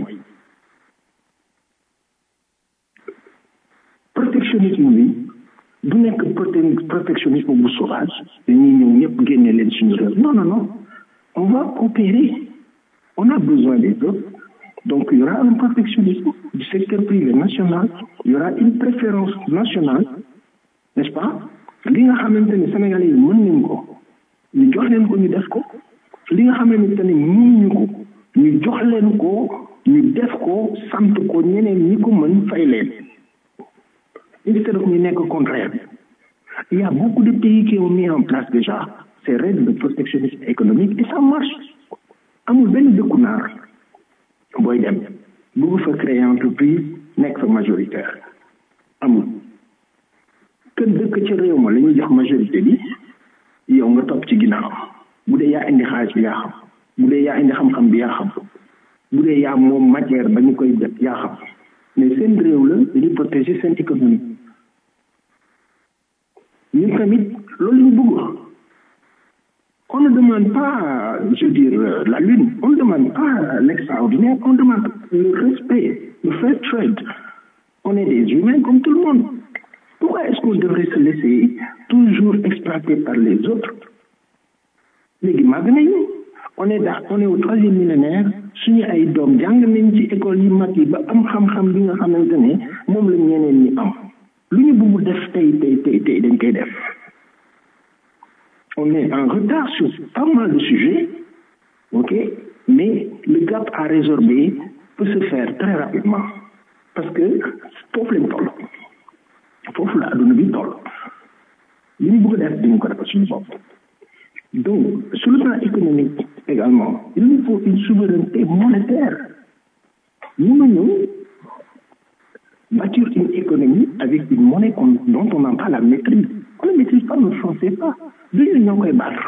S10: protectionnisme bi du nekk protectionnisme bu sauvage dañuy ñëw ñëpp génne leen suñu réew non non non on va coopérer on a besoin des autres donc il y aura un protectionnisme du secteur privé national il y aura une préférence nationale n'est-ce pas li nga xamante ne sénégalais yi mën nañ ko ñu jox leen ko ñu def ko li nga xamante ne mënuñu ko ñu jox leen ko ñu def ko sant ko ñeneen ñi ko mën fay leen instead of ñu nekk contraire il y a beaucoup de pays qui ont mis en place déjà ces règles de protectionnisme économique et ça marche amul benn dëkku naar booy dem bëgg fa créer entreprise nekk fa majoritaire amul kër dëkk ci réew ma la ñuy jox majorité bi yow nga topp ci ginnaaw bu dee yaa indi xaalis bi yaa xam bu dee yaa indi xam-xam bi yaa xam bu dee yaa moom matière ba ñu koy def yaa xam mais seen réew la dañuy protéger seen économie ñun tamit loolu ñu bëgg on ne demande pas je veux dire la lune on ne demande pas l'extraordinaire on demande le respect le fair trade on est des humains comme tout le monde pourquoi est-ce qu'on devrait se laisser toujours exploiter par les autres léegi màgg nañu on est da on est au troisième millénaire suñu ay doom jàng nañ ci école yi mag yi ba am xam-xam bi nga xamante ne moom la ñeneen ñi am lu ñu bëgg def tey tey tey tey dañ koy def on est en retard sur pas mal de sujets ok mais le gap à résorber peut se faire très rapidement parce que foofu lañ toll foofu la adduna bi toll li ñu bëgg a def dañu ko defal suñu bopp donc sur le plan économique également il nous faut une souveraineté monétaire mënuñu bâtir une économie avec une monnaie dont on n'a pas la maîtrise on ne maîtrise pas notre franc CFA du ñu ñoo koy battre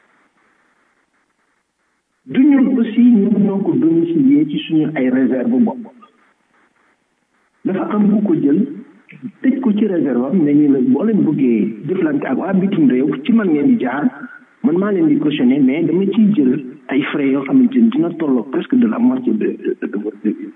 S10: du ñun aussi ñun ñoo ko domicilier ci suñu ay réserve bopp dafa am bu ko jël tëj ko ci réserve am ne ñu la boo leen bëggee jëflante ak waa bitim réew ci man ngeen di jaar man maa leen di cautionné mais dama ciy jël ay frais yoo xamante ni dina tolloo presque de la moitié de de de votre devise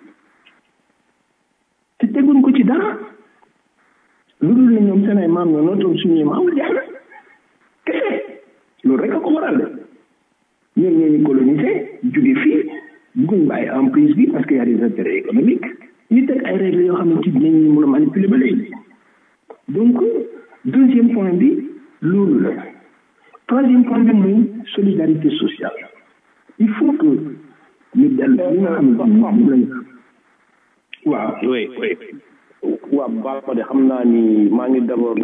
S10: te teguñ ko ci dara lu dul ne ñoom seen ay maam ñoo nootoon suñuy maam jeex na kese loolu rek a ko waral de ñoom ñoo ñu colonisé jóge fii bugguñ bàyyi emprise bi parce que y a des intérêts économiques ñu teg ay règles yoo xamante ni dinañ mën a manipuler ba léegi donc deuxième point bi loolu la troisième point bi mooy solidarité sociale il faut que ñu dellu li nga xamante ni moom lañ
S8: waaw oui oui waaw baal ma de xam naa ni maa ngi d'abord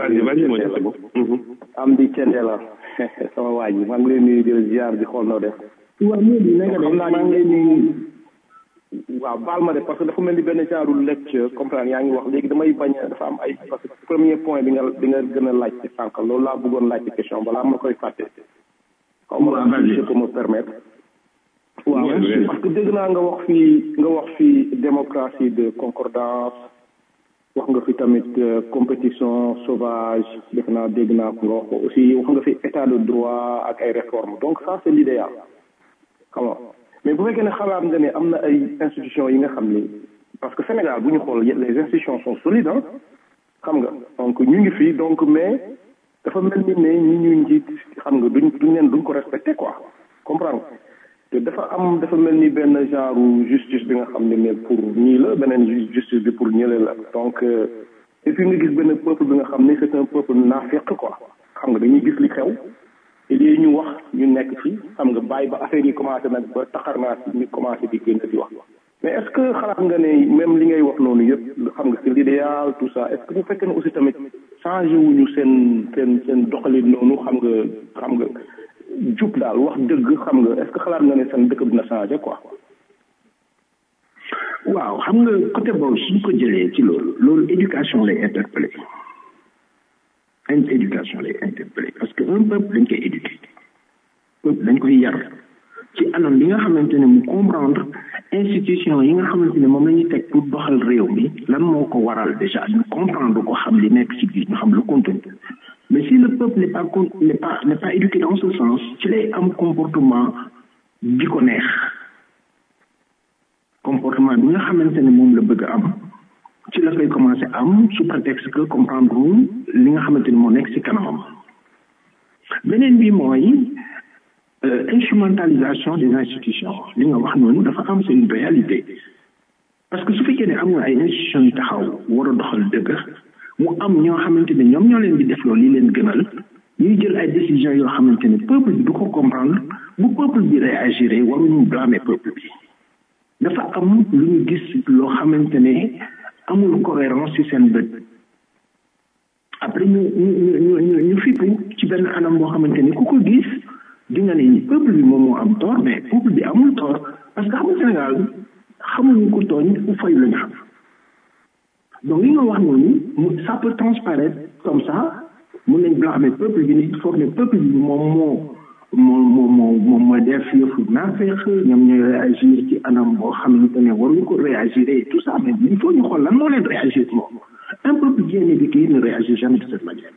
S8: am di cende la sama waa ji maa ngi leen nuyu di la ziar di xool noo def
S10: waaw moo di nanga
S8: xam naa maa ngi leen nuyu waaw baal ma de parce que dafa mel ni benn genre lecture comprendre yaa ngi wax léegi damay bañ a dafa am ay parce que premier point bi nga bi nga gën a laaj ci sànq loolu laa bëggoon laaj ci question balaa ma koy fàtte xaw ma si je peux me permettre waaw parce que dégg naa nga wax fii nga wax fii démocratie de concordance wax nga fi tamit compétition sauvage def naa dégg naa ko nga wax ko aussi wax nga fi état de droit ak ay réformes donc ça c'est l'idéal xam nga mais bu fekkee ne xalaat nga ne am na ay institutions yi nga xam ni parce que Sénégal bu ñu xool les institutions sont solides ah xam nga donc ñu ngi fii donc mais dafa mel ni ne ñi ñu njiit xam nga duñ duñ leen duñ ko respecté quoi comprendre te dafa am dafa mel ni benn genre justice bi nga xam ne mais pour ñii la beneen justice bi pour ñële la donc et puis nga gis benn peuple bi nga xam ne c'est un peuple naafeq quoi xam nga dañuy gis li xew te lii ñu wax ñu nekk ci xam nga bàyyi ba affaire yi commencé nag ba taxar naa si ñu commencé di génn di wax mais est-ce que xalaat nga ne même li ngay wax noonu yëpp xam nga c'est l'idéal tout ça est-ce que bu fekkee ne aussi tamit changé wuñu seen seen seen doxalin noonu xam nga xam nga jub daal wax dëgg xam nga est-ce que xalaat nga ne seen dëkk dina changé quoi.
S10: waaw xam nga côté boobu suñ ko jëlee ci loolu loolu éducation lay interpellé une éducation lay interpellé parce que un peuple dañ koy éduquer peuple dañ koy yar ci anam bi nga xamante ne mu comprendre institution yi nga xamante ne moom la ñuy teg pour doxal réew mi lan moo ko waral déjà ñu comprendre ko xam li nekk ci biir ñu xam le contenu mais si le peuple n'est pas n'est pas n'est pas éduqué dans ce sens ci lay am comportement bi ko neex comportement bi nga xamante ne moom la bëgg a am ci la koy commencé am sous prétexte que comprendre wul li nga xamante ni moo nekk ci kanamam beneen bi mooy instrumentalisation des institutions li nga wax noonu dafa am c'est une réalité parce que su fekkee ne am nga ay institutions yu taxaw war a doxal dëgg mu am ñoo xamante ne ñoom ñoo leen di def loolu li leen gënal ñuy jël ay décisions yoo xamante ne peuple bi du ko comprendre bu peuple bi réagir waruñu blâmer peuple bi dafa am lu ñu gis loo xamante ne amul cohérence ci seen bët après ñu ñu ñu ñu ñu fippu ci benn anam boo xamante ni ku ko gis di nga ne peuple bi moom moo am tort mais peuple bi amul tort parce que xam nga Sénégal xamuñu ko tooñ ku fay la ñu xam donc li nga wax noonu mu ça peut transparaître comme ça mun nañ blâmer peuple bi ni foog ne peuple bi moom moo moo moo moo moom mooy def yëfu naafeex ñoom ñooy réagir ci anam boo xamante ne waruñu ko réagir et tout ça mais il faut ñu xool lan moo leen réagir moom un peuple bien éduqué ne réagit jamais de cette manière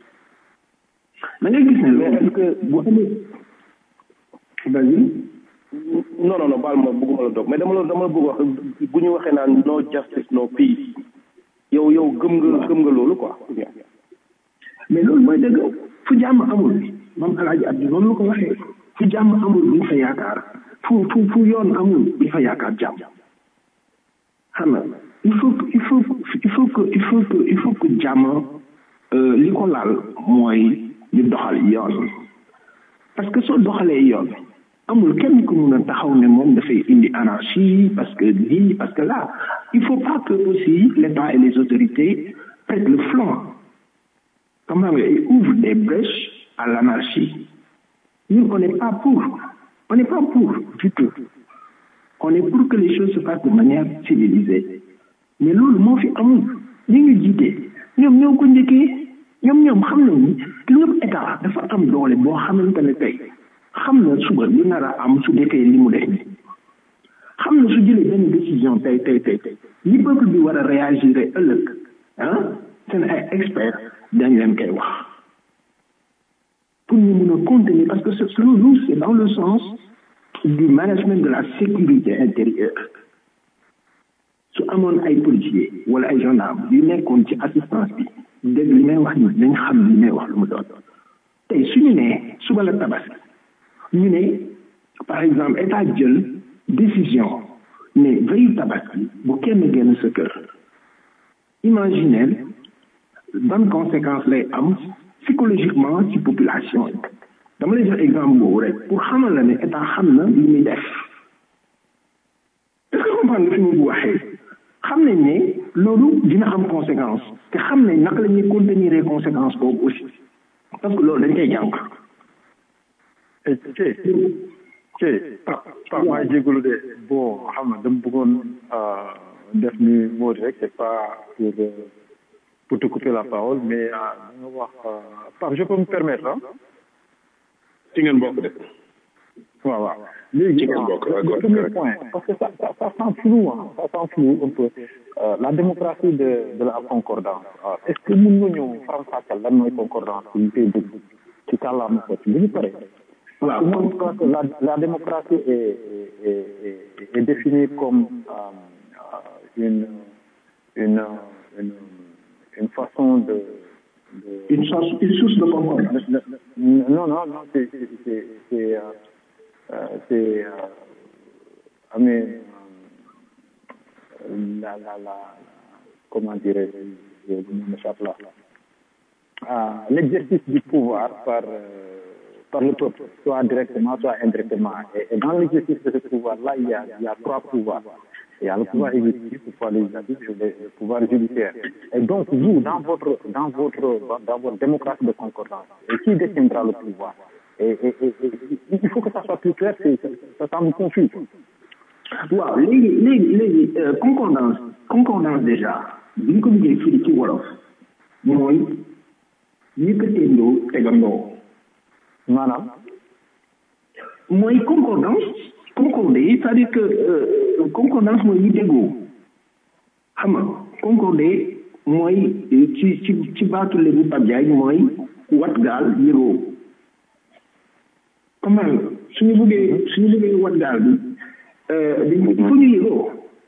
S10: da ngay gis ne loolu que bu amee vas-y
S8: non non non baal ma bëgguma la dog mais dama la dama la bëgg wax bu ñu waxee naan no justice no peace yow yow gëm nga gëm nga loolu quoi
S10: mais loolu mooy dëgg fu jàmm amul moom alaaji abdi noonu la ko waxee fu jàmm amul buñ fa yaakaar fu fu fu yoon amul buñ fa yaakaar jàmm xam nga il faut que il faut il faut que il faut que il faut que jàmm li ko laal mooy ñu doxal yoon parce que soo doxalee yoon amul kenn ku mun a taxaw ne moom dafay indi anarchie parce que lii parce que là il faut pas que aussi l'État et les autorités prêtent le flanc comment dire, et ouvre des brèches à l'anarchie. Nous, on n'est pas pour. On n'est pas pour du tout. On est pour que les choses se fassent de manière civilisée. Mais loolu moo fi amul ñi ñu jiite ñoom ñoo ko njëkkee ñoom ñoom xam nañ ni lépp état dafa am doole boo xamante ne tey xam na suba li nar a am su dekkee li mu def ni xam na su jëlee benn décision tey tey tey tey li peuple bi war a réagir ëllëg ah seen ay experts dañ leen koy wax pour ñu mun a contenir parce que selon nous c'est dans le sens du management de la sécurité intérieure su amoon ay policiers wala ay gendarmes yu nekkoon ci assistance bi dégg li may wax ni dañ xam li may wax lu mu doon tey su ñu nee suba la tabaski ñu ne par exemple état jël décision ne veille tabaski bu kenn génn sa kër imaginez ban conséquence lay am psychologiquement ci population yi dama lay jox exemple boobu rek pour xamal la ne état xam na li muy def est ce que comprendre nga fi mu bu waxee xam nañ ne loolu dina am conséquence te xam nañ naka la ñuy contenir conséquence boobu aussi parce que loolu dañ koy jàng
S5: ci ci pa pa maa jégalu de bon xam nga dama bëggoon def ni moo rek c'est pas pour pour te couper la parole mais da nga wax Pape je peux me permettre ah
S9: ci ngeen bokk de
S5: waaw waaw léegi
S9: ci ngeen bokk
S5: le premier point parce que ça ça ça sent flou hein ça sent flou un peu la démocratie de de la concordance est-ce que mën nga ñëw faram fàccal lan mooy concordance ci koy dégg ci kàllaama ko ci bu ñu paree waaw moi je pense que la la démocratie est est est, est définie comme euh, une une une une façon de, de
S10: une source une source de concordance
S5: non non non c'est c'est c'est euh, c'est euh, mais la la la comment dirais-je je m'échappe là ah, l'exercice du pouvoir par euh, par le peuple soit directement soit indirectement et, et dans l'exercice de ce pouvoir là il y a il y a trois pouvoirs il y a le pouvoir exécutif, le pouvoir législatif et le pouvoir judiciaire. Et donc, vous, dans votre, dans votre, dans votre démocratie de concordance, et qui détiendra le pouvoir et, et, et, et, il faut que ça soit plus clair, c'est, ça semble confus.
S10: waaw léegi léegi léegi concordance concordance déjà bi ñu ko liggéey fii ci wolof mooy yëkkateendoo tegandoo
S5: maanaam
S10: mooy concordance concorder c'est-à-dire que euh, concordance mooy ñu déggoo xam nga concorder mooy ci ci ci baatu léegi Pape Diagne mooy wat gaal yëgoo comment nga suñu bëggee suñu bëggee wat gaal bi dañ il faut ñu yëgoo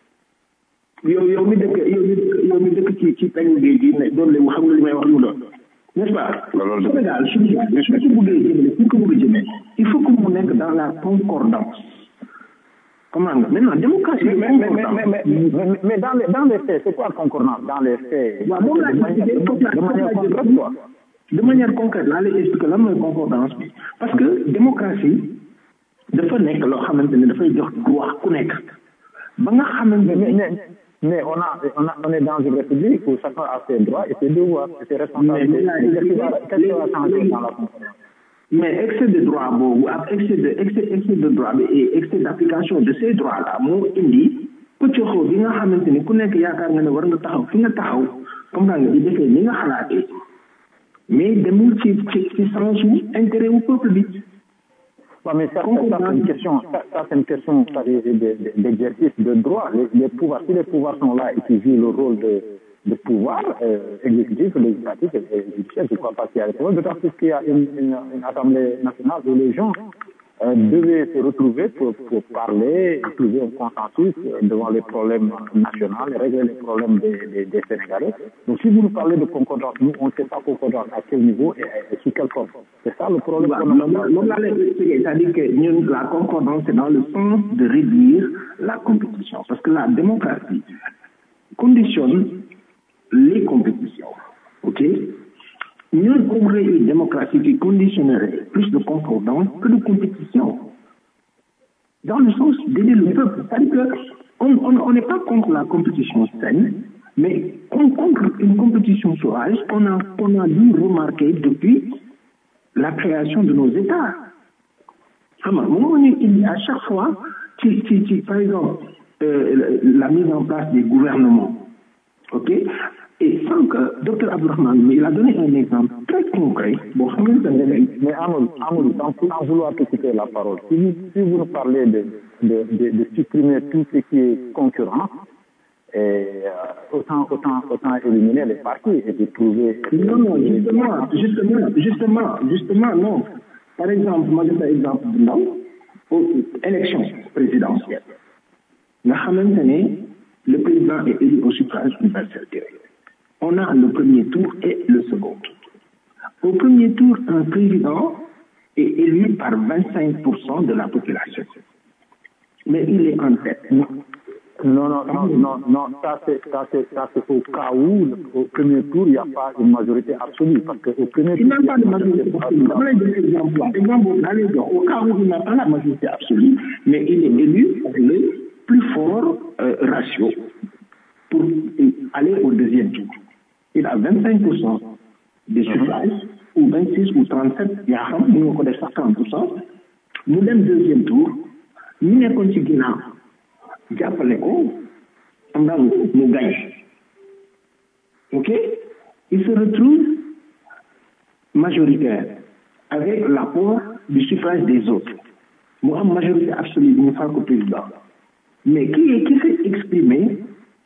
S10: yow yow mi dëkk yow mi dëkk yow mi dëkk ci ci peñu géej gi ne doon léegi xam nga li may wax lu doon n'est-ce pas Sénégal suñu suñu ko bëggee jëmale suñu ko bëgg jëmee il faut que mu nekk dans la concordance comment nga maintenant démocratie
S5: mais, mais, mais, mais, mais, mais dans les dans les faits c'est quoi concordance dans les faits
S10: waaw moom laa
S5: de manière de manière concrète quoi
S10: de manière concrète laa lay expliquer lan mooy concordance bi parce que démocratie dafa nekk loo xamante ne dafay jox droit ku nekk ba nga xamante
S5: ne mais on a on a on est dans une république où chacun a ses droits et ses devoirs et ses responsabilités qu'est-ce qui va qu'est-ce qui va changer dans la concordance
S10: mais excès de droit boobu ak excès de excès excès de droit bi et excès d'application de ces droits là moo indi pëccoxoo bi nga xamante ni ku nekk yaakaar nga ne war nga taxaw fi nga taxaw comme nga di defee ni nga xalaatee mais demul ci ci ci sens wu intérêt wu peuple bi
S5: Ouais, mais ça, ça, ça c'est une question, ça, ça c'est une question d'exercice de, de, de droit. Les, les, pouvoirs, si les pouvoirs sont là et qui jouent le rôle de, de pouvoir euh, exécutif, législatif et, et judiciaire, je ne crois pas qu'il y a des problèmes, d'autant plus qu'il y a une, une, une assemblée nationale où les gens euh, devaient se retrouver pour, pour parler, trouver un consensus euh, devant les problèmes nationaux, régler les problèmes des, des, des, Sénégalais. Donc si vous nous parlez de concordance, nous on ne sait pas concordance à quel niveau et, et sous quelle forme. C'est ça le problème.
S10: C'est-à-dire que nous, la concordance, c'est dans le sens de réduire la compétition. Parce que la démocratie conditionne les compétitions. OK Nous avons une démocratie qui conditionnerait plus de concordance que de compétition. Dans le sens d'aider le peuple. C'est-à-dire qu'on n'est on, on pas contre la compétition saine, Mais on contre une compétition sauvage qu'on a, qu'on a dû remarquer depuis la création de nos États. Il à chaque fois, tu, tu, tu, par exemple, euh, la mise en place des gouvernements, ok Et sans que Dr Abdourahmane, mais il a donné un exemple très concret. Bon,
S5: mais Amadou, Amadou sans, sans vouloir te couper la parole, si vous, si vous nous parlez de, de, de, de supprimer tout ce qui est concurrent, et, euh, autant, autant, autant éliminer les partis et de trouver.
S10: Non, non, justement, justement, justement, justement, non. Par exemple, moi, je fais exemple de non, aux élections présidentielles. Le président est élu au suffrage universel direct. On a le premier tour et le second tour. Au premier tour, un président est élu par 25% de la population. Mais il est en tête.
S5: Non, non, non, non, non, ça c'est, ça c'est, ça c'est au cas où, au premier tour, il n'y a pas une majorité absolue. Parce que au premier
S10: il tour. Il n'a pas de majorité absolue. Je vais donner l'exemple. Exemple, au cas où il n'a pas la majorité absolue, mais il est élu par le plus fort euh, ratio pour aller au deuxième tour. Il a 25% des suffrages, ou 26 ou 37, il y a nous connaissons 40%. Nous sommes deuxième tour, nous sommes ci ginnaaw jàppale ko am na mu gagne ok il se retrouve majoritaire avec l'apport du suffrage des autres mu am majorité absolue bi ñu fal ko président mais qui qui s'est exprimé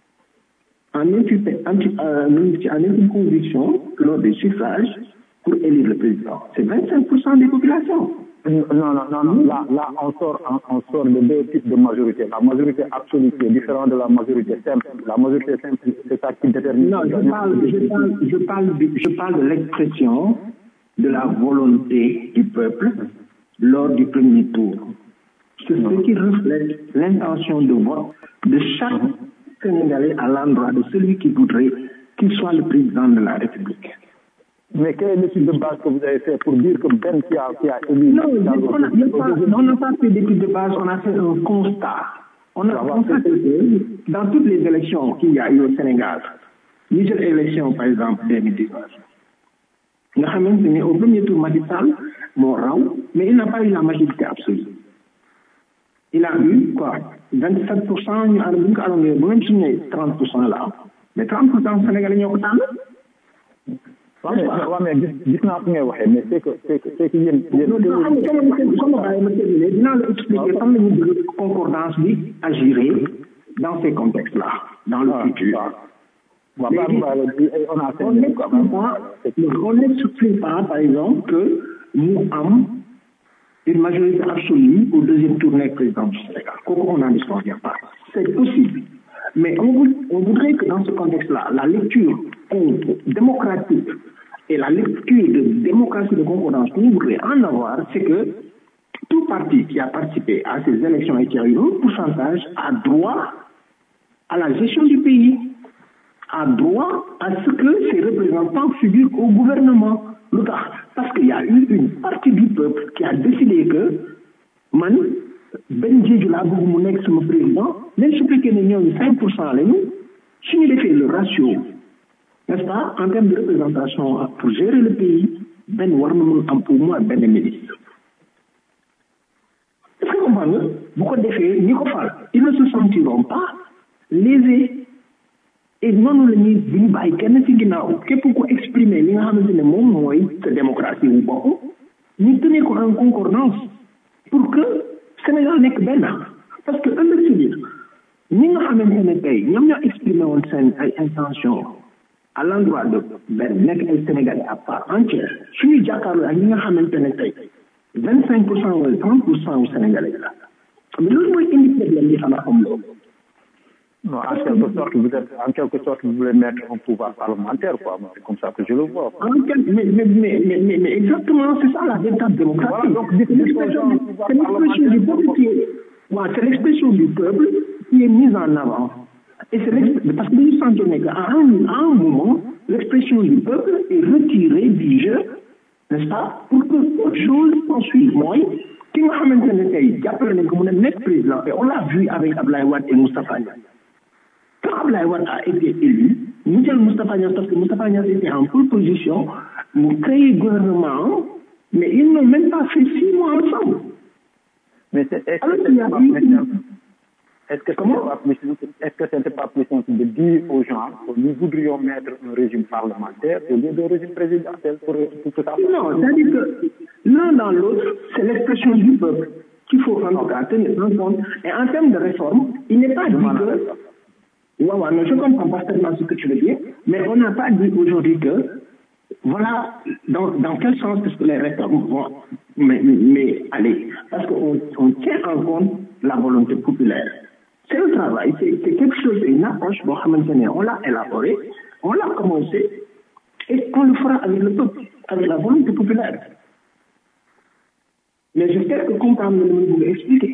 S10: en intime, en intime conviction lors des suffrages pour élire le président c'est 25% des populations
S5: non, non, non, non. Là, là on, sort, on, on sort de deux types de majorité. La majorité absolue qui est différente de la majorité simple. La majorité simple, c'est ça qui détermine.
S10: Non, je parle, je parle, je parle, de, je parle de l'expression de la volonté du peuple lors du premier tour. C'est ce qui reflète l'intention de vote de chaque Sénégalais à l'endroit de celui qui voudrait qu'il soit le président de la République.
S5: Mais quelle est l'étude de base que vous avez fait pour dire que Ben qui a, qui a élu
S10: Non, on n'a pas fait d'étude de base, on a fait un constat. On a constaté que dans toutes les élections qu'il y a eu au Sénégal, les élections par exemple 2019, nga xamante ne au premier tour Macky Sall moo raw mais il n'a pas eu la majorité absolue il a eu quoi 27 pour cent ñu ànd bu ñu ko arrondé ba même suñu 30 pour cent la am mais 30 pour cent Sénégalais ñoo ko tànn
S5: waaw mais waaw mais gis gis naa fi ngay waxee mais c'est que c'est que c'est que yéen yéen
S10: sama bàyyi ma terminé dinaa la expliquer fan la ñu bëgg concordance bi agiré dans ces contextes là dans le futur
S5: on
S10: n'exclut pas par exemple que nous avons une majorité absolue au deuxième tour du président du Sénégal kooku on n'en disconvient bien pas c'est possible mais on, on voudrait que dans ce contexte-là, la lecture démocratique et la lecture de démocratie de concordance qu'on voudrait en avoir, c'est que tout parti qui a participé à ces élections et qui a eu un pourcentage a droit à la gestion du pays, a droit à ce que ses représentants figurent au gouvernement. Parce qu'il y a eu une partie du peuple qui a décidé que, man, ben Diédiou laa bëgg mu nekk sama président même su fekkee ne ñooñu cinq pour cent lañu suñu defee le ratio n'est-ce pas en termes de représentation pour gérer le pays benn war na mën am au moins benn ministre est-ce que comprendre nga bu ko defee ñi ko fal ils ne se sentiront pas lésés et noonu la ñuy bu ñu bàyyi kenn ci ginnaaw képp ku exprimer li nga xamante ne moom mooy sa démocratie wu bopp ñu tenir ko en concordance pour que Sénégal nekk benn parce que ëllëg si biir ñi nga xamante ne tey ñoom ñoo exprimé woon seen ay intention à l'endroit de benn nekk ay Sénégalais à part entière suñu jàkkaarloo ak ñi nga xamante ne tey vingt cinq pour cent wala trente pour cent wu Sénégalais la mais loolu mooy indi problème bi xanaa am loolu
S5: Non, en quelque sorte, vous êtes, en quelque sorte, vous voulez mettre un pouvoir parlementaire, quoi. C'est comme ça que je le vois.
S10: En quelque, mais, mais, mais, mais, mais, exactement, c'est ça la véritable démocratie. Voilà, donc, c'est l'expression du peuple qui est, voilà, c'est l'expression du peuple qui est mise en avant. Et c'est parce que nous sentons qu'à un, à un moment, l'expression du peuple est retirée du jeu, n'est-ce pas, pour que autre chose s'en suive. Moi, qui m'a xamante ne tey jàppale nañ ko mu ne nekk président et on l'a vu avec Ablaye Wade et Moustapha Niasse quand Ablaye Wade a été élu mu jël Moustapha Niass parce que Moustapha Niass était en pole position mu créé gouvernement mais ils n'ont même pas fait six mois ensemble
S5: Mais c'est- est-ce
S10: Alors
S5: que
S10: qu'il y
S5: c'était
S10: a
S5: pas
S10: eu-
S5: plus simple Est-ce que c'était pas plus simple Est-ce que c'était pas plus simple de dire aux gens que nous voudrions mettre un régime parlementaire au lieu d'un régime présidentiel pour, pour que ça
S10: Non, c'est-à-dire que l'un dans l'autre, c'est l'expression du peuple qu'il faut en tout cas tenir en compte. Et en termes de réforme, il n'est pas dit que. Ouais, ouais, non, je comprends parfaitement ce que tu veux dire, mais on n'a pas dit aujourd'hui que, voilà, dans, dans quel sens est-ce que les réformes vont mais, mais aller Parce qu'on on tient en compte la volonté populaire. C'est un travail, c'est c'est quelque chose, c'est une approche, bon, on l'a élaboré, on l'a commencé, et on le fera avec le peuple, avec la volonté populaire. Mais j'espère que comprendre le monde vous expliquer.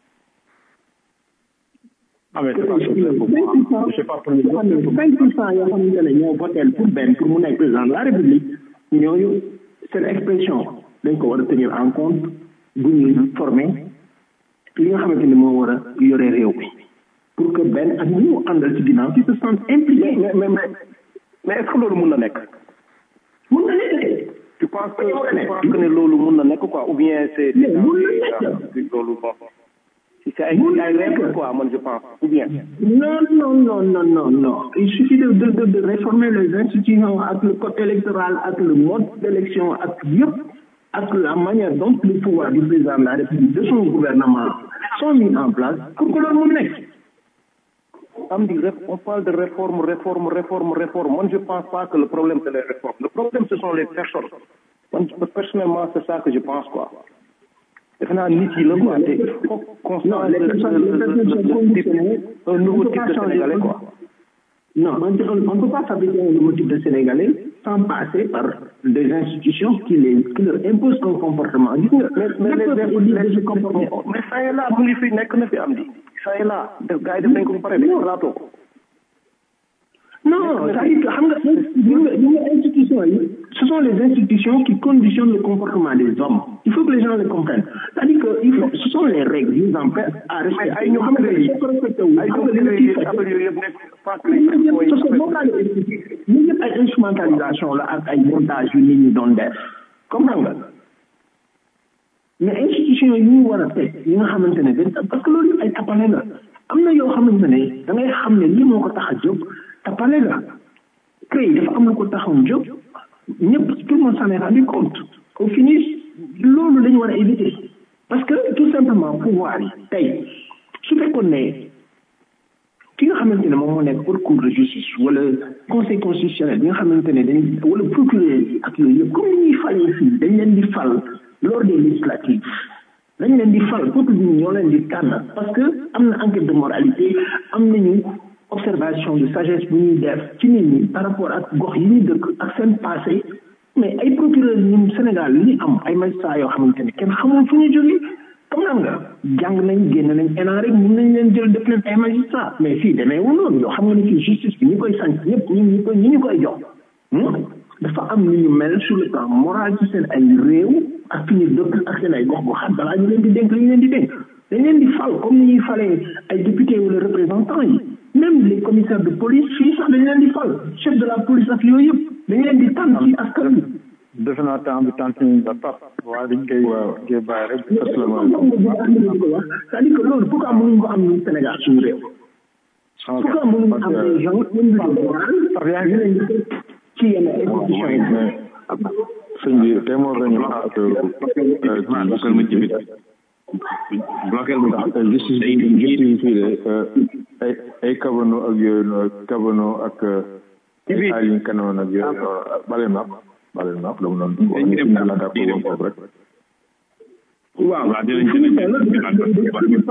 S5: Ah, mais c'est pas clair pour moi. Je sais pas pour les autres.
S10: 5 pour cent yoo xamante ne ñoo voté pour benn pour mu nekk président de la république ñooñu seen expression dañ ko war a tenir en compte bu ñuy formé li nga xamante ne moo war a yore réew mi pour que benn ak ñi mu àndal ci ginnaaw ci se sentent impliqués.
S8: mais mais mais mais est ce que loolu mun na nekk
S10: mun na nekk
S8: tu penses que tu penses que ne loolu mun na nekk quoi ou bien c'est
S10: Mais mun na nekk.
S8: loolu bon si c'est ay ay règle quoi man je pense ou bien
S10: Non, non, non, non, non, non. Il suffit de, de, de, de réformer les institutions avec le code électoral, avec le mode d'élection, avec yëpp, avec la manière dont les pouvoirs du président de la République, de son gouvernement, sont mis en place pour que loolu mu nekk.
S8: am di ref- on parle de réforme réforme réforme réforme moi je pense pas que le problème c'est les réformes le problème ce sont les personnes man personnellement c'est ça que je pense quoi defe naa nit yi la quoi te il faut qu'on
S10: Non,
S8: change
S10: les
S8: le-
S10: personnes,
S8: le-
S10: les
S8: le-
S10: personnes sont
S8: le- le type-
S10: conditionnées.
S8: un nouveau
S10: On peut
S8: type
S10: pas
S8: de
S10: changer.
S8: sénégalais quoi
S10: Non, on ne peut pas fabriquer un nouveau type de Sénégalais sans passer par des institutions qui, les, qui leur imposent un comportement. Gis nga,
S8: mais mais
S10: le peuple est libre de se comporter.
S8: mais ça est là mu ngi fi nekk na fi am di ça est là def gars yi def nañ ko ba pare de xalaatoo ko
S10: Non, c'est-à-dire que xam nga gis nga gis nga institutions yi ce sont les institutions qui conditionnent le comportement des hommes. Il faut que les gens le comprennent. C'est-à-dire que il faut, ce sont les règles mises en place à respecter.
S8: ay ñoo
S10: xam nga
S8: créé
S10: soo ko respecté wu
S8: ay
S10: xam
S8: ñoo
S10: nga li nga
S8: créé
S10: ciy fekk.
S8: affaire yooyu yëpp nekk pas
S10: ñun ñëpp parce que moom laa lay expliqué ñun ñëpp ay instrumentalisation la ak ay montage yu nit ñi doon def comprendre nga mais institution yi ñu war a teg yi nga xamante ne dañ parce que loolu yëpp ay tapale la am na yoo xamante ne da ngay xam ne lii moo ko tax a jóg tapale la créé dafa am lu ko taxawoon jóg ñëpp tout le monde s'en est rendu compte au finish loolu la ñu war a éviter parce que tout simplement pouvoir yi tey su fekkoon ne ki nga xamante ne moom moo nekk pour cour de justice wala conseil constitutionnel bi nga xamante ne dañ wala procureur yi ak yooyu yëpp comme ni ñuy falee fii dañ leen di fal lors des législatives dañ leen di fal peuple bi ñoo leen di tànn parce que am na enquête de moralité am nañu observation de sagesse bu ñuy def ci nit ñi par rapport ak gox yi ñuy dëkk ak seen passé mais ay procureur ñun Sénégal li ñu am ay magistrats yoo xamante ne kenn xamul fu ñu jógee comme nan nga jàng nañ génn nañ ENA rek mun nañ leen jël def leen ay magistrat mais fii demee wu noonu yoo xam nga ne fii justice bi ñu koy sant ñëpp ñu ñu koy ñu ñu koy jox dafa am lu ñu mel sur le plan moral ci seen ay réew ak fi ñu dëkk ak seen ay gox goxaat balaa ñu leen di dénk li ñu leen di dénk dañ leen di fal comme ni ñuy falee ay député wala représentant yi même les commissaires de police fii sax dañ leen di fal chef de la police ak yooyu yëpp dañ leen di tànn ci askan bi
S5: defe naa temps bi tant ñu la pap waaye dañ koy koy bàyyi rek
S10: c'est-à-dire que loolu pourquoi mënuñ ko am ñun Sénégal suñu réew pourquoi mënuñ am des gens ñu leen di ci yenn institution yi
S5: sëñ bi tey moo gën ñu ak
S9: bloquel ma ci bit bloquel ma ci
S5: justice bi justice bi fii de ay ay kabano ak yooyu noonu kabano ak ay liñ kanoon ak yooyu noonu bale ma bale ma dama noonu
S9: Dañuy dem
S5: la daa ko woon foofu rek
S10: waaw
S9: waaw dinañ dinañ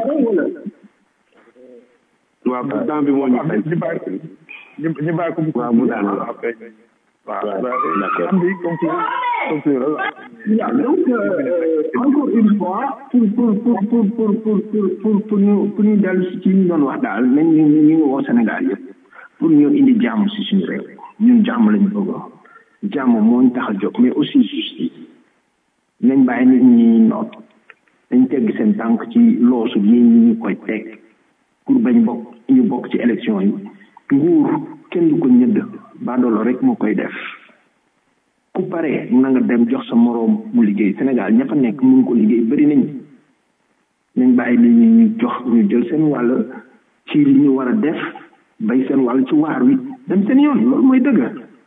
S9: waaw temps bi moo ñu fay
S5: ñu bàyyi ñu ñu bàyyi ko
S9: waaw mu daal
S5: après waaw am bi conclure conclure
S10: Yeah, donc, euh, encore une fois, pour, pour, pour, pour, pour, pour, pour, pour, pour ñu pour ñu dellu si ci ñu doon wax daal nañ ñu ñu ñu woo Sénégal yëpp pour ñu indi jàmm si suñu réew ñun jàmm lañu bëgg jàmm moo ñu tax a jóg mais aussi justice nañ bàyyi nit ñi noot dañ tegg seen tànk ci loosu yi ñu koy teg pour bañ bokk ñu bokk ci élection yi nguur kenn du ko ñëdd baadoolo rek moo koy def ku pare na nga dem jox sa moroom mu liggéey Sénégal ña fa nekk mun ko liggéey bëri nañ nañ bàyyi nit ñi ñu jox ñu jël seen wàll ci li ñu war a def bay seen wàll ci waar wi dem seen yoon loolu mooy dëgg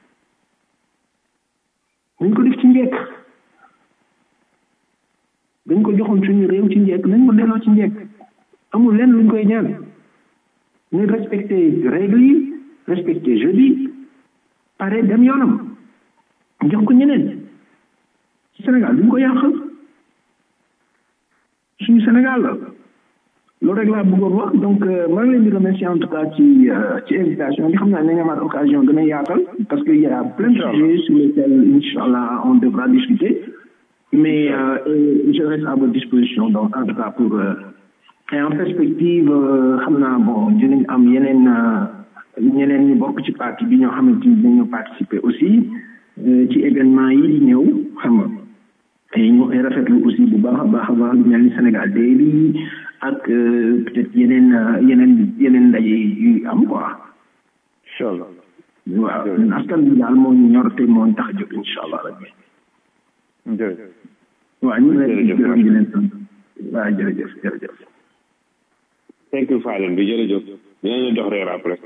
S10: nañ ko def ci njekk dañ ko joxoon suñu réew ci njekk nañ ko delloo ci njekk amul lenn luñ koy ñaan ñu respecté règle yi respecté jeu bi pare dem yoonam jox ko ñeneen ci Sénégal duñ ko yàq suñu Sénégal la loolu rek laa bëggoon wax donc maa ngi leen di remercier en tout cas ci ci invitation bi xam naa nañ amaat occasion gën a yaatal parce que y a plein de sujets sur lesquels inchallah on devra discuter mais euh, je reste à votre disposition donc en tout cas pour euh, et en perspective xam naa bon dinañ am yeneen ñeneen ñu bokk ci parti bi ñoo xamante ni dinañu participer aussi ci événement yi di ñëw xam nga et ñu koy rafetlu aussi bu baax a baax a baax lu mel ni Sénégal day bi ak peut-être yeneen yeneen yeneen ndaje yu am quoi.
S5: incha allah.
S10: waaw askan bi daal moo ñu ñor te moo ñu tax a jóg incha allah rabbi.
S5: jërëjëf.
S10: waaw ñu ngi leen di gërëm di leen sant. waaw jërëjëf jërëjëf.
S9: thank you Fadel bi jërëjëf dinañu jox reer après.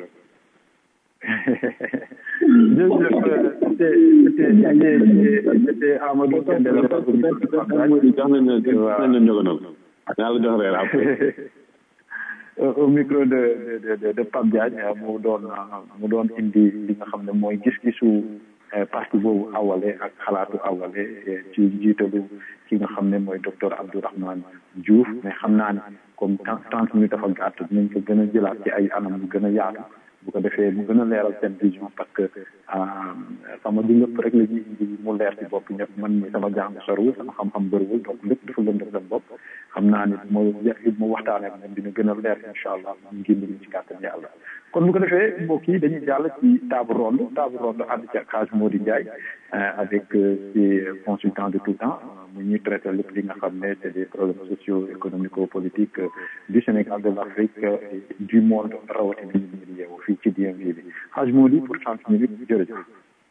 S5: c'était Amadou Kendele
S9: jox nañ leen jox nañ njogonal naa la jox reer après
S5: au micro de de de de Pape Diagne mu doon mu doon indi li nga xam ne mooy gis-gisu parti boobu awale ak xalaatu awale ci jiitalu ki nga xam ne mooy docteur Abdourahmane Diouf mais xam naa ne comme trente minutes dafa gàtt dinañ ko gën a jëlaat ci ay anam yu gën a yaatu bu ko defee mu gën a leeral seen vision parce que sama du lépp rek la ñuy indi mu leer ci bopp ñëpp man mi sama jàng sorwul sama xam-xam bëriwul donc lépp dafa lëndëm seen bopp xam naa ni mo mu waxtaanee moom dina gën a leer incha allah mu ngi ñu ci kàttan yàlla kon bu ko defee mbokk yi dañuy jàll ci table ronde table ronde ànd ci ak Hadj Mody Ndiaye avec ces consultants de tout temps mu ñuy traité lépp li nga xam ne c'est des problèmes sociaux économico politiques du Sénégal de l'Afrique et du monde rawatina ñu ñu di yeewu fii ci DMV bi Hadj Mody pour trente minutes jërëjëf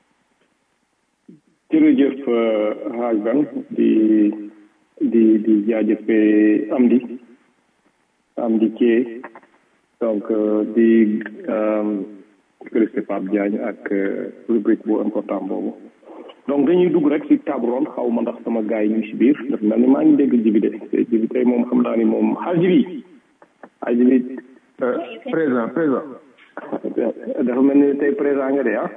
S8: jërëjëf Hadj Ban di di di jaajëfee Amdi Amdi Thié donc di félicité Pape Diagne ak rubrique bu important boobu donc dañuy dugg rek ci table ronde xaw ma ndax sama gars yi ñu ngi ci biir daf mel ni maa ngi dégg jibi de jibi tey moom xam naa ni moom xaaj bi xaaj bi
S5: présent présent
S8: dafa mel ni tey présent nga de ah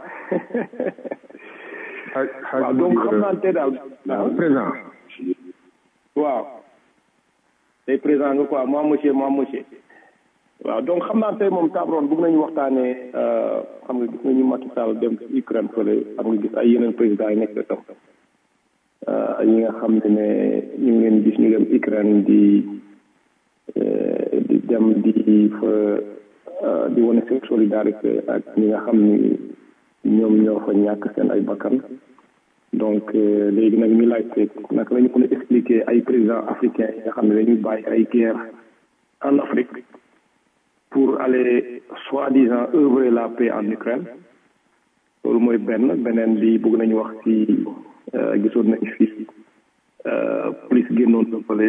S8: waaw donc xam naa tey daal
S5: présent
S8: waaw tey présent nga quoi moi monsieur moi monsieur waaw donc xam naa tey moom table ronde bëgg nañu waxtaanee xam nga gis nañu Macky Sall dem Ukraine fële xam nga gis ay yeneen président yi nekk tam ñi nga xam ne ne ñu ngi leen gis ñu dem Ukraine di di dem di fa di wane seen solidarité ak ñi nga xam ni ñoom ñoo fa ñàkk seen ay bakkan donc léegi nag ñu laajte naka la ñu mën a expliquer ay présidents africains yi nga xam ne dañuy bàyyi ay guerre en Afrique pour aller soi-disant œuvrer la paix en Ukraine loolu mooy benn beneen bi bëgg nañu wax ci gisoon nañ fi police génnoon na fële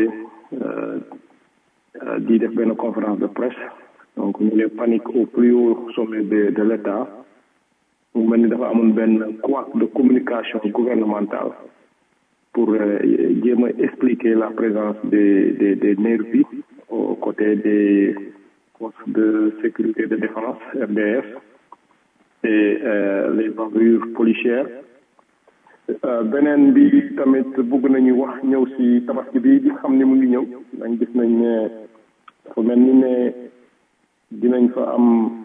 S8: di def benn conférence de presse donc ñu ne panique au plus haut sommet de de l'État mu mel ni dafa amoon benn couac de communication gouvernementale pour jéem a expliquer la présence des des des nervis aux côtés des forces de sécurité de défense RDF et les bavures policières beneen bi tamit bëgg nañu wax ñëw si tabaski bi di xam ni mu ngi ñëw dañ gis nañ ne dafa mel ni ne dinañ fa am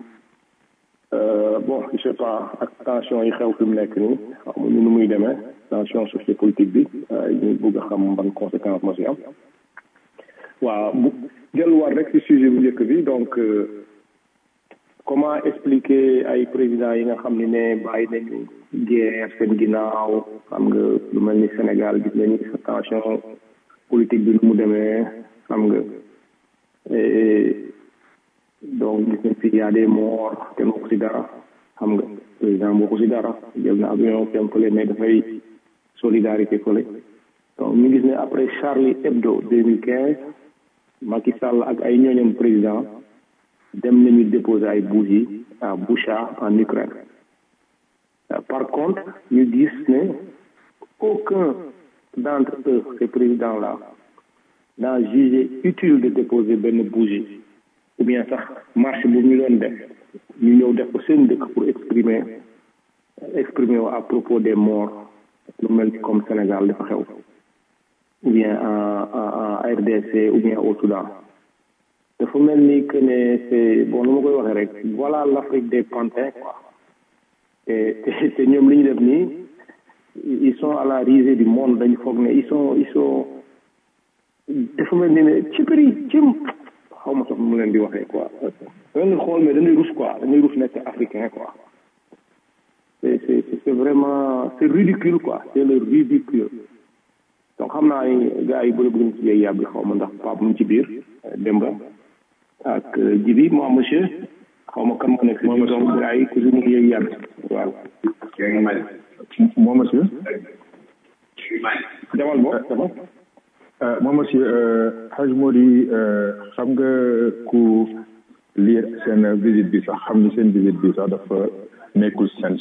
S8: bon je sais pas ak tension yi xew fi mu nekk nii xamuñu nu muy demee tension sociopolitique bi ñu bëgg a xam ban conséquence moo si am waaw bu delluwaat rek si sujet bu njëkk bi donc comment expliquer ay présidents yi nga xam ne ne bàyyi nañu guerre seen ginnaaw xam nga lu mel ni Sénégal gis nañu sa tension politique bi nu mu demee xam nga donc gis nañ fi y a des morts kenn waxu si dara xam nga président waxu si dara jël na avion dem fële mais dafay solidarité fële donc ñu gis ne après Charlie Hebdo 2015 Macky Sall ak ay ñooñam président dem nañu déposer ay bougies à Boucha en Ukraine par contre ñu gis ne aucun d'entre eux ces présidents là n'a jugé utile de déposer benn bougie ou bien sax marche bu ñu doon def ñu ñëw def ko seen dëkk pour exprimer exprimer à propos des morts lu mel ni comme Sénégal dafa xew ou bien en en RDC ou bien au Soudan dafa mel ni que ne c'est bon nu ma koy waxee rek voilà l'Afrique des pantins quoi te te te ñoom li ñu def nii ils sont à la risée du monde dañu foog ne ils sont ils sont dafa mel ni ne ci bëri cim xaw ma sax mu leen di waxee quoi da nga xool mais dañuy rus quoi dañuy rus nekk africain quoi c'est c'est c'est vraiment c'est ridicule quoi c'est le ridicule donc xam naa ni gars yi bëri bëgg ci yey yàbbi xaw ma ndax Pape mu ci biir Demba ak Jibi moi monsieur xaw ma kan moo nekk si biir donc gars yi ku si mu ngi yey yàbbi waaw
S11: moi monsieur
S8: demal bo demal
S11: moi monsieur Haj Modi xam nga ku lire seen visite bi sax xam ni seen visite bi sax dafa nekkul sens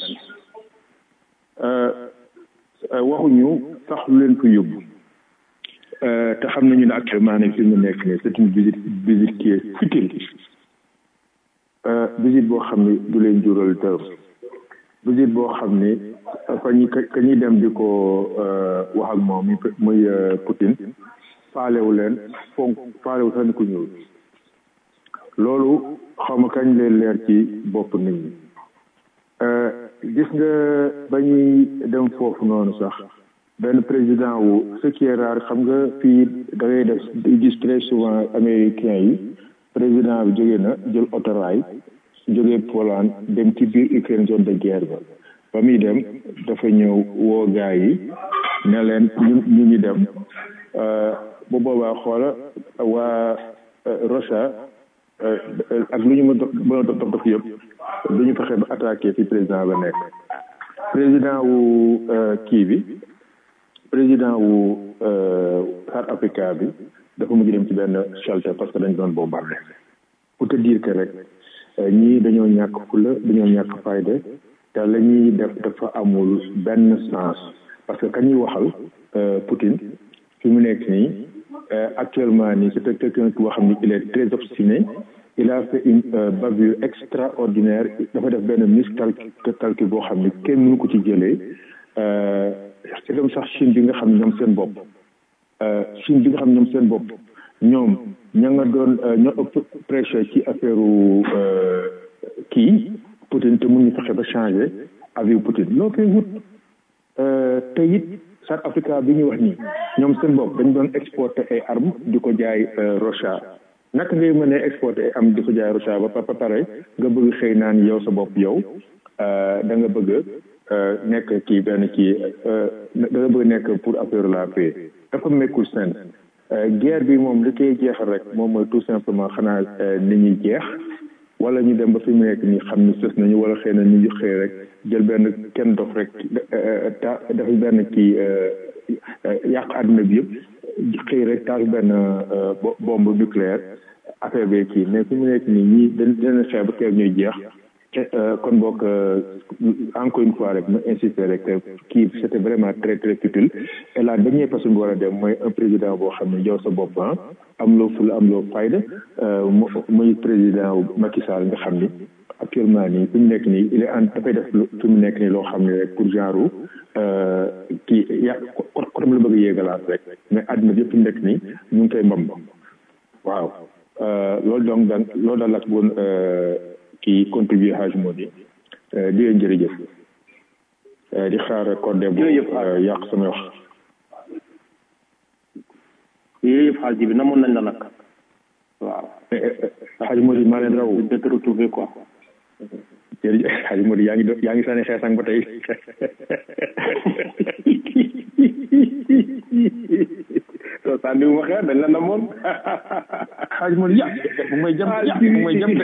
S11: waxuñu sax lu leen fa yóbbu te xam nañu ne actuellement ne fi mu nekk nii c'est une visite visite qui est futile visite boo xam ni du leen jural dërëm visite boo xam ni fa ñi ka ñuy dem di ko wax ak moom muy muy Poutine faalewu leen fonk faalewu sax ni ku ñëw loolu xaw ma kañ leen leer ci bopp nit ñi gis nga ba ñuy dem foofu noonu sax benn président wu ce qui est rare xam nga fii da ngay def gis très souvent américain yi président bi jógee na jël autorail jógee Pologne dem ci biir Ukraine zone de guerre ba ba muy dem dafa ñëw woo gaa yi ne leen ñu ñu ngi dem bu boobaa xoola waa Russia ak lu ñu ma mën a dox dox yëpp du ñu fexe ba attaqué fi président ba nekk président wu kii bi président wu South Africa bi dafa mujj dem ci benn shelter parce que dañ doon bombardé pour te dire que rek ñii dañoo ñàkk fula dañoo ñàkk fayda te la ñuy def dafa amul benn sens parce que kañuy waxal Poutine fi mu nekk nii actuellement nii c'est quelqu'un boo xam ni il est très obstiné il a fait une bavure extraordinaire dafa def benn miscalcul boo xam ni kenn mënu ko ci jëlee c'est comme sax Chine bi nga xam ne ñoom seen bopp Chine bi nga xam ne ñoom seen bopp ñoom ña nga doon ñoo ëpp prêché ci affaire kii Poutine te mënuñu fexe ba changé avis Poutine loo koy wut te it South Africa bi ñu wax nii ñoom seen bopp dañ doon exporté ay armes di ko jaay Russia naka ngay mën a exporté ay armes di ko jaay Russia ba ba pare nga bëgg xëy naan yow sa bopp yow da nga bëgg nekk kii benn kii da nga bëgg nekk pour affaire la paix dafa mekkul seen guerre bi moom li koy jeexal rek moom mooy tout simplement xanaa nit ñi jeex wala ñu dem ba fi mu nekk nii xam ni sës nañu wala xëy na ñu ngi xëy rek jël benn kenn dof rek ta dafa benn kii yàq àdduna bi yëpp xëy rek taal benn bombe nucléaire affaire bi kii mais fi mu nekk nii ñii dañ dina xeex ba keer ñuy jeex kon boog encore une fois rek ma insister rek kii c'était vraiment très très utile et la dernière personne bu war a dem mooy un président boo xam ne yow sa bopp am loo ful am loo fayda muy président Macky Sall nga xam ni actuellement nii fi mu nekk nii il est en dafay def fi mu nekk nii loo xam ne rek pour genre kii ya kotam la bëgg a yéegalaat rek mais àdduna bi yëpp fi mu nekk nii ñu ngi koy mbam waaw loolu donc daan loolu daal lak boon kii contribuer Haj Modi di leen jërëjëf di xaar code bu yàq sama wax
S8: yëpp xaal ji bi namoon nañ la nag waaw
S11: Haj Modi maa leen raw
S8: de te retrouver quoi
S11: jërëjëf Haj Modi yaa ngi yaa ngi sànni xeesang ba tey
S8: sànni wu ma xeer dañ la namoon
S11: xaaj ma ya bu may jam ya bu may jam de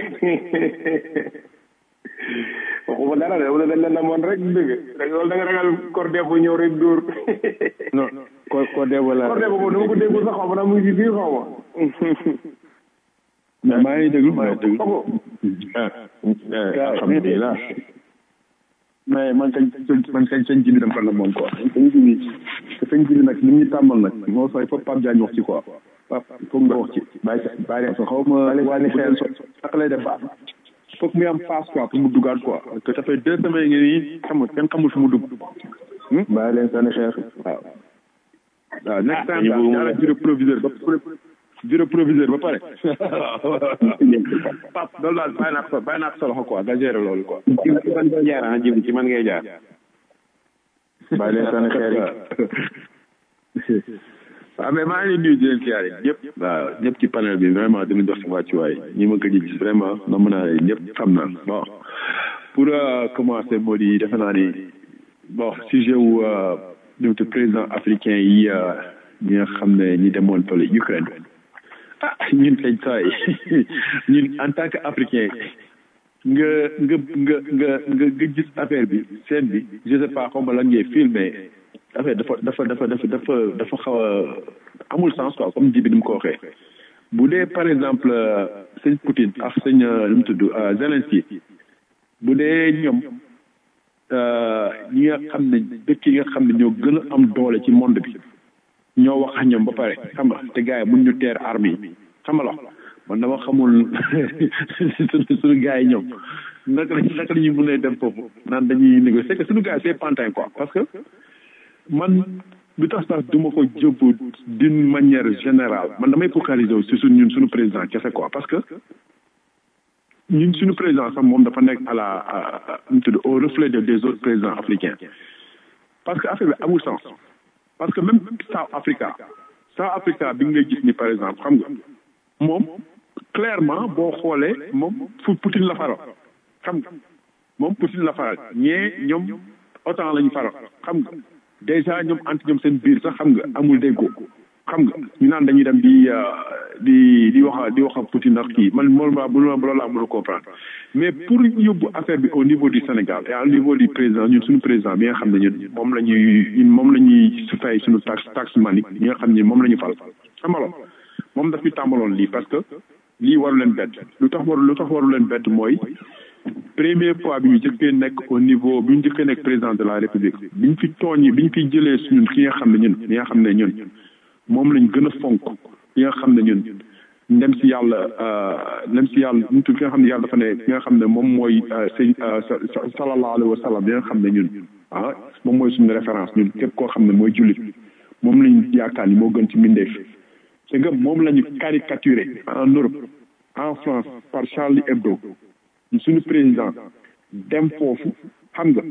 S8: waxuma dara de wala dañ la namoon rek dëgg loolu da nga ragal cordé bu ñëw rek dóor
S11: non ko ko debo la
S8: cordé boobu dama ko déggul sax xaw ma mu ngi ci biir xaw ma
S11: mais maa ngi déglu maa ngi déglu alhamdulilah mais man kañ man kañ sëñ jibi dama ko namoon quoi sëñ jibi te sëñ jibi nag ni ñu tàmmal nag moo sooy foog Pape Diagne wax ci quoi Pape foog nga wax ci bàyyi bàyyi so xaw ma wàlli xeel so naka lay def baax foog muy am face quoi pour mu dugaat quoi parce que ça fait deux semaines ngi nii xam kenn xamul fu mu dugg bàyyi leen sànni xeer waaw waaw next time daal ñaara bureau proviseur ba bureau proviseur ba pare pap loolu daal bàyyi naa ko bàyyi naa ko sa loxo quoi nga gérer loolu quoi
S9: ci man ngay jaar ah jib ci man ngay jaar
S11: bàyyi leen sànni xeer yi waaw mais maa ngi leen nuyu di leen siyaare ñëpp waaw ñëpp ci panel bi vraiment dina jox si wàccuwaay ñi ma gëj a gis vraiment na mën naa ñëpp xam naa bon pour commencer moo di defe naa ni bon sujet wu ñoom te président africain yi ñi nga xam ne ñi demoon fële Ukraine ah ñun kañ saay ñun en tant que africain nga nga nga nga nga nga gis affaire bi scène bi je sais pas xaw ma lan ngay filmé affaire dafa dafa dafa dafa dafa dafa xaw a amul sens quoi comme ji bi ni mu ko waxee bu dee par exemple sëñ Poutine ak sëñ nu mu tudd Zelensky bu dee ñoom ñi nga xam ne dëkk yi nga xam ne ñoo gën a am doole ci monde bi ñoo wax ak ñoom ba pare xam nga te gars yi mun ñu teer armes yi xam nga la man dama xamul suñu suñu gars yi ñoom naka la naka la ñuy mën a dem foofu naan dañuy négocier c'est que suñu gars yi c'est pantin quoi parce que man lu tax sax du ma ko jëbbu d'une manière générale man damay focaliser wu si suñ ñun suñu président kese quoi parce que ñun suñu président sax moom dafa nekk à la nu tudd au reflet de des autres présidents africains parce que affaire bi amul sens parce que même South Africa South Africa bi ngay gis ni par exemple xam nga moom clairement boo xoolee moom fu Poutine la faral xam nga moom Poutine la faral ñee ñoom OTAN la ñu faral xam nga déjà ñoom anti ñoom seen biir sax xam nga amul déggoo xam nga ñu naan dañuy dem di di di wax di wax ak Poutine ak kii man moom laa loolu laa mën a comprendre mais pour yóbbu affaire bi au niveau du Sénégal et au niveau du président ñun suñu président bi nga xam ne ñun moom la ñuy moom la ñuy fay suñu taxe taxe mani ñi nga xam ne moom la ñu fal xamaloon moom daf ñu tàmbaloon lii parce que lii waru leen bett lu tax waru lu tax waru leen bett mooy première fois bi ñu jëkkee nekk au niveau bi ñu jëkkee nekk président de la république bi ñu fi tooñi bi ñu fi jëlee suñun ki nga xam ne ñun ñi nga xam ne ñun moom lañ gën a fonk ki nga xam ne ñun ndem si yàlla ndem si yàlla ñu tudd ki nga xam ne yàlla dafa ne ki nga xam ne moom mooy sëñ sallallahu alayhi wa sallam bi nga xam ne ñun ah moom mooy suñu référence ñun képp koo xam ne mooy jullit moom lañ yaakaar ni moo gën ci mbindeef c'est que moom la ñu caricaturé en Europe en France par Charlie Hebdo suñu président dem foofu xam nga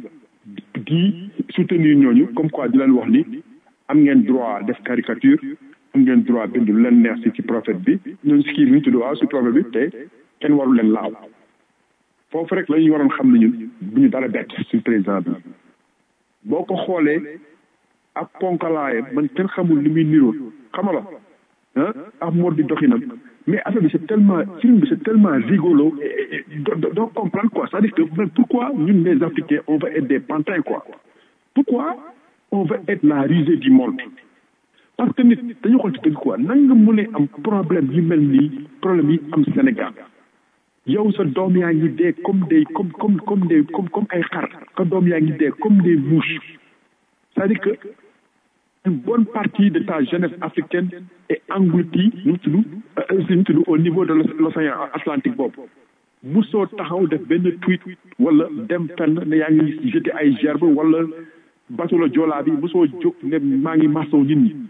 S11: di soutenir ñooñu comme quoi di leen wax ni am ngeen droit def caricature am ngeen droit bind lu leen neex si ci prophète bi ñun si kii bi ñu tudd waaw si prophète bi te kenn waru leen laaw foofu rek la ñu waroon xam ne ñun bu ñu dara bett si président bi boo ko xoolee ak ponkalaaye man kenn xamul li muy niroon xamala ah ak mode di doxinam mais affaire bi c'est tellement film bi c'est tellement rigolo doo comprendre quoi c'est-à-dire que pourquoi ñun les africains on va être des pantins quoi pourquoi on va être la risée du monde parce que nit dañu xool ci dëgg quoi nan nga mënee am problème yu mel nii problème yi am Sénégal yow sa doom yaa ngi dee comme des comme comme comme des comme comme ay xar sa doom yaa ngi dee comme des mouches c'est-à-dire que une bonne partie de ta jeunesse africaine est engloutie ñu tudd ñu tudd au niveau de l'océan Atlantique boobu musoo taxaw def benn tweet wala dem fenn ne yaa ngi jeté ay gerbe wala bateau la joolaa bi musoo jóg ne maa ngi masaw nit ñi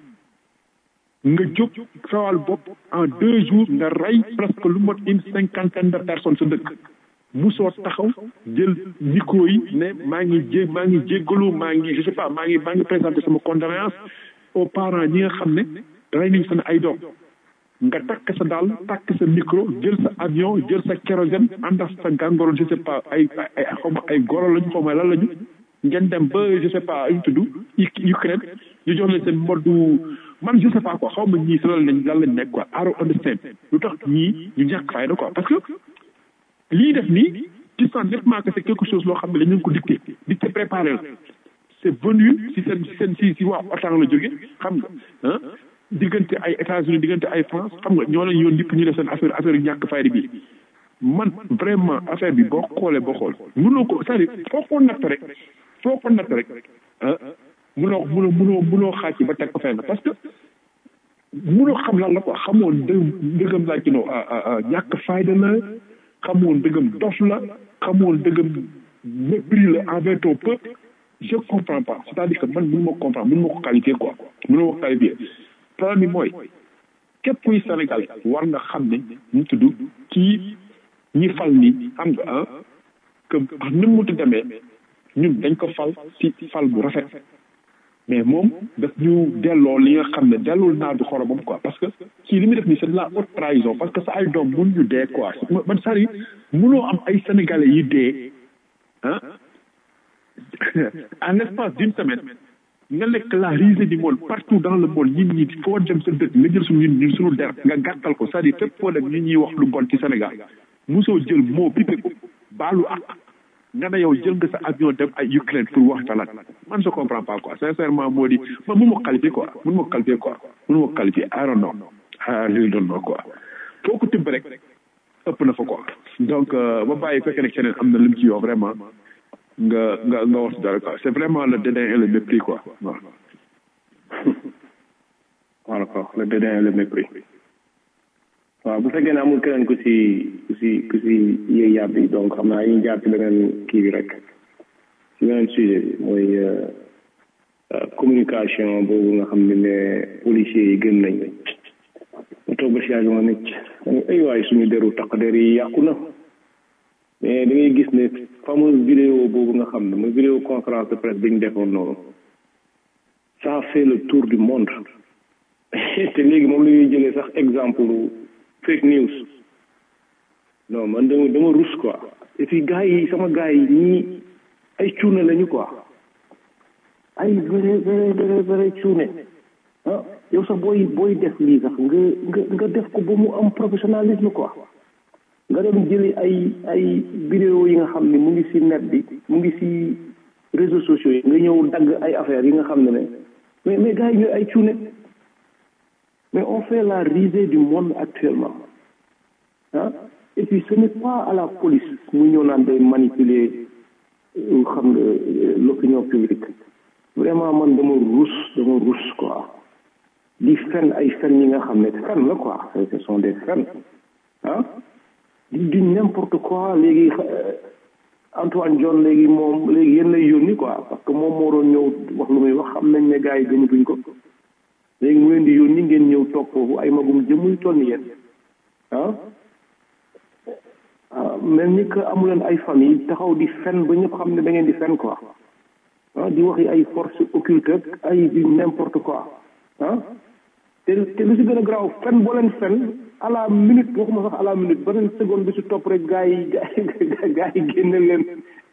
S11: nga jóg sawal bopp en deux jours nga rey presque lu mot une cinquantaine de personnes sa dëkk musoo taxaw jël micro yi ne maa ngi jé maa ngi jéggalu maa ngi je sais pas maa ngi maa ngi présenté sama condoléance aux parents ñi nga xam ne rey nañ seen ay doom nga takk sa daal takk sa micro jël sa avion jël sa kérosène ànd ak sa gàngoro je sais pas ay ay xaw ma ay goro lañu xaw ma lan lañu ngeen dem ba je sais pas ñu tudd Ukraine ñu jox leen seen moddu man je sais pas quoi xaw ma ñii si lan lañ lan lañ nekk quoi I don't understand lu tax ñii ñu ñàkk fayda quoi parce que lii def nii tu sens nettement que c'est quelque chose loo xam ne dañ leen ko dicté dicté préparé la c'est venu si seen si seen si si waa OTAN la jóge xam nga ah diggante ay États-Unis diggante ay France xam nga ñoo leen yoon yëpp ñu def seen affaire affaire yu ñàkk fayda bi man vraiment affaire bi boo xoolee boo xool mënoo ko c'est-à-dire foo ko natt rek foo ko natt rek ah mënoo mënoo mënoo mënoo xaaj ci ba teg ko fenn parce que mënoo xam lan la ko xamoon dë dëggam laa ci noo ñàkk fayda la xamoon dëggam dof la xamoon dëggam mépris la envers ton peuple je comprends pas c'est-à-dire que man mënu ma comprendre mënu ma ko qualifier quoi mënu ma ko qualifier problème bi mooy képp kuy Sénégal war nga xam ne ñu tudd kii ñi fal ni xam nga ah que ni mu muti demee ñun dañ ko fal ci fal bu rafet mais moom daf ñu delloo li nga xam ne delloo naa du xoromam quoi parce que kii li muy def nii c'est de la haute trahison parce que sa ay doom mun ñu dee quoi man sari munoo am ay sénégalais yi dee ah en l'espace d'une semaine nga nekk la risée du monde partout dans le monde ñit ñi foo dem sa dëkk nga jël suñu ñun suñu der nga gàttal ko c'est-à-dire fépp foo dem ñi ñuy wax lu bon ci Sénégal mosoo jël moo pipé ko baalu ak nga ne yow jël nga sa avion dem ay Ukraine pour wax talat man je comprends pas quoi sincèrement moo di man mun ma qualifier quoi mun ma qualifier quoi mun ma qualifier I don't know ah li doon know quoi foo ko tibb rek ëpp na fa quoi donc ba bàyyi fekkee ne keneen am na lim ci yow vraiment nga nga nga wax dara quoi c'est vraiment le dédain et le mépris quoi waaw
S8: voilà quoi le dédain et le mépris waaw bu fekkee ne amul keneen ku si ku si ku si yëy yàb bi donc xam naa ñu jaar ci beneen kii bi rek ci beneen sujet bi mooy communication boobu nga xam ne ne policiers yi gën nañ mu toog ba si yàgg ma nekk ay waay suñu deru taq der yi yàqu na mais da ngay gis ne fameuse vidéo boobu nga xam ne mooy vidéo conférence de presse bi ñu defoon noonu ça a fait le tour du monde te léegi moom la ñuy jëlee sax exemple fake news non man dama dama rus quoi et puis gars yi sama gars yi ñii ay cuune lañu quoi ay vrai vrai vrai vrai cuune ah yow sax booy booy def lii sax nga nga nga def ko ba mu am professionnalisme quoi nga dem jëli ay ay vidéo yi nga xam ne mu ngi ci net bi mu ngi ci réseaux sociaux yi nga ñëw dagg ay affaires yi nga xam ne ne mais mais gars yi ñooy ay cuune mais on fait la risée du monde actuellement ah et puis ce n'est pas à la police mu ñëw naan day manipuler xam nga l'opinion publique vraiment man dama rus dama rus quoi di fen ay fen yi nga xam ne fen la quoi ce sont des fen ah di di n'importe quoi léegi Antoine John léegi moom léegi yéen lay yónni quoi parce que moom moo doon ñëw wax lu muy wax xam nañ ne gars yi gëmatuñ ko léegi mu leen di yónni ngeen ñëw toog foofu ay magum jëmuy toll ni yéen ah mel ni que amu leen ay famille taxaw di fen ba ñëpp xam ne da ngeen di fen quoi ah di waxi ay force occulte ak ay di n'importe quoi ah te te lu si gën a garaaw fen boo leen fen à la minute waxuma sax à la minute beneen seconde bi si topp rek gars yi gars yi génne leen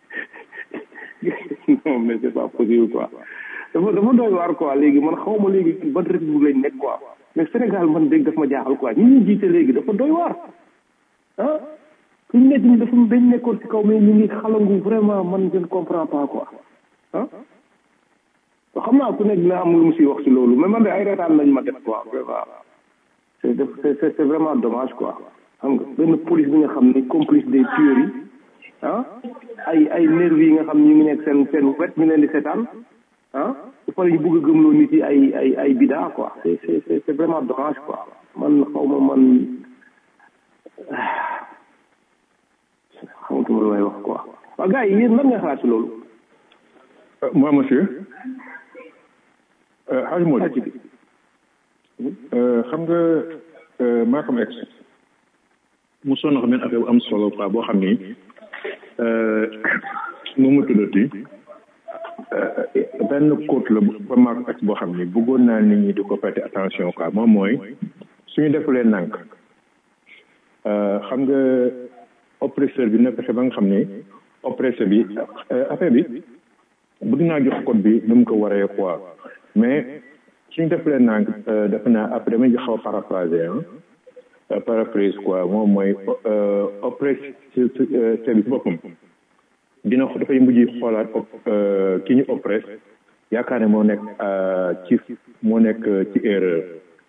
S8: non mais c'est pas possible quoi dafa dafa doy waar quoi léegi man xaw ma léegi ban république lañ nekk quoi mais Sénégal man dégg daf ma jaaxal quoi ñi ñuy jiite léegi dafa doy waar ah fi ñu nekk ñi dafa dañ nekkoon ci kaw mais ñu ngi xalangu vraiment man je ne comprends pas quoi ah xam naa ku nekk dina am lu mu si wax si loolu mais man de ay retaan lañ ma def quoi vraiment c'est c'est c'est vraiment dommage quoi xam nga benn police bi nga xam ne complice des tueries yi ah ay ay nervis yi nga xam ne ñu ngi nekk seen seen wet ñu leen di seetaan ah su pare ñu bëgg a gëmloo nit yi ay ay ay bida quoi c'est c'est c'est vraiment dommage quoi man xaw ma man xamatuma lu may wax quoi waaw gars yi yéen lan nga xalaat si loolu
S11: moi monsieur Hadj Modou xam nga Malcolm X mu sonn xam benn affaire bu am solo quoi boo xam ni nu mu tuddati benn côte la ba Malcolm X boo xam ni bëggoon naa nit ñi di ko prêter attention quoi moom mooy suñu defulee nànk xam nga oppresseur bi na fexe ba nga xam ni oppresseur bi affaire bi bëgg naa jox code bi nu mu ko waree quoi mais suñ defalee nang def naa après dama xaw a paraphraser ah paraphrase quoi moom mooy oppress service boppam dina dafay mujj xoolaat ki ñu oppress yaakaar ne moo nekk ci moo nekk ci erreur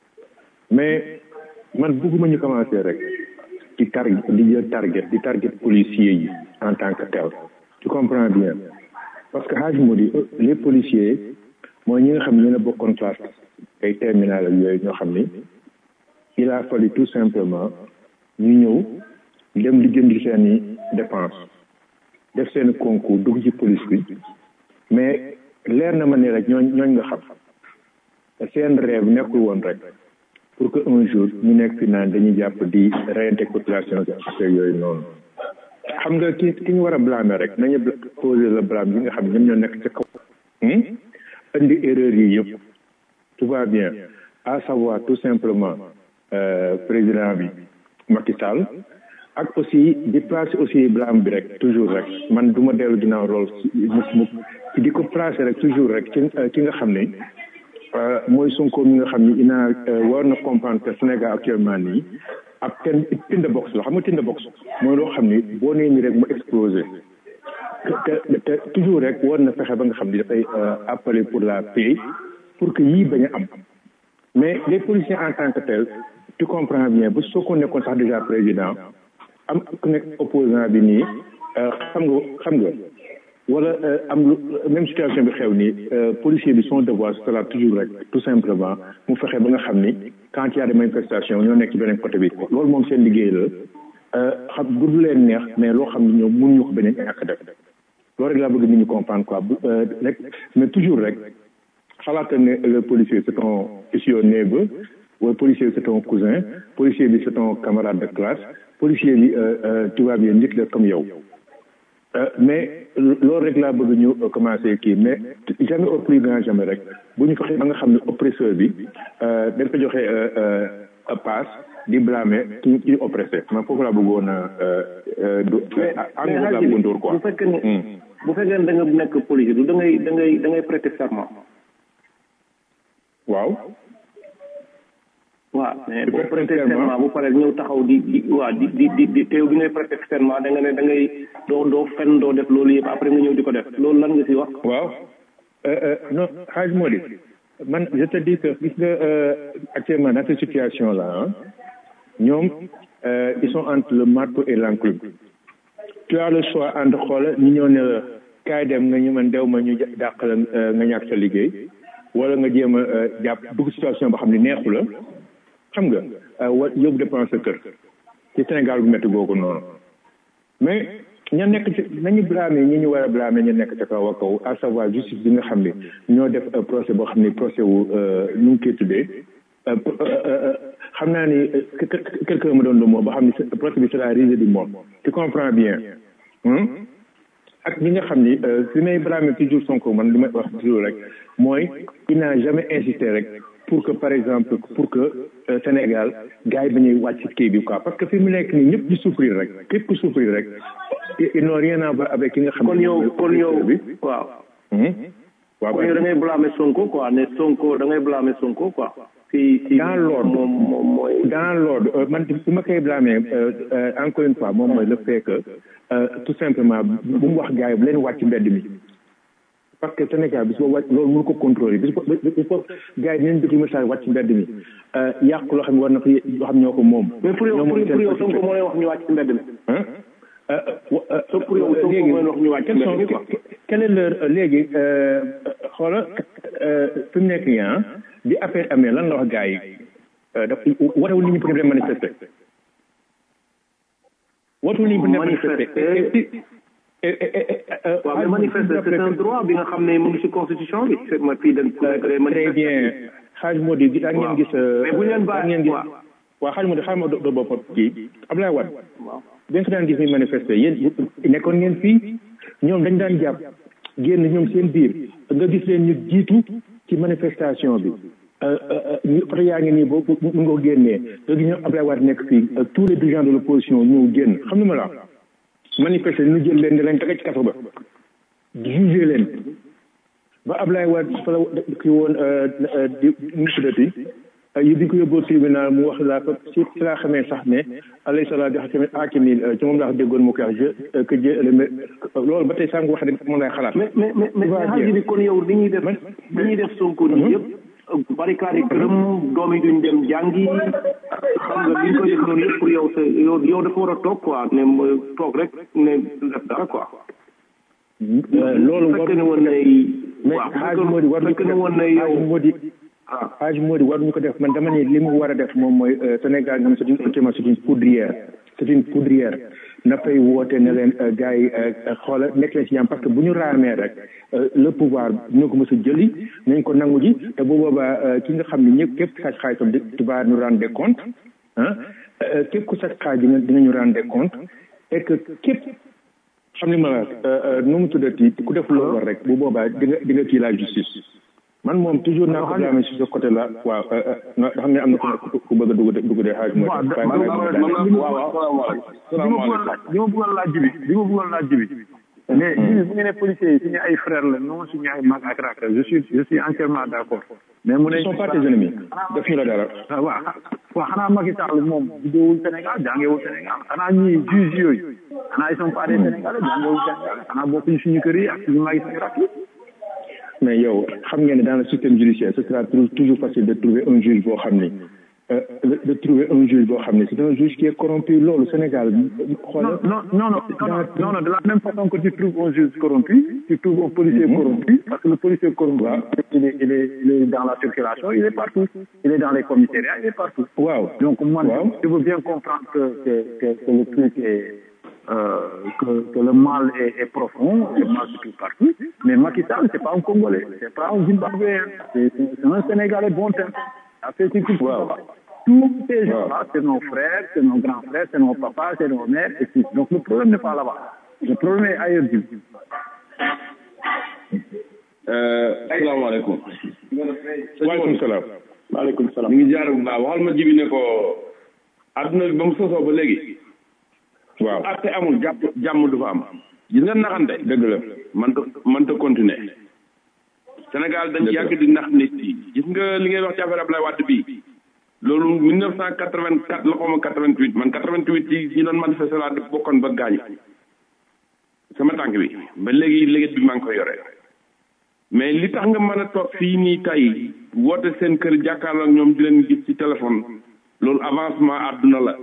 S11: mais man bëgguma ñu commencer rek di target di jël target di target policiers yi en tant que tel tu comprends bien parce que xaaj moo di les policiers mooy ñi nga xam ne ñu ne bokkoon classe ay terminal ak yooyu ñoo xam ni il a fallu tout simplement ñu ñëw dem di jënd seen i dépense def seen concours dugg ci police bi mais leer na ma ne rek ñooñ ñooñ nga xam seen rêve nekkul woon rek pour que un jour ñu nekk fi naan dañuy jàpp di reyante population bi affaire yooyu noonu xam nga ki ki ñu war a blâmer rek nañu poser le blâme yi nga xam ne ñoom ñoo nekk ca kaw indi erreur yi yëpp tout va bien à savoir tout simplement président bi Macky Sall ak aussi di placer aussi blâme bi rek toujours rek man du ma dellu ginnaaw rôle mukk mukk ci di ko placer rek toujours rek ci ki nga xam ne mooy Sonko mi nga xam ni ina war na comprendre que Sénégal actuellement nii ab ten tind box la xam nga tind box mooy loo xam ni boo nee nii rek mu explosé te te toujours rek war na fexe ba nga xam ni dafay appeler pour la paix pour que yii bañ a am mais les policiers en tant que tel tu comprends bien bu soo ko nekkoon sax déjà président am ku nekk opposant bi nii xam nga xam nga wala am lu même situation bi xew nii policier bi son devoir ce sera toujours rek tout simplement mu fexe ba nga xam ni quand il y a des manifestations ñoo nekk ci beneen côté bi loolu moom seen liggéey la xam bu du leen neex mais loo xam ne ñoom mënuñu ko beneen ñàkk def loolu rek laa bëgg nit ñi comprendre quoi bu rek mais toujours rek xalaata ne le policier c'est ton is your neighbor wala policier c'est ton cousin policier bi c'est ton camarade de classe policier bi tu vois bien nit la comme yow mais loolu rek laa bëgg ñu commencer kii mais jamais au plus grand jamais rek bu ñu fexe ba nga xam ne oppresseur bi dañ ko joxe passe di blâmer ki ki oppressé man foofu laa bëggoon a du engrais laa bëggoon dóor quoi
S10: bu fekkee ne bu fekkee ne da nga nekk policier du da ngay da ngay da ngay prêter serment
S11: waaw
S10: waaw mais boo prêter serment bu pare ñëw taxaw di di waaw di di di di teew bi ngay prêter serment da nga ne da ngay doo doo fen doo def loolu yëpp après nga ñëw di ko def loolu lan nga si wax
S11: waaw non xaaj moo di man je te dis que gis nga actuellement dans cette situation là ñoom ils sont entre le marteau et l'enclume tu as le choix entre xoola ñu ñëw ne la kaay dem nga ñu man dew ma ñu dàq la nga ñàkk sa liggéey wala nga jéem a jàpp dugg situation boo xam ne neexu la xam nga wa yóbbu dépense sa kër ci Sénégal bu métti googu noonu mais ña nekk ci nañu blâmer ñi ñu war a blâmer ñu nekk ca kaw a kaw à savoir justice bi nga xam ne ñoo def procès boo xam ne procès wu nu ngi koy tuddee xam naa ni quelqu'un ma doon lu moo ba xam ne procès bi c'est la risée du monde tu comprends bien ak ñi nga xam ni fi may blâmer toujours Sonko man li may wax toujours rek mooy il n'a jamais insisté rek pour que par exemple pour que Sénégal gars yi bañuy wàcc kii bi quoi parce que fi mu nekk nii ñëpp di souffrir rek képp ku souffrir rek ils n'ont rien à voir avec ki nga xam
S10: kon yow kon yow bi waaw
S11: waaw
S10: kon yow da ngay blâmer Sonko quoi ne Sonko da ngay blâmer Sonko quoi si si
S11: dans l'ordre
S10: moom moom mooy
S11: dans l'ordre man su ma koy blâmer encore une fois moom mooy le fait que tout simplement bu mu wax gars yi bu leen wàcc mbedd mi parce que Sénégal bis boo wàcc loolu mënu ko contrôler bis boo bis boo gars yi dinañ déglu message wàcc mbedd mi yàq loo xam ne war na ko loo xam ñoo ko moom.
S10: mais pour yow pour yow Sonko moo lay wax ñu wàcc ci mbedd mi. pour yow Sonko moo lay wax ñu wàcc ci mbedd mi quoi.
S11: quelle est l'heure léegi xoola fi mu nekk nii ah bi affaire amee lan la wax gars yi daf warewul nit ñi pour dem manifester. warewul nit ñi pour dem manifester.
S10: waaw mais manifester c'est un droit bi nga xam ne mu ngi ci constitution bi c'est ma fii dañ
S11: très bien xaaj moo di gi ngeen gis
S10: mais bu leen baax
S11: ngeen gis waaw xaaj moo di xaaral ma do boppam kii Ablaye Wade bi nga daan gis muy manifester yéen nekkoon ngeen fii ñoom dañ daan jàpp génn ñoom seen biir nga gis leen ñu jiitu ci manifestation bi ñu oto yaa ngi nii boo mu nga ko génnee nga gis ñoom Ablaye Wade nekk fii tous les dirigeants de l'opposition ñëw génn xam nga ma la manifester ñu jël leen di leen tege ci kaso ba jugé leen ba Ablaye Wade fa la ki woon di nu tuddati yi di ko yóbboo tribunal mu wax laa ko si si laa xamee sax ne alayhi salaam joxe tamit aakimi ci moom laa déggoon mu koy wax je que Dieu le loolu ba tey sànq wax rek moom lay xalaat.
S10: mais mais mais mais xaaji bi kon yow li ñuy def li ñuy def Sonko nii yëpp barricade yi këram doom yi duñ dem jàngi xam nga li ñu koy def noonu yëpp pour yow sa yow yow dafa war a toog quoi ne toog rek ne du def dara quoi.
S11: loolu
S10: fekk ne woon nay
S11: mais xaaj moo di war
S10: fekk ne woon nay yow
S11: moo di xaaj moo di war ñu ko def man dama ne li mu war a def moom mooy Sénégal nga xam c'est une actuellement c'est une poudrière c'est une poudrière na fay woote ne leen gars yi xoola nekk leen ci yam parce que bu ñu raamee rek le pouvoir ñoo ko mës a jëli nañ ko nangu ji te bu boobaa ki nga xam ne ñëpp képp xaaj xaajam tu vas nous rendre des comptes ah képp ku sax xaaj dina dinañu rendre des comptes et que képp xam ni ma la nu mu tuddati ku def loolu war rek bu boobaa di nga di nga kii la justice man moom toujours naa ko blâmer si ce côté là waaw nga xam ne am na ku ku bëgg a dugg dugg de xaaj moo
S12: li ma bëggoon laaj bi li ma bëggoon laaj bi mais jibi bu ngeen ne policiers yi suñu ay frères la non suñu ay mag ak rak je suis je suis entièrement d' accord mais mu ne
S11: ils sont pas tes ennemis def ñu la dara
S12: waaw waaw xanaa Macky Sall moom juddóowul Sénégal jàngewul Sénégal xanaa ñii juge yooyu xanaa ils sont pas des Sénégalais jàngewul Sénégal xanaa bokkuñu suñu kër yi ak suñu mag yi suñu rak yi
S11: mais yow xam ngeen ne dans le système judiciaire ce sera toujours facile de trouver un juge boo xam ni de trouver un juge boo xam ne c'est un juge qui est corrompu loolu Sénégal
S12: non non non non non non de la même façon que tu trouves un juge corrompu tu trouves un policier corrompu parce que le policier corrompu il est il est il est dans la circulation il est partout il est dans les commissariats il est partout
S11: waaw
S12: donc moi je veux bien comprendre que que que, que le truc est euh, que, que le mal est, est profond, le mal se trouve partout. Mais Macky Sall, c'est pas un Congolais, c'est pas un Zimbabwéen, c'est un Sénégalais bon temps. Ça fait ce qu'il faut. Tous ces gens-là, c'est nos frères, c'est nos grands frères, c'est nos papas, c'est nos mères, et tout. Donc le problème n'est pas là-bas. Le problème est ailleurs.
S9: salaamaaleykum.
S11: waaleykum salaam.
S8: waaleykum salaam.
S9: ñu ngi jaar bu baax waxal ma jibi ne ko adduna bi ba mu sosoo ba léegi.
S11: waaw
S9: atte amul jàpp jàmm du fa am. gis nga naxante.
S11: dëgg la
S9: mënta mënta continuer. Sénégal dañ yàgg di nax nit yi gis nga li ngay wax ci affaire Ablaye Wade bii. loolu mille neuf cent quatre vingt quatre la xaw ma quatre vingt huit man quatre vingt huit ci ci doon manifester laa bokkoon ba gaañu. sama tànk bi ba léegi léegi bi maa ngi koy yore. mais li tax nga mën a toog fii nii tey woote seen kër jàkkaarloo ak ñoom di leen gis ci téléphone loolu avancement àdduna la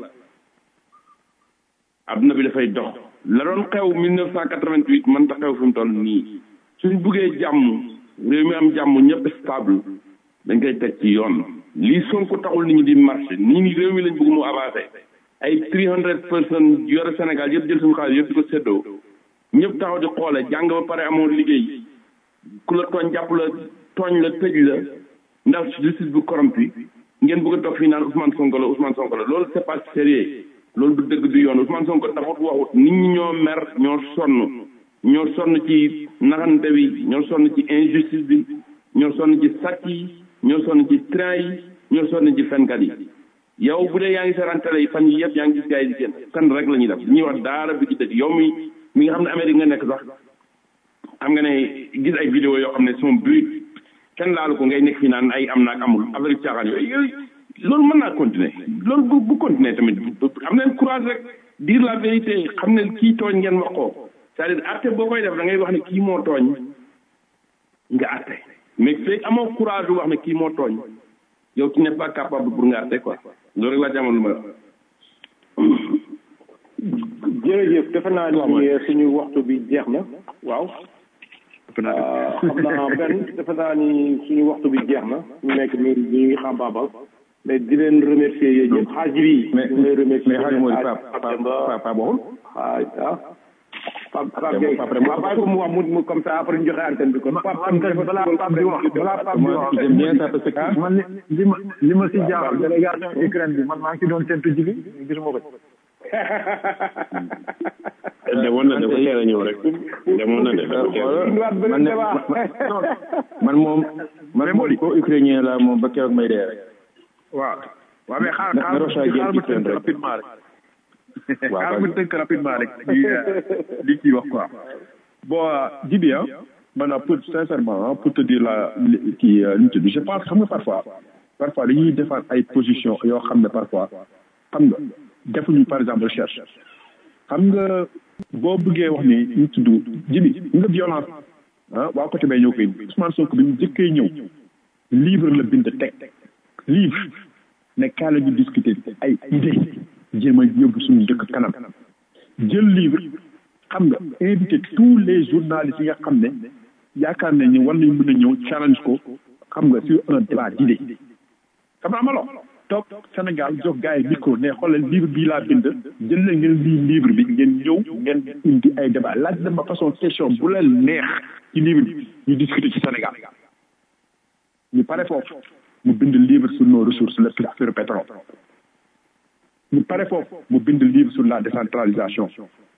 S9: àdduna bi dafay dox la doon xew mille neuf cent quatre-vingt-huit mën ta xew fi mu toll nii suñ buggee jàmm réew mi am jàmm ñëpp stable dañ koy teg ci yoon lii Sonko taxul nit ñi di marché nit ñi réew mi lañ bëgg mu avancé ay three hundred personnes yore Sénégal yëpp jël suñu xaalis yëpp di ko séddoo ñëpp taxaw di xoole jàng ba pare amoon liggéey ku la tooñ jàpp la tooñ la tëj la ndax justice bu corrompu ngeen bëgg a toog fii naan Ousmane Sonko la Ousmane Sonko la loolu c'est pas sérieux loolu du dëgg du yoon Ousmane Sonko taxut waxut nit ñi ñoo mer ñoo sonn ñoo sonn ci naxante bi ñoo sonn ci injustice bi ñoo sonn ci sàcc yi ñoo sonn ci train yi ñoo sonn ci fenkat yi yow bu dee yaa ngi seetaan télé yi fan yi yëpp yaa ngi gis gars yi di génn kan rek la ñuy def ñuy wax daara bi ci dëgg yow mi mi nga xam ne Amérique nga nekk sax xam nga ne gis ay vidéo yoo xam ne son but kenn laalu ko ngay nekk fii naan ay am naag amul affaire caaxaan yooyu yooyu loolu mën naa continuer loolu bu bu continuer tamit am leen courage rek dire la vérité xam ne kii tooñ ngeen wax ko c'est-à-dire atte boo koy def da ngay wax ne kii moo tooñ nga atte mais fekk amoo courage wax ne kii moo tooñ yow tu n'es pas capable pour nga atte quoi loolu rek laa jàmmal lu ma
S8: jërëjëf defe naa ni suñu waxtu bi jeex na waaw xam naa benn defe naa ni suñu waxtu bi jeex na ñu nekk ni ñu ngi xam baabal mais di leen remercier yéen ñëpp xaaj bi
S11: mais
S8: ñu lay remercier
S11: mais xaaj moo di Pape Pape Pape waxul
S8: ah ah Pape Pape Gueye waaw bàyyi ko mu wax mu mu comme ça après ñu joxe antenne bi kon Pape am
S12: balaa Pape di wax balaa Pape di wax
S11: j'aime bien ça parce que
S12: man li ma li ma si jaaxal délégation Ukraine bi man maa ngi ci doon séntu jibi gisuma ko
S9: demoon na dafa teel a ñëw rek demoon na de dafa teel
S11: man ne man moom man moom ko ukrainien la moom ba keroog may dee rek
S12: waaw waaw mais xaar
S11: na
S12: xaar
S11: Rocha
S12: xaar
S11: génn
S12: ma
S11: ci seen
S12: tënk
S11: rek.
S12: rapidement rek
S11: Waaw,
S12: xaar ma
S11: vas-y.
S12: tënk rapidement rek li li ciy wax quoi bon jibi ah
S11: maanaam pour sincèrement pour te dire la kii nu mu tudd je pense xam nga parfois parfois dañuy defar ay position yoo xam ne parfois xam nga defuñu par exemple recherche xam nga boo bëggee wax ni ñu tudd jibi nga violence ah waa côté bay ñëw koy Ousmane Sonko bi mu jëkkee ñëw livre la bind teg livre ne kaa la ñu discuter ay idée jéem a yóbbu suñu dëkk kanam jël livre xam nga invité tous les journalistes yi nga xam ne yaakaar nañ ni war nañ mën a ñëw challenge ko xam nga sur un débat d'idée xam nga amaloo toog Sénégal jox gars yi micro ne xoolal livre bii laa bind jël leen ngeen lii livre bi ngeen ñëw ngeen indi ay débat laaj dem ba façon question bu leen neex ci livre bi ñu discuter ci Sénégal ñu pare foofu mu bind livre sur nos ressources le affaire pétrole ñu pare foofu mu bind livre sur la décentralisation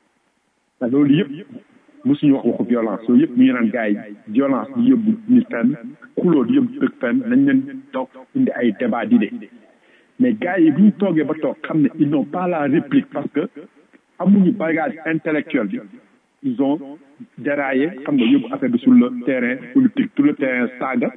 S11: te loolu yëpp mosuñu wax waxu violence loolu yëpp ñu ngi naan gars yi violence di yóbbu nit fenn xuloo di yóbbu dëkk fenn nañ leen toog indi ay débat d'idées mais gars yi bu ñu toogee ba toog xam ne ils n'ont pas la réplique parce que amuñu bagage intellectuel bi ils ont déraillé xam nga yóbbu affaire bi sur le terrain politique sur le terrain saaga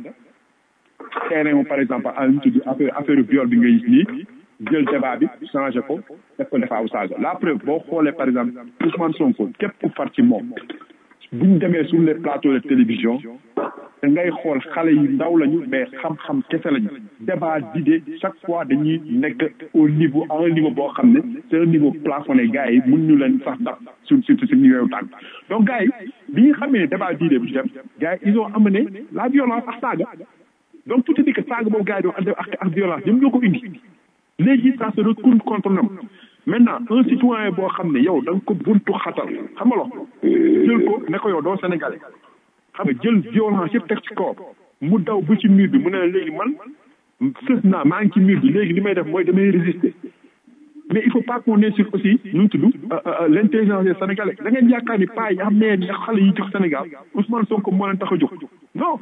S11: terrain moom par exemple à ñu tudd affaire affaire viol bi nga gis nii jël débat bi changé ko def ko defaawu saaga la preuve boo xoolee par exemple Ousmane Sonko képp ku far ci moom bu ñu demee sur les plateaux de télévision da ngay xool xale yi ndaw lañu mais xam-xam kese lañu débat d'idée chaque fois dañuy nekk au niveau à un niveau boo xam ne c'est un niveau plafonné gars yi mun ñu leen sax daf suñ surtout suñ ñu tànk donc gars yi bi ñu xamee ne débat d'idée bu ci dem gars yi ils ont amené la violence ak saaga donc tout est dit que saaga boobu gars yi doon ak ak violence ñoom ñoo ko indi léegi ça se retourne contre ñoom maintenant un citoyen boo xam ne yow da nga ko buntu xatal xam nga lo jël ko ne ko yow doo sénégalais xam nga jël violence yëpp teg ci kaw mu daw ba ci mur bi mu ne léegi man sës naa maa ngi ci mur bi léegi li may def mooy damay résister mais il faut pas qu'on insulte aussi nu mu tudd l'intelligence des sénégalais da ngeen yaakaar ni paa yi xam ne ne xale yi jox Sénégal Ousmane Sonko moo leen tax a jóg non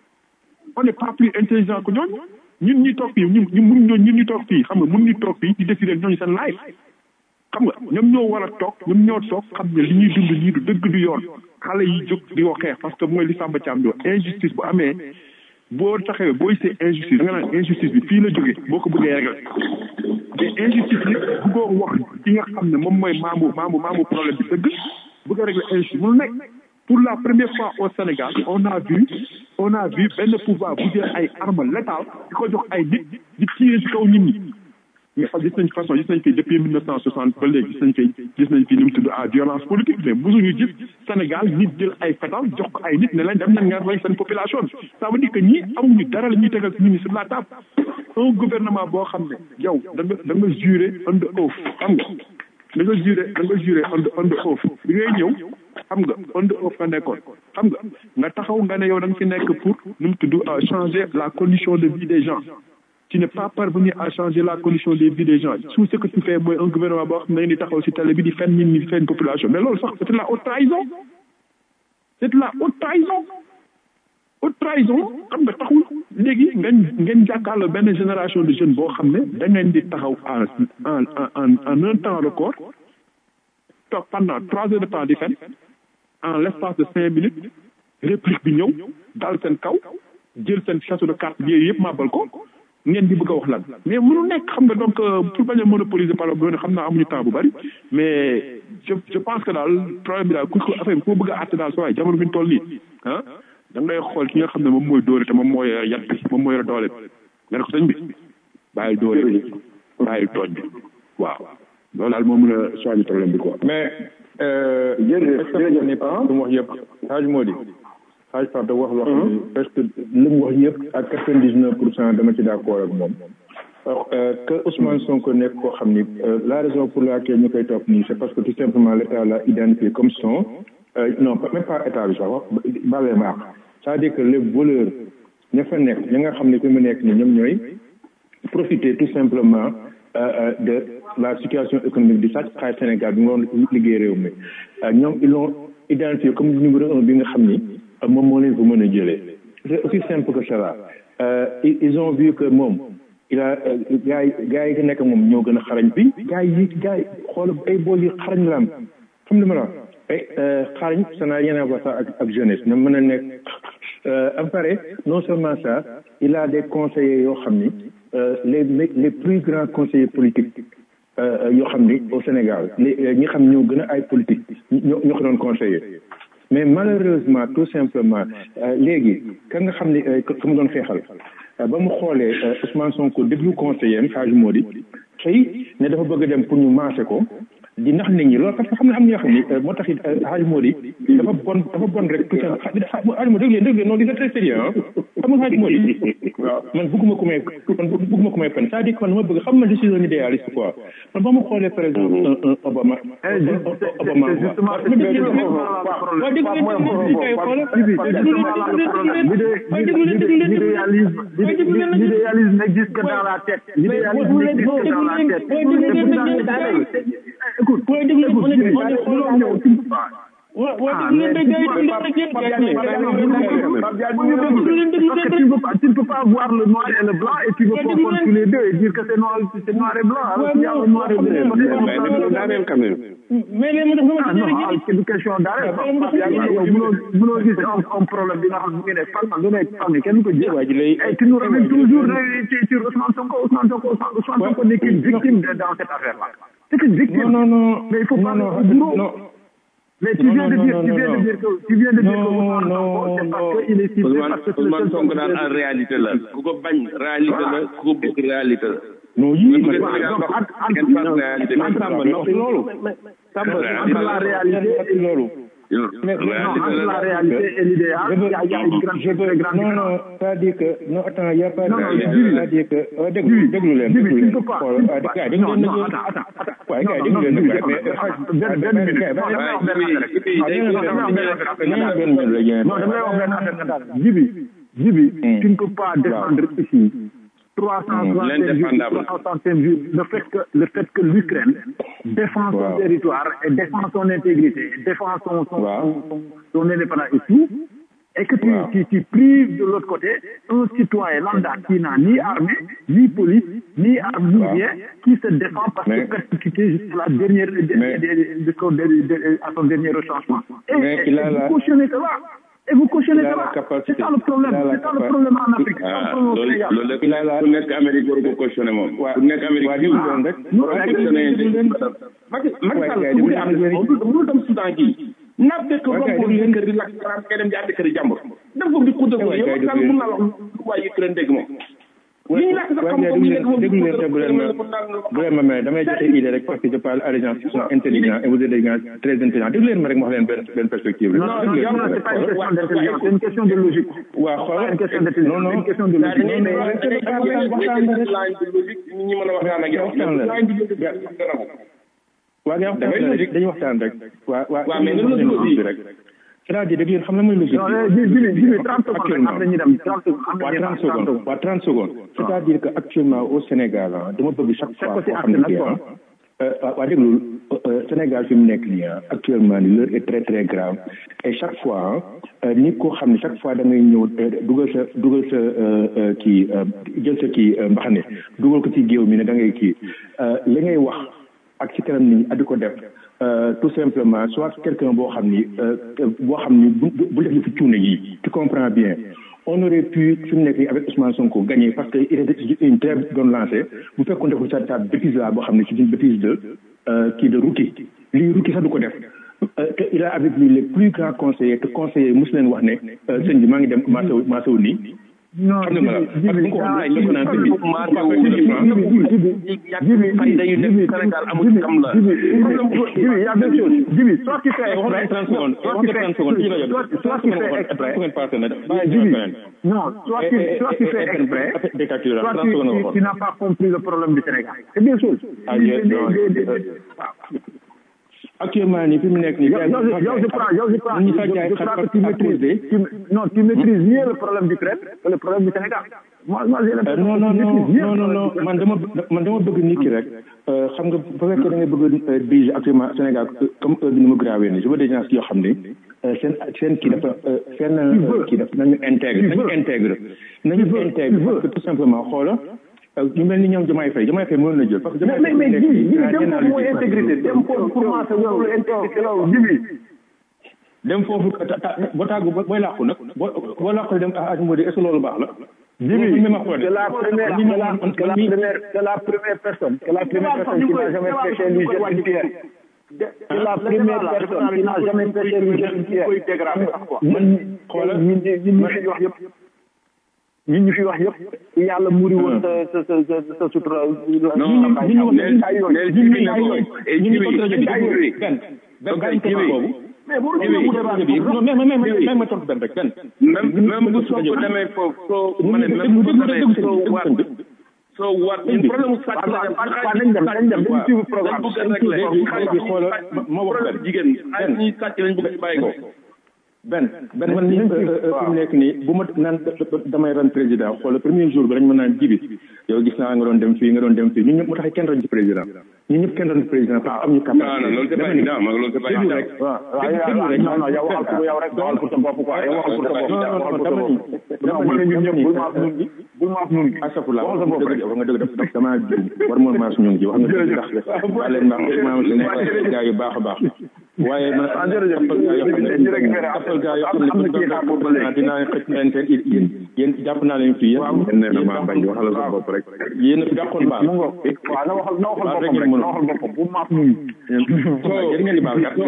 S11: on n'est pas plus intelligent que ñooñu ñun ñuy toog fii ñun ñu mun ñoo ñun ñu toog fii xam nga mun ñu toog fii di décider ñooñu seen life xam nga ñoom ñoo war a toog ñoom ñoo toog xam ne li ñuy dund nii du dëgg du yoon xale yi jóg di ko xeex parce que mooy li Samba Thiam di wax injustice bu amee boo taxawee booy see injustice da nga naan injustice bi fii la jógee boo ko bëggee régler mais injustice bi bëggoo wax ki nga xam ne moom mooy maamu maamu maamu problème bi dëgg bëgg a régler injustice mu nekk pour la première fois au Sénégal on a vu on a vu benn pouvoir bu jël ay armes létales di ko jox ay nit di tirer ci kaw nit ñi mais gis nañ façon gis nañ fi depuis mille neuf cent soixante ba léegi gis nañ fi gis nañ fi ni mu tudd à violence politique mais mosuñu gis Sénégal nit jël ay fetal jox ko ay nit ne leen dem nañ ngeen rey seen population bi ça veut dire que ñii amuñu dara la ñuy tegal nit ñi sur la table un gouvernement boo xam ne yow da nga da nga juré under oath xam nga da nga juré da nga juré under under oath bi ngay ñëw xam nga under oath nga nekkoon xam nga nga taxaw nga ne yow da nga fi nekk pour nu mu tudd changer la condition de vie des gens tu n'es pas parvenu à changer la condition de vie des gens tout ce que tu fais mooy un gouvernement boo xam ne di taxaw si télé bi di fen nit ñi di fen population mais loolu sax c'est de la haute trahison c'est de la haute trahison haute trahison xam nga taxul léegi ngeen ngeen jàkkaarloo benn génération de jeunes boo xam ne da ngeen di taxaw en en en en un temps record toog pendant trois heures de temps di fen en l'espace de cinq minutes réplique bi ñëw dal seen kaw jël seen château de carte bi yëpp màbbal ko ngeen di bëgg a wax lan mais mënu nekk xam nga donc pour bañ a monopoliser parole bi xam naa amuñu temps bu bari mais je je pense que daal problème bi daal ku ko affaire bi ku bëgg a àtte daal sa waay jamono bi ñu toll nii ah da ngay xool ki nga xam ne moom mooy dóore te moom mooy yat bi moom mooy doole nga ne ko sëñ bi bàyyil dóore bi bàyyil tooñ bi waaw loolu daal moo mën a soigner problème bi quoi
S12: mais jërëjëf jërëjëf ni pas lu mu wax yëpp xaaj moo di xaaj Pape da wax loo xam ne presque li mu wax yëpp ak quatre vingt dix neuf pour cent dama ci d'accord ak moom que Ousmane Sonko nekk koo xam ni la raison pour laquelle ñu koy topp nii c'est parce que tout simplement l'état l'a identifié comme son non même pas état bi sax wax balee ma ak c'est-à-dire que les voleurs ña fa nekk ña nga xam ne fi mu nekk ni ñoom ñooy profiter tout simplement de la situation économique du sàcc xaalis Sénégal bi nga waroon liggéey réew mi ñoom ils l'ont identifié comme numéro un bi nga xam ni moom moo leen fa mën a jëlee c'est aussi simple que cela ils ont vu que moom il a gars yi gars yi nekk moom ñoo gën a xarañ bi gars yi gars yi xool ay bool yi xarañ la am xam li ma la et xaarañ ça n'a rien à voir ça ak ak jeunesse na mën a nekk à pare non seulement ça il a des conseillers yoo xam ni les les plus grands conseillers politiques yoo xam ni au Sénégal ñi xam ñoo gën a ay politique ñoo ñoo ko doon conseiller mais malheureusement tout simplement léegi ka nga xam ni ka mu doon xeexal ba mu xoolee Ousmane Sonko déglu conseiller am Hadj Modi xëy ne dafa bëgg a dem pour ñu maase ko di nax nit ñi loolu parce que xam ne am ñoo xam ni moo tax it Hadj Modi dafa bon dafa bon rek tout ça Hadj Modi dégg leen dégg leen non di c'est très sérieux ah xam nga Hadj Modi waaw man bëgguma ku may man bëgguma ku may pen c'est-à-dire que man dama bëgg xam man je suis un idéaliste quoi man ba ma xoolee par exemple un Obama Obama
S10: L'idéalisme n'existe que dans la tête. L'idéalisme n'existe que dans la tête. Écoute, écoute, tu ne peux pas. Parce que tu ne, pas, tu ne peux pas voir le noir et le blanc et tu veux confondre tous les deux et dire que c'est noir, c'est noir et blanc. Alors qu'il y a le noir et blanc.
S12: mais les
S10: ah non c'est une question d'arrêt mënoo gis un problème bi nga xam ne ne fan du nekk xam ne kenn ko jël et tu nous ramènes toujours sur Ousmane Sonko Ousmane Sonko Ousmane Sonko n'est qu'une victime dans cette affaire là c'est une victime
S12: non non
S10: mais il faut pas non non mais tu viens de dire, tu viens de dire que, tu viens de dire que Ousmane Sonko, c'est parce qu'il est ciblé parce que
S9: Ousmane Sonko daal en réalité la ku ko bañ réalité la ku ko bëgg réalité la
S12: non yii
S10: loolu entre la réalité et
S12: loolu
S10: mais entre la réalité et l'idéal il y a, il y a une grande,
S12: je veux,
S10: grande
S12: non, non, c'est-à-dire que, non, attends, il n'y a pas de,
S10: Non, non,
S12: c'est-à-dire que, euh, déglu, déglu leen,
S10: Jibi,
S12: déglu
S10: tu
S12: leen.
S10: ne peux pas,
S12: Xool,
S10: tu ne peux
S12: ah,
S10: pas.
S12: gars, déglu
S10: Non,
S12: leen,
S10: non,
S12: déglu leen.
S10: attends, attends, attends.
S12: Ouais, gars,
S10: Non,
S12: déglu
S10: non,
S12: leen,
S10: Jibi,
S12: gars, mais,
S10: benn benn minute. Non, damay wax benn affaire rek. Non, damay wax benn affaire rek.
S12: non, benn minute la yéen.
S10: Non, damay wax benn affaire nga daal. Jibi, Jibi, tu ne peux pas défendre ici 365 jours,
S9: L'indéfendable.
S10: 365 jours, le fait que, le fait que l'Ukraine défend son
S12: Wow.
S10: territoire et défend son intégrité, défend son, son,
S12: Wow.
S10: son, son, son indépendance et tout, et que tu,
S12: Wow.
S10: tu, tu prives de l'autre côté un citoyen lambda qui n'a ni armée, ni police, ni arme, ni
S12: Wow.
S10: rien, qui se défend parce
S12: Mais-
S10: que persécuté jusqu'à la dernière,
S12: Mais-
S10: de- de- de son- de- de- à son dernier retranchement. Et,
S12: Mais
S10: et-
S12: il a
S10: et
S12: la-
S10: vous cautionnez cela. Et vous cautionnez
S12: il a la
S10: cela.
S12: capacité.
S10: C'est ça le problème.
S12: Il a la
S10: C'est ça le
S12: capa-
S10: problème en Afrique. C'est ça le
S9: ah
S10: problème au
S9: loolu
S10: Sénégal.
S9: loolu
S12: Il a la-
S9: ku nekk Amérique war ko cautionné moom ku nekk Amérique
S12: waa
S9: jiw
S12: déglu leen rek.
S10: Non,
S9: war ko
S10: déglu
S9: cautionné
S12: leen, déglu leen.
S9: Macky Macky
S12: Ouais,
S9: Sall
S12: gars,
S9: su
S12: déglu
S9: bëggee
S12: leen,
S9: am
S12: déglu leen.
S9: mënul mënul dem Soudan gii naaf dëkk
S12: Ouais,
S9: romb
S12: gars,
S9: ko
S12: déglu
S9: sa
S12: leen.
S9: kër di lakk xaraam ngay dem jàdd kër jàmbur dem foofu di xuddal
S12: Ouais,
S9: yow
S12: gars,
S9: Macky Sall
S12: déglu
S9: mun naa wax lu waa Ukraine dégg moom li ñu lakk sa
S12: Ouais,
S9: xam
S12: gars,
S9: ko
S12: déglu
S9: ñu
S12: leen,
S9: nekk moom
S12: déglu leen te bu leen ma- bu leen ma may damay joxe idée rek parce que je parle à des gens qui sont intelligents et vous êtes des gens très intelligents déglu leen ma rek ma wax leen benn benn perspective rek.
S10: Non, non,
S12: Déglu leen
S10: non,
S12: ma
S10: c'est
S12: rek.
S10: pas une question d'intelligence, c'est une question de logique.
S12: waa
S10: C'est pas
S12: xoolal
S10: une question d'intelligence,
S12: non non
S10: c'est une question de logique.
S12: non non rek rek waxtaan waxtaan rek
S9: nit ñi mën a waxtaan ak yow
S12: waxtaan la waa nga waxtaan la rek dañuy waxtaan rek waa waa
S9: Waaw, mais nga logique aussi.
S12: rek c'est-à-dire dégg ngeen xam na mooy logique
S10: Non, eh, Jibi, Jibi, Jibi, 30 secondes rek, après ñu dem, 30 secondes, am na
S12: waa
S10: ñu
S12: 30
S10: dem, 30
S12: secondes
S10: secondes.
S12: waa 30 secondes c'est-à-dire que actuellement au Sénégal ah dama bëgg chaque fois
S10: côté
S12: koo xam ne
S10: acte
S12: kii
S10: nag,
S12: ah waa déglu Sénégal fi mu nekk nii ah actuellement ni l'heure est très très grave et chaque fois ah nit koo xam ne chaque fois da ngay ñëw euh, dugal sa dugal sa euh, euh, kii euh, jël sa kii euh, mbaxane dugal ko ci géew mi ne da ngay kii euh, li ngay wax ak ci kanam nit ñi ak di ko def euh, tout simplement soit quelqu'un boo xam ni euh, boo xam ni bu bu def fi cuune yi tu comprends bien on aurait pu fi mu nekk nii avec Ousmane Sonko gagner parce que il était une très bonne lancée bu fekkoon def sa sa bêtise là boo xam ne c'est une bêtise de euh, kii de rookie lii rookie sax du ko def Euh, te il a avec lui les plus grands conseillers te conseillers mosu leen wax ne euh, sëñ bi maa ngi dem maasaw maasaw nii
S10: Non,
S12: xam nga ma la
S10: Jibi,
S12: parce que bu
S10: Jibi,
S12: ko
S10: ah,
S12: waxee lépp naan sëñ bi
S9: maa
S12: pas
S9: teewul
S12: facile de prendre.
S10: Jibi, Jibi, Jibi,
S9: fay dayu nekk
S10: Jibi,
S9: Sénégal amul
S10: Jibi,
S9: kam la
S10: Jibi, Jibi, il y a deux choses. Jibi, soit tu fais
S12: wax nañ
S10: exprès,
S12: 30 secondes
S10: soit
S12: wax
S10: tu
S12: nañ
S10: fais,
S12: 30 secondes ci rajo
S10: soit,
S12: bi
S10: soit tu fais exprès,
S12: 30 secondes passé na bàyyi
S10: Jibi,
S12: jël beneen
S10: non, soit tu, soit tu fais exprès,
S12: dictature
S10: soit
S12: 30
S10: tu,
S12: secondes nga
S10: tu, tu
S12: waxoon
S10: n'as pas compris le problème du Sénégal. C'est deux choses.
S12: Ah,
S10: Des-
S12: yes,
S10: des-
S12: non,
S10: des- des-
S12: euh,
S10: des- waaw.
S12: actuellement nii fi mu nekk nii
S10: Yow, yow, je- yow, je crois, yow, je crois,
S12: ñu
S10: je,
S12: fa jaay
S10: je crois que tu maîtrises, tu, non, tu maîtrises mieux le problème d'Ukraine que le problème du Sénégal. Moi, moi, j'ai
S12: Euh,
S10: l'impression
S12: non
S10: que
S12: non
S10: tu
S12: non
S10: maîtrises mieux
S12: non
S10: le
S12: non non
S10: problème
S12: man dama man dama bëgg nit ki rek euh, xam nga bu fekkee da nga bëgg a dirige actuellement Sénégal euh, comme heure bi ni mu grawee nii je veux des gens yoo xam ne euh, seen seen kii dafa euh, seen euh, kii dafa nañu intègre nañu intègre nañu intègre parce que tout simplement xoola euh, ñu mel ni ñoom Diomaye Faye Diomaye Faye mënoon na jël parce que
S10: mais
S12: Diomaye
S10: mais mais
S12: Faye
S10: Jibi Jibi
S12: nekk
S10: dem
S12: naa
S10: foofu mooy intégrité dem foofu pour moi c'est loolu intégrité loolu Jibi
S11: dem foofu boo tàggu booy làqu nag boo boo làqu dem ah moo di est ce que loolu baax la
S12: Jimmy, c'est la première, c'est la, c'est la première, c'est la première personne, c'est la première personne qui n'a jamais pêché lui jeter une pierre. C'est la première personne qui n'a jamais pêché lui jeter une pierre. ñun ñun ñun ñu fi wax yëpp ñun ñu fi wax yëpp yàlla muri woon sa sa sa sa sa sutura.
S9: non
S12: ñun ñu ñu wax
S9: neel
S12: ay yoon
S9: neel
S12: ñun
S9: jibi
S12: ñu ay yoon
S9: et
S12: ñun ñu
S9: jibi
S12: contre
S9: jibi
S12: ay yoon.
S9: jibi
S11: benn benn bàyyi
S9: jibi
S11: boobu
S12: mais bu
S9: Jibi,
S12: mu débat bi
S11: non mais mais mais mais ma tontu benn rek benn
S9: même même bu soo ko demee foofu soo ma ne même bu demee soo waat soo waat ñun problème mu sàcc la
S12: waaw nañ dem nañ dem dañ suivre programme
S9: bëgg a régler
S11: léegi xoolal ma wax
S9: problème jigéen xaalis ñuy sàcc lañ bëgg a bàyyi ko
S11: benn benn man ni fi mu nekk nii bu ma naan damay ran président xoolal premier jour bi dañ ma naan jibi yow gis naa nga doon dem fii nga doon dem fii ñun ñëpp mu tax kenn ran ci président ñun ñëpp kenn ran ci président parce que am ñu capacité
S9: non non loolu c'est pas évident ma loolu c'est pas
S11: déglu
S9: évident
S11: rek
S12: waaw waaw yow non non yow waxal pour yow rek waxal pour sa bopp quoi yow waxal pour sa bopp
S11: non non
S12: waxal
S11: non
S12: pour sa
S11: dama
S12: bopp
S11: ni dama
S12: non
S11: ni
S12: ñun ñëpp
S11: ni
S12: bul maaf nun gi bul maaf nun gi
S11: astafurlah
S12: waxal sa bopp rek
S11: wax nga dëgg daf dama juum war moon maas ñun gi wax nga dëgg ndax waa leen baax maa si nekk gaa yu baax a baax waaye man tappal gaa yoo xam ne tappal gaa yoo xam ne bu ñu doon tappal ba léegi dinaa xëcc na leen yéen yéen jàpp naa leen fii yéen
S9: nee na maa bañ waxal sa bopp rek
S11: yéen a fi dàqoon baal
S12: mu ngoog waaw na waxal na waxal
S11: baal rek
S12: boppam
S11: ngeen
S12: rek
S11: mën
S12: na waxal boppam bu maaf nun gi
S11: yéen ngeen di baal kat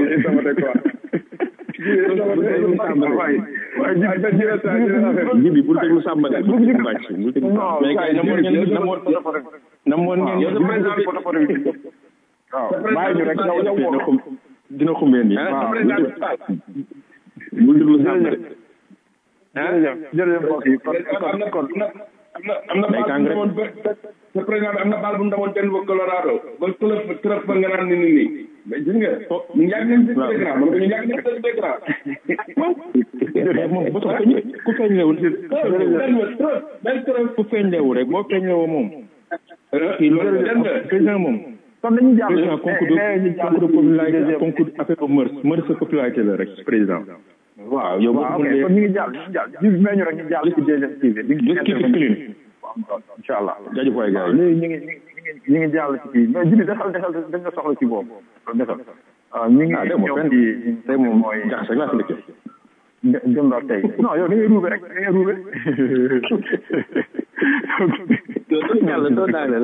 S11: jibi bul déglu sàmba de bul déglu bàcc bul déglu sàmba mais gars yi namoon ngeen namoon namoon ngeen
S9: yow sa président bi
S12: waaw bàyyi ñu rek yow yow
S11: dina xum dina xumbeen nii
S9: ah sa
S11: waaw
S9: président bi
S11: bul déglu sàmba de
S12: jërëjëf jërëjëf mbokk yi kon
S9: am na
S12: kon
S9: am na am na
S11: Day
S9: baal
S11: tàng
S9: bu
S11: rek.
S9: ndamoon ba sa président bi am na baal bu ndamoon Denver Colorado ba club club ba nga naan ni ni nii mais gis nga ñu yàgg nañ ci président man ko ñu yàgg nañ ci président
S11: mais moom bu tax ku feeñ lewu
S9: benn club
S11: ku feeñ lewu rek boo feeñ lewoo moom kii loolu président moom
S12: kon dañuy jàll
S11: président concours de concours de popularité ak concours affaire bu mœurs mœurs sa popularité la rek président waaw yow
S12: waaw ok kon ñu ngi jàll ñu ngi jàll ji meñu rek ñu jàll ci deuxième TV bi
S11: just keep it clean
S12: incha allah
S11: jaajëf waay gars yi
S12: léegi ñu ngi ñu ngi ñu ngi jàll ci kii mais jibi defal defal dañ nga soxla ci boobu defal waaw ñu ngi
S11: ah dégg nga
S12: ñëw
S11: fenn
S12: ci
S11: tey moom
S12: mooy
S11: jaxase rek laa fi dëkkee
S12: dem ba tey non yow da ngay ruube rek da ngay ruube
S9: yàlla doo daaneel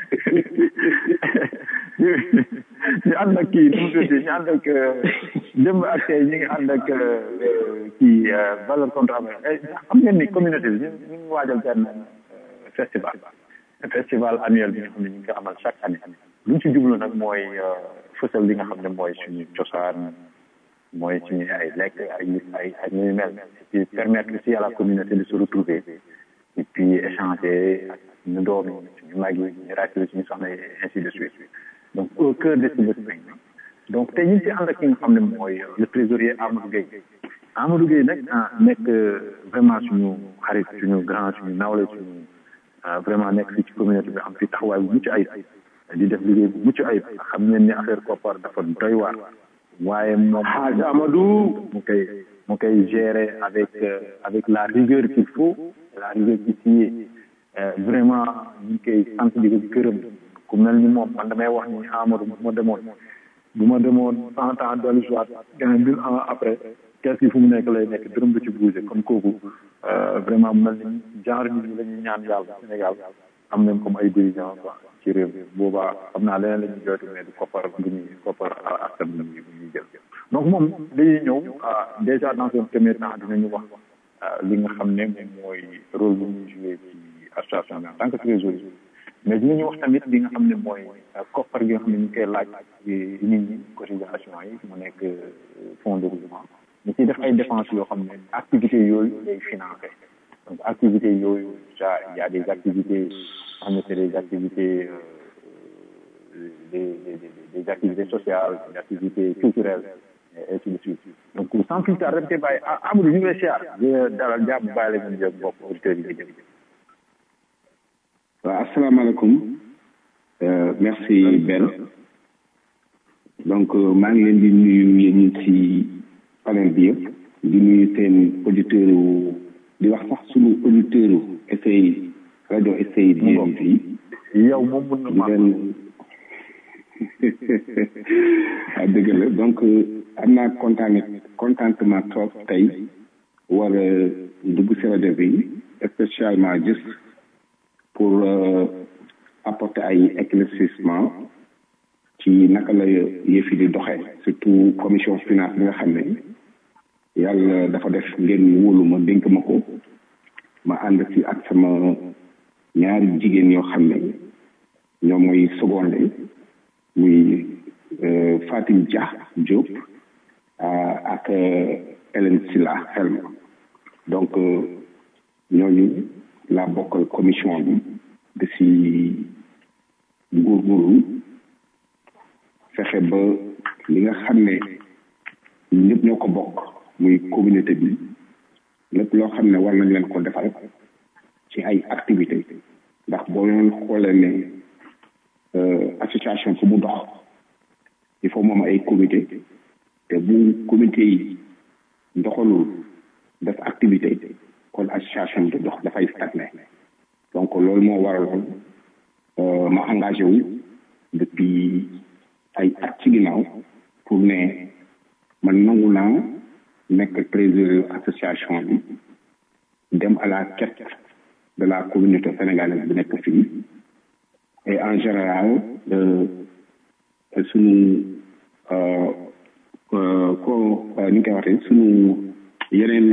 S12: ñu ànd ak kii nu mu tuddati ñu ànd ak démb ak tey ñu ngi ànd ak kii valeur contre valeur xam ngeen ni communauté bi ñu ñu ngi waajal benn festival festival annuel bi nga xam ne ñu ngi ko amal chaque année lu ñu ci jublu nag mooy fësal li nga xam ne mooy suñu cosaan mooy suñu ay lekk ay ay ay ñuy mel et puis permettre aussi à la communauté de se retrouver et puis échanger ak ñu doom yi suñu mag yi ñu rakk yi suñu soxna yi ainsi de suite donc au cœur de ce spring donc tey ñu ngi ci ànd ak ki nga xam ne mooy le trésorier Amadou Gueye Amadou Gueye nag nekk vraiment suñu xarit suñu grand suñu nawle suñu vraiment nekk fii ci communauté bi am fi taxawaay bu mucc ayib di def liggéey bu mucc ayib xam ngeen ni affaire koppar dafa doy waar waaye moom
S9: Hadj Amadou
S12: mu koy mu koy gérer avec avec la rigueur qu'il faut la rigueur qui sied vraiment ñu ngi koy sant di ko gërëm ku mel ni moom man damay wax ni Amadou bu ma demoon bu ma demoon cent ans dellu soit gën mille ans après kees gi fu mu nekk lay nekk dërëm du ci bougé comme kooku vraiment mel ni genre nit ñi la ñuy ñaan yàlla Sénégal am nañ comme ay dirigeants quoi ci réew mi boobaa xam naa leneen la ñuy jooytu mais du koppar bu ñuy koppar askan bu ñuy bu ñuy jël donc moom dañuy ñëw déjà dans un premier temps dinañu wax li nga xam ne moom mooy rôle bu ñuy joué ci association bi en tant que trésorier mais dinañu wax tamit li nga xam ne mooy koppar gi nga xam ne ñu koy laaj nit ñi cotisation yi mu nekk fonds de roulement ñu ciy def ay dépenses yoo xam ne activités yooyu lay financé donc activités yooyu déjà il y a des activités xam ne c'est des activités des, des, des, des activités sociales des activités culturelles et ainsi de suite donc sans plus tarder rek bàyyi Amadou ñu ngi lay siyaar di dalal jàmm bàyyi la ngeen jëm bopp auditeurs yi nga jëm
S9: waaw asalaamaaleykum merci Ben donc maa ngi leen di nuyu yéen ñi ci panel bi yëpp di nuyu seen auditeur di wax sax sunu auditeur essay rajo essay di yéen fii
S12: yow moom mun na
S9: di leen ah dëgg la donc
S13: am naa kontaan contentement trop tey war a dugg si rajo bi spécialement juste pour apporter ay éclaircissement ci naka la yëf yi di doxee surtout commission finance bi nga xam ne yàlla dafa def ngeen wóolu ma dénk ma ko ma ànd si ak sama ñaari jigéen yoo xam ne ñoom mooy seconde muy Fatim Dia Diop ak Hélène Silla Helma donc ñooñu laa bokkal commission bi di si góorgóorlu fexe ba li nga xam ne ñëpp ñoo ko bokk muy communauté bi lépp loo xam ne war nañ leen ko defal ci ay activité ndax boo leen xoolee ne association fu mu dox il faut moom ay comité te bu comité yi doxalul def activité kon association bi dox dafay stagné donc loolu moo waraloon ma engagé wu depuis ay at ci ginnaaw pour ne man nangu naa nekk trésorier association bi dem à la quête de la communauté sénégalaise bi nekk fii et en général suñu ko ni ñu koy waxee suñu yeneen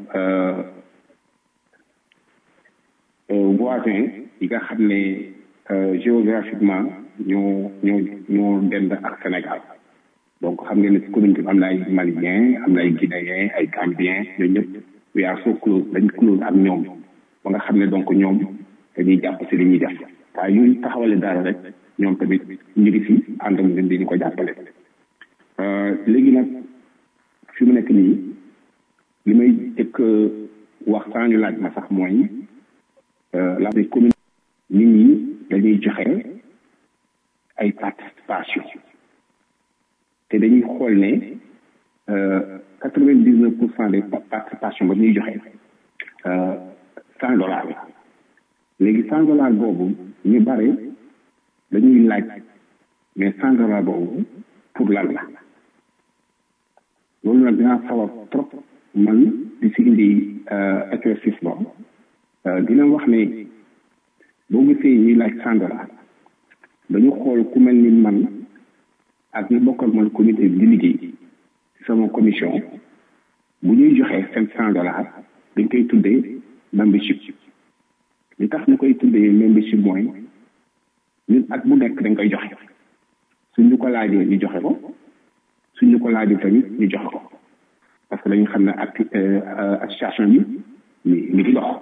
S13: voisin yi nga xam ne géographiquement ñoo ñoo ñoo dend ak Sénégal donc xam ngeen ne si commune bi am na ay malien am na ay guinéen ay gambien ñooñu ñëpp we are so close dañ close ak ñoom ba nga xam ne donc ñoom dañuy jàpp si li ñuy def waaye ñuy taxawale dara rek ñoom tamit ñu ngi fi ànd ak ñun di ñu ko jàppale léegi nag fi mu nekk nii li may jëkk wax saa ñu laaj ma sax mooy la commune nit ñi dañuy joxe ay participation te dañuy xool ne quatre vingt dix neuf pour cent des participation ba ñuy joxe cent dollars la léegi cent dollars boobu ñu bare dañuy laaj mais cent dollars boobu pour lan la loolu nag dinaa sawar trop man di si indi éclaircissement dina wax ne boo gisee ñuy laaj cent dollars dañu xool ku mel ni man ak ñu bokkal man comité di liggéey sama commission bu ñuy joxee seen cent dollars dañ koy tuddee membership li tax ñu koy tuddee membership mooy ñun at bu nekk dañ koy joxe suñ ñu ko laajee ñu joxe ko suñ ñu ko laajee tamit ñu joxe ko parce que dañu xam ne ak association bi mi mi ngi dox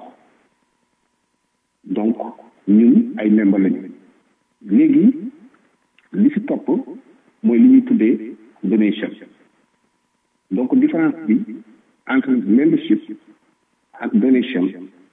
S13: donc ñun ay membre lañu léegi li si topp mooy li ñuy tuddee donation donc différence bi entre membership ak donation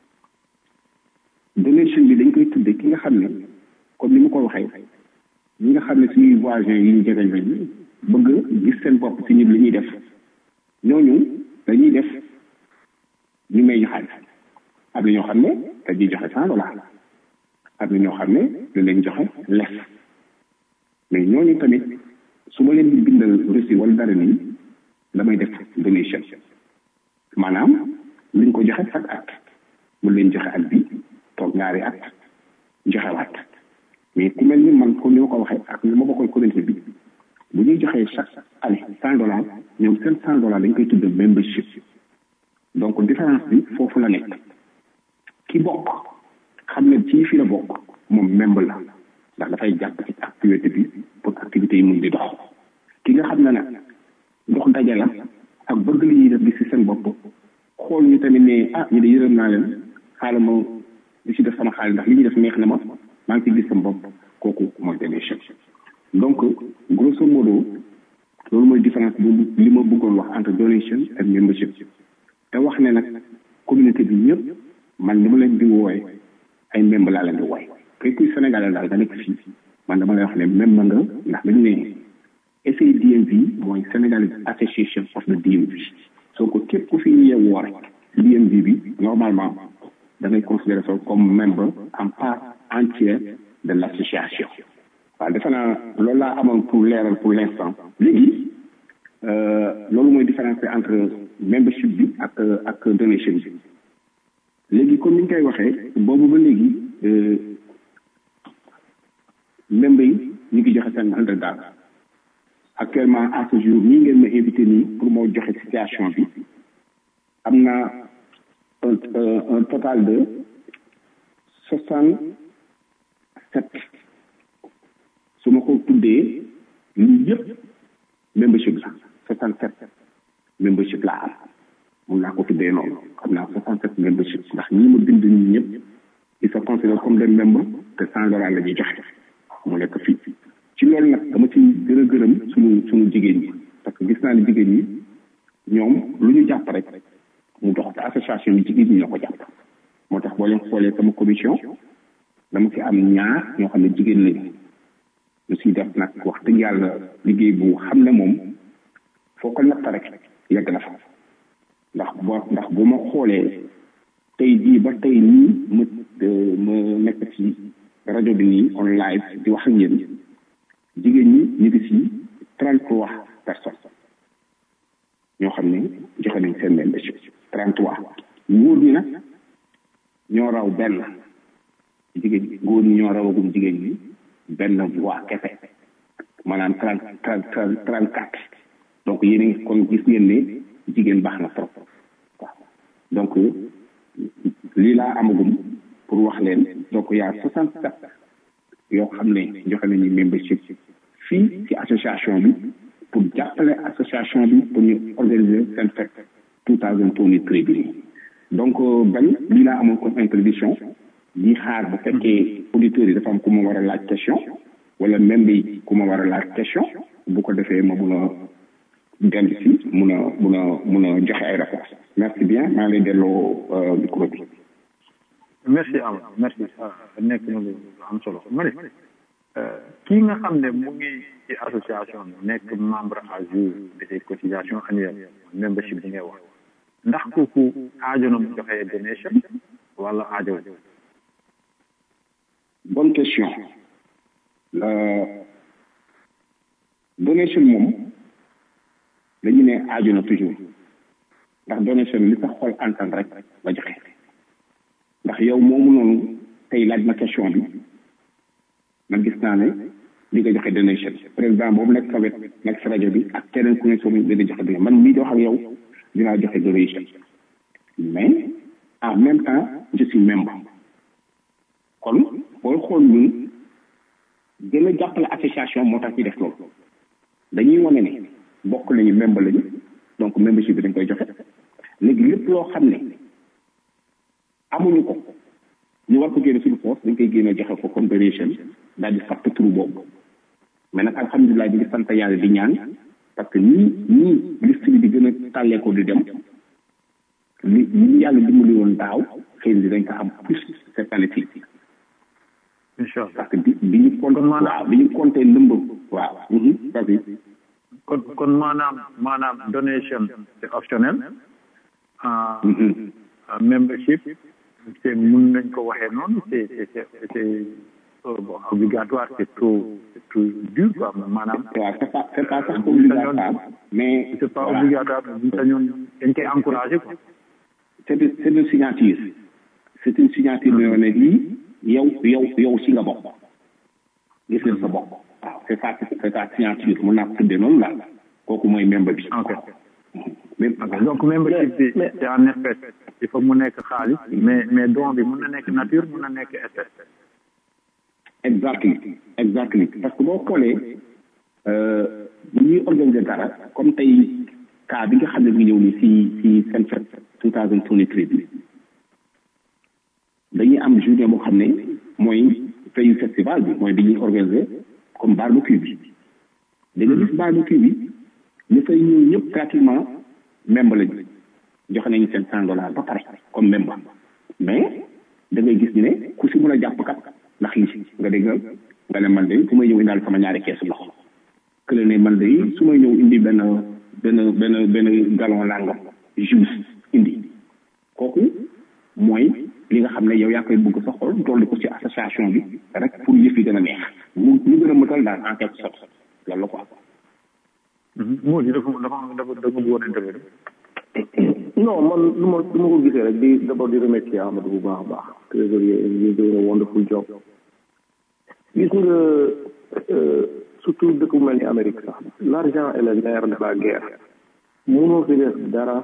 S13: donation bi dañ koy tuddee ki nga xam ne comme ni ma ko waxee ñi nga xam ne suñuy voisins yi ñu jegeñ lañu bëgg gis seen bopp si ñun li ñuy def ñooñu dañuy def ñu may ñu xaalis am na ñoo xam ne dañuy joxe cent dollars am na ñoo xam ne dañ leen joxe les mais ñooñu tamit su ma leen di bindal reçu wala dara nii damay def donation maanaam liñ ko joxe chaque at mu leen joxe at bi toog ñaari at joxe waat mais ku mel ni man comme ni ma ko waxee ak ni ma bokkal communauté bi bu ñuy joxee chaque année cent dollars ñoom seen cent dollars dañ koy tudd membership donc différence bi foofu la nekk ki bokk xam ne ci fi la bokk moom membre la ndax dafay jàpp ci activité bi pour activité yi mun di dox ki nga xam ne nag dox daje la ak bëgg li ñuy def bi si seen bopp xool ñu tamit ne ah ñu de yërëm naa leen xaaral ma li si def sama xaalis ndax li ñuy def neex na ma maa ngi ci gis sama bopp kooku mooy donation donc grosso modo loolu mooy différence bu li ma bëggoon wax entre donation ak membership te wax ne nag communauté bi ñëpp man ni ma leen di wooye ay membre laa leen di wooye képp kuy sénégalais daal nga nekk fii man dama lay wax ne même nga ndax dañu ne SADMV mooy Senegalese Association of the DMV soo ko képp ku fi yeewoo rek DMV bi normalement da ngay considérer ça comme membre en part entière de l' association waaw defe naa loolu laa amoon pour leeral pour l' instant léegi loolu mooy différence bi entre membership bi ak ak donation bi léegi comme ni ñu koy waxee boobu ba léegi membre yi ñu ngi joxe seen hundred dollars actuellement à ce jour ñii ngeen ma invité nii pour moo joxe situation bi am na un un total de soixante sept su ma ko tuddee lii yëpp membership la soixante sept membership laa am mun naa ko tuddee noonu xam naa soixante sept membership ndax ñi ma bind ñi ñëpp ils se considèrent comme des membres te cent dollars la ñuy joxe mu nekk fii ci loolu nag dama ci gën a gërëm suñu suñu jigéen ñi parce que gis naa ne jigéen ñi ñoom lu ñu jàpp rek mu dox te association bi jigéen ñi ñoo ko jàpp moo tax boo leen xoolee sama commission dama ci am ñaar ñoo xam ne jigéen lañu ñu siy def nag wax dëgg yàlla liggéey bu xam ne moom foo ko natt rek yegg na fa ndax boo ndax bu ma xoolee tey jii ba tey nii ma ma nekk ci rajo bi nii on live di wax ak yéen jigéen ñi ñu ngi si trente trois personnes ñoo xam ne joxe nañ seen membership trente trois góor ñi nag ñoo raw benn jigéen ñi góor ñi ñoo rawagum jigéen ñi benn voix kese maanaam trente trente trente quatre donc yéen a ngi kon gis ngeen ne jigéen baax na trop waaw donc lii laa amagum pour wax leen donc y a soixante sept yoo xam ne joxe nañu membership fii ci association bi pour jàppale association bi pour ñu organiser seen fête two thousand twenty three bi donc bañ lii laa amoon comme introduction di xaar bu fekkee auditeurs yi dafa am ku ma war a laaj question wala membre yi ku ma war a laaj question bu ko defee ma mun a dellu si mun a mun a mun a joxe ay réponses merci bien maa ngi lay delloo micro bi
S12: merci am merci nekk na lu am solo ma ne kii nga xam ne mu ngi ci association bi nekk membre à jour de ses cotisations annuelles membership bi ngay wax ndax kooku aajo na mu joxe donation wala aajo
S13: bonne question la donation moom dañu ne aajo na toujours ndax donation li sa xol antan rek la joxe ndax yow moomu noonu tey laaj ma question bi man gis naa ne li nga joxe donation président boobu nekk sa wet nekk sa rajo bi ak keneen ku ne soo muy dina joxe donation man mii di wax ak yow dinaa joxe donation mais en même temps je suis membre kon booy xool ñun gën a jàppale association moo tax ñu def loolu dañuy wane ne bokk nañu membre lañu donc membership bi dañ koy joxe léegi lépp loo xam ne amuñu ko ñu war ko génne suñu poos dañ koy génne joxe ko comme donation daal di fàtte turu boobu mais nag alhamdulilah ñu ngi sant yàlla di ñaan parce que ñii ñii liste bi di gën a tàllee ko di dem li ñi yàlla dimbali woon daaw xëy na dañ ko am plus cette année ci
S12: incha allah
S13: parce que bi bi ñu compté waaw bi ñu compté ndëmb waaw vas-y
S12: kon kon maanaam maanaam donation c'est optionnel membership c'est mun nañ ko waxee noonu c'est c'est c'est bon obligatoire c'est trop c'est trop dur quoi maanaam
S13: waaw c'est pas c'est pas sax obligatoire mais
S12: c'est pas obligatoire buñ sañoon dañ koy encourager quoi
S13: c'est c'est une signature c'est une signature mais ne lii yow yow yow si nga bokk gis nga sa bokk waaw c'est ça c'est ta signature mun naa ko tuddee noonu daal kooku mooy membre bi
S12: ok donc membership bi c'est en effet il faut mu nekk xaalis mais mais don bi mun na nekk nature mun na nekk espèce
S13: exactly exactly parce que boo xoolee bu ñuy organiser dara comme tey cas bi nga xam ne mu ñëw ni si si seen fête two thousand twenty three bi dañuy am journée boo xam ne mooy veille festival bi mooy bi ñuy organiser comme barbecue bi da nga gis barbecue bi ñu fay ñëw ñëpp pratiquement membre lañu joxe nañu seen cent dollars ba pare comme membre mais da ngay gis ne ku si mën a jàpp kat ndax li nga dégg nga ne man de su may ñëw indaal sama ñaari keesu ndox que ne man de su may ñëw indi benn benn benn benn galon langam jus indi kooku mooy li nga xam ne yow yaa koy bëgg sa xol dolli ko ci association bi rek pour yëf yi gën a neex mu ñu gën a mëtal daal en quelque sorte loolu la quoi
S12: moo di dafa dafa dafa dafa bëggoon intervenir
S8: non man lu ma lu ma ko gisee rek di d'abord di remercier Amadou bu baax a baax trésorier you doing a wonderful job gis nga surtout dëkk bu mel ni Amérique sax l'argent est le nerf de la guerre mënoo fi def dara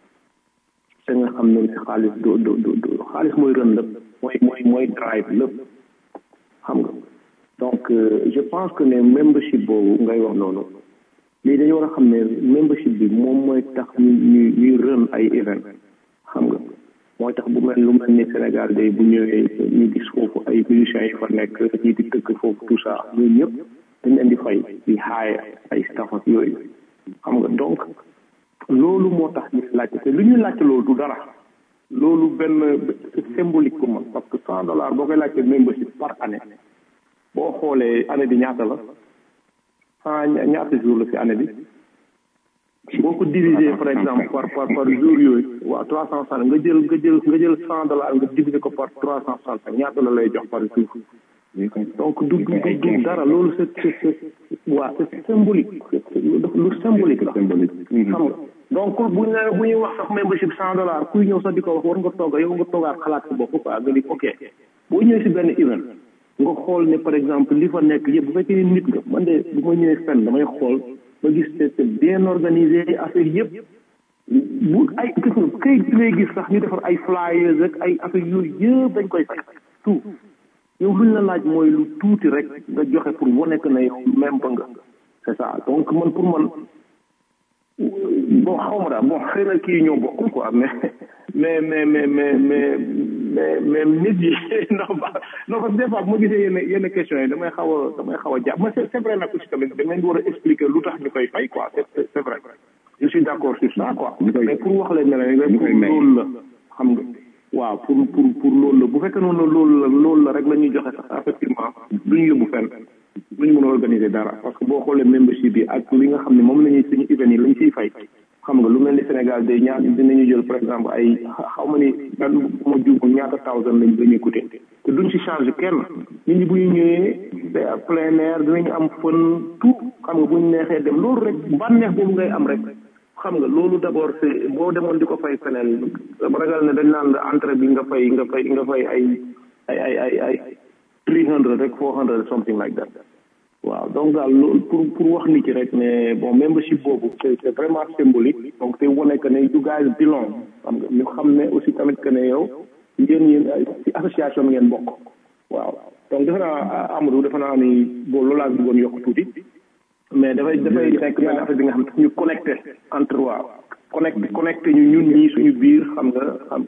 S8: te nga xam ne xaalis do do do xaalis mooy rën lépp mooy mooy mooy drive lépp xam nga donc je pense que ne membership boobu ngay wax noonu léegi dañu war a xam ne membership bi moom mooy tax ñu ñuy ñuy rën ay event xam nga mooy tax bu mel lu mel ni Sénégal day bu ñëwee ñu gis foofu ay musiciens yi fa nekk ñi di tëgg foofu tout ça ñooñu ñëpp dañ leen di fay di xaaye ay staff ak yooyu xam nga donc loolu moo tax ñu laajte te lu ñu laajte loolu du dara loolu benn c'est symbolique pour man parce que cent dollars boo koy laajte membership par année boo xoolee année bi ñaata la ah ñaata jour la si année bi boo ko diviser par exemple par par par jour yooyu waaw trois cent soixante nga jël nga jël nga jël cent dollars nga diviser ko par trois cent soixante ñaata la lay jox par jour donc du du du dara loolu c'est c'est waa c'est symbolique lu symbolique la xam nga donc bu ñu bu ñuy wax sax membership cent dollars kuy ñëw sax di ko wax war nga toog yow nga toogaat xalaat sa bopp quoi nga di ok boo ñëwee si benn event nga xool ne par exemple li fa nekk yëpp bu fekkee nit nga man de bu ma ñëwee fenn damay xool ba gis c'est bien organisé affaire yëpp bu ay gis nga kayit bi ngay gis sax ñu defar ay flyers ak ay affaire yooyu yëpp dañ koy fay tout yow luñ la laaj mooy lu tuuti rek nga joxe pour wane que ne yow même ba nga c'est ça donc man pour man bon xaw ma daal bon xëy na kii ñoo bokkul quoi mais mais mais mais mais mais mais mais nit yi non ba non parce que des fois bu ma gisee yenn yenn questions yi damay xaw a damay xaw a jàpp mais c'est c'est vrai nag aussi tamit da ngeen war a expliquer lu tax ñu koy fay quoi c'est c'est vrai je suis d'accord sur ça quoi mais pour wax leen ne la pour loolu la xam nga waaw pour pour pour loolu la bu fekkee noonu loolu la loolu la rek la ñuy joxe sax effectivement duñu yóbbu fenn duñu mën a organiser dara parce que boo xoolee membership bi ak li nga xam ne moom la ñuy suñu event yi lañ ciy fay xam nga lu mel ni Sénégal day ñaar dinañu jël par exemple ay xaw ma ni dan bu ma juumul ñaata thousand lañ dañuy coûter te duñ ci charge kenn nit ñi bu ñu ñëwee day plein air dinañu am fën tout xam nga bu ñu neexee dem loolu rek bànneex boobu ngay am rek xam nga loolu d'abord c'est boo demoon di ko fay feneen ragal ne dañ naan la entrée bi nga fay nga fay nga fay ay ay ay ay ay three hundred rek four hundred something like that waaw donc daal loolu pour pour wax nit ki rek ne bon membership boobu c'est c'est vraiment symbolique donc te wane que ne you guys belong xam nga ñu xam ne aussi tamit que ne yow yéen yéen ci association ngeen bokk waaw donc defe naa Amadou defe naa ni boo loolu laa bëggoon yokk tuuti mais dafay dafay nekk benn affaire bi nga xam ne ñu connecté entre waaw connecté connecté ñu ñun ñii suñu biir xam nga xam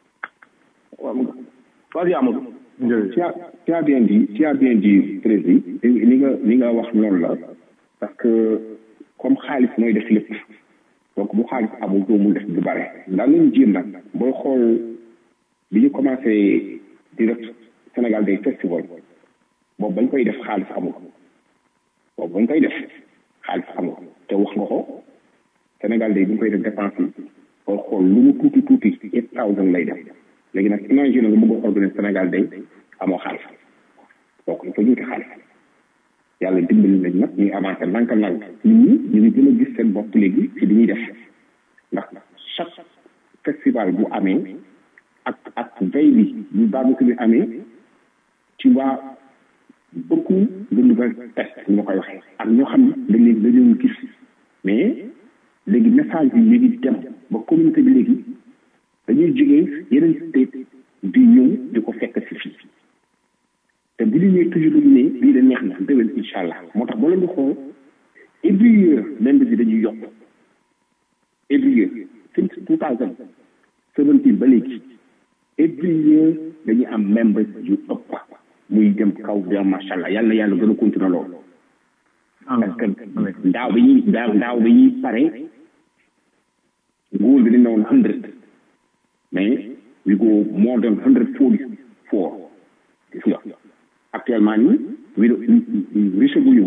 S8: xam nga vas-y Amadou
S13: tu as tu as bien dit tu as bien dit président li nga li nga wax noonu la parce que comme xaalis mooy def lépp donc bu xaalis amul doo mun def du bare ndax lañu jéem nag booy xool bi ñu commencé di def Sénégal Day Festival boobu bañ koy def xaalis amul boobu bañ koy def xaalis amul te wax nga ko Sénégal Day bi ñu koy def dépense yi booy xool lu mu tuuti tuuti eight thousand lay def léegi nag imagine nga bëgg a organiser Sénégal Day amoo xaalis donc il faut ñu wuti xaalis yàlla dimbali nañ nag ñuy avancé ndànk ndànk nit ñi ñu ngi gën a gis seen bopp léegi ci li ñuy def ndax chaque festival bu amee ak ak veille bi bu barbecue bi amee tu vois beaucoup de nouvelles tests ñu ma koy waxee ak ñoo xam ne dañ leen dañ leen gis mais léegi message bi léegi dem ba communauté bi léegi dañuy jógee yeneen state di ñëw di ko fekk si fii te bu ñu ñëwee toujours dañu ne lii de neex na déwén incha allah moo tax boo leen di xool every year membres yi dañuy yokk every year since two thousand seventeen ba léegi every year dañuy am membres yu ëpp muy dem kaw dem macha allah yàlla yàlla gën a continuer loolu parce que daaw bi ñuy daaw daaw bi ñuy pare goal bi dañ ne woon hundred mais we go more than hundred forty four gis nga actuellement nii we reche guñu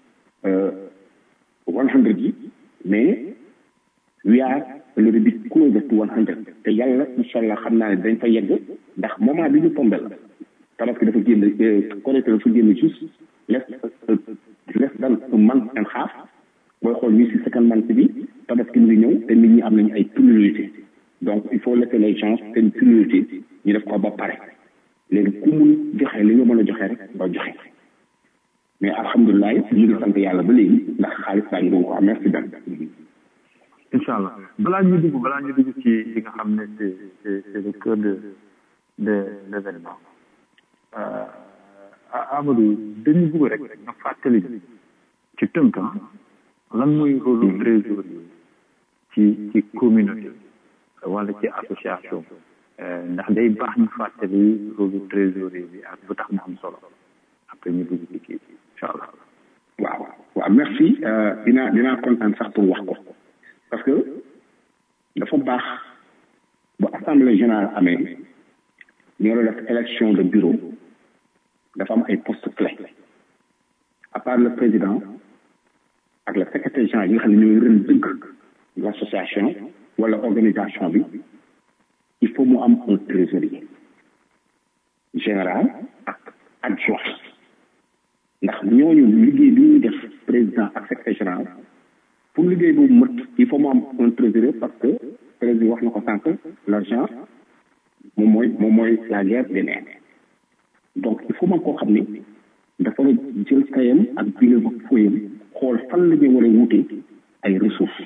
S13: one hundred yi mais we are a little bit closer to one hundred te yàlla incha allah xam naa ne dañ fa yegg ndax moment bi ñu tombé la tabaski dafa génn collecte dafa génn juste less less than a month and half booy xool ñu si second month bi tabaski mu ngi ñëw te nit ñi am nañu ay priorité donc il faut laisser les gens seen priorité ñu def ko ba pare léegi ku mun joxe li nga mën a joxe rek nga joxe mais alhamdulilah ñu ngi sant yàlla ba léegi ndax xaalis baa ngi doon ko am merci ben
S12: incha allah balaa ñu dugg balaa ñu dugg ci li nga xam ne c'est c'est c'est le cœur de de l'événement Amadou dañu bëgg rek nga fàttali ci tënk lan mooy rôle trésorier ci ci communauté wala ci association ndax day baax ñu fàttali rôle trésorier bi ak lu tax mu am solo après ñu dugg ci kii incha allah
S13: waaw waaw merci dinaa dinaa kontaan sax pour wax ko parce que dafa baax bu assemblée générale amee ñu war a def élection de bureau dafa am ay poste clé à part le président ak le secrétaire général yi nga xam ne ñooy ren dëgg l' association wala organisation bi il faut mu am un trésorier général ak adjoint ndax ñooñu liggéey bi ñuy def président ak secrétaire général pour liggéey boobu mët il faut mu am un trésorier parce que président wax na ko sànq l' argent moom mooy moom mooy la guerre des nerfs donc il faut man koo xam ni dafa jël kayam ak biir ak fooyam xool fan la ñu war a wute ay ressources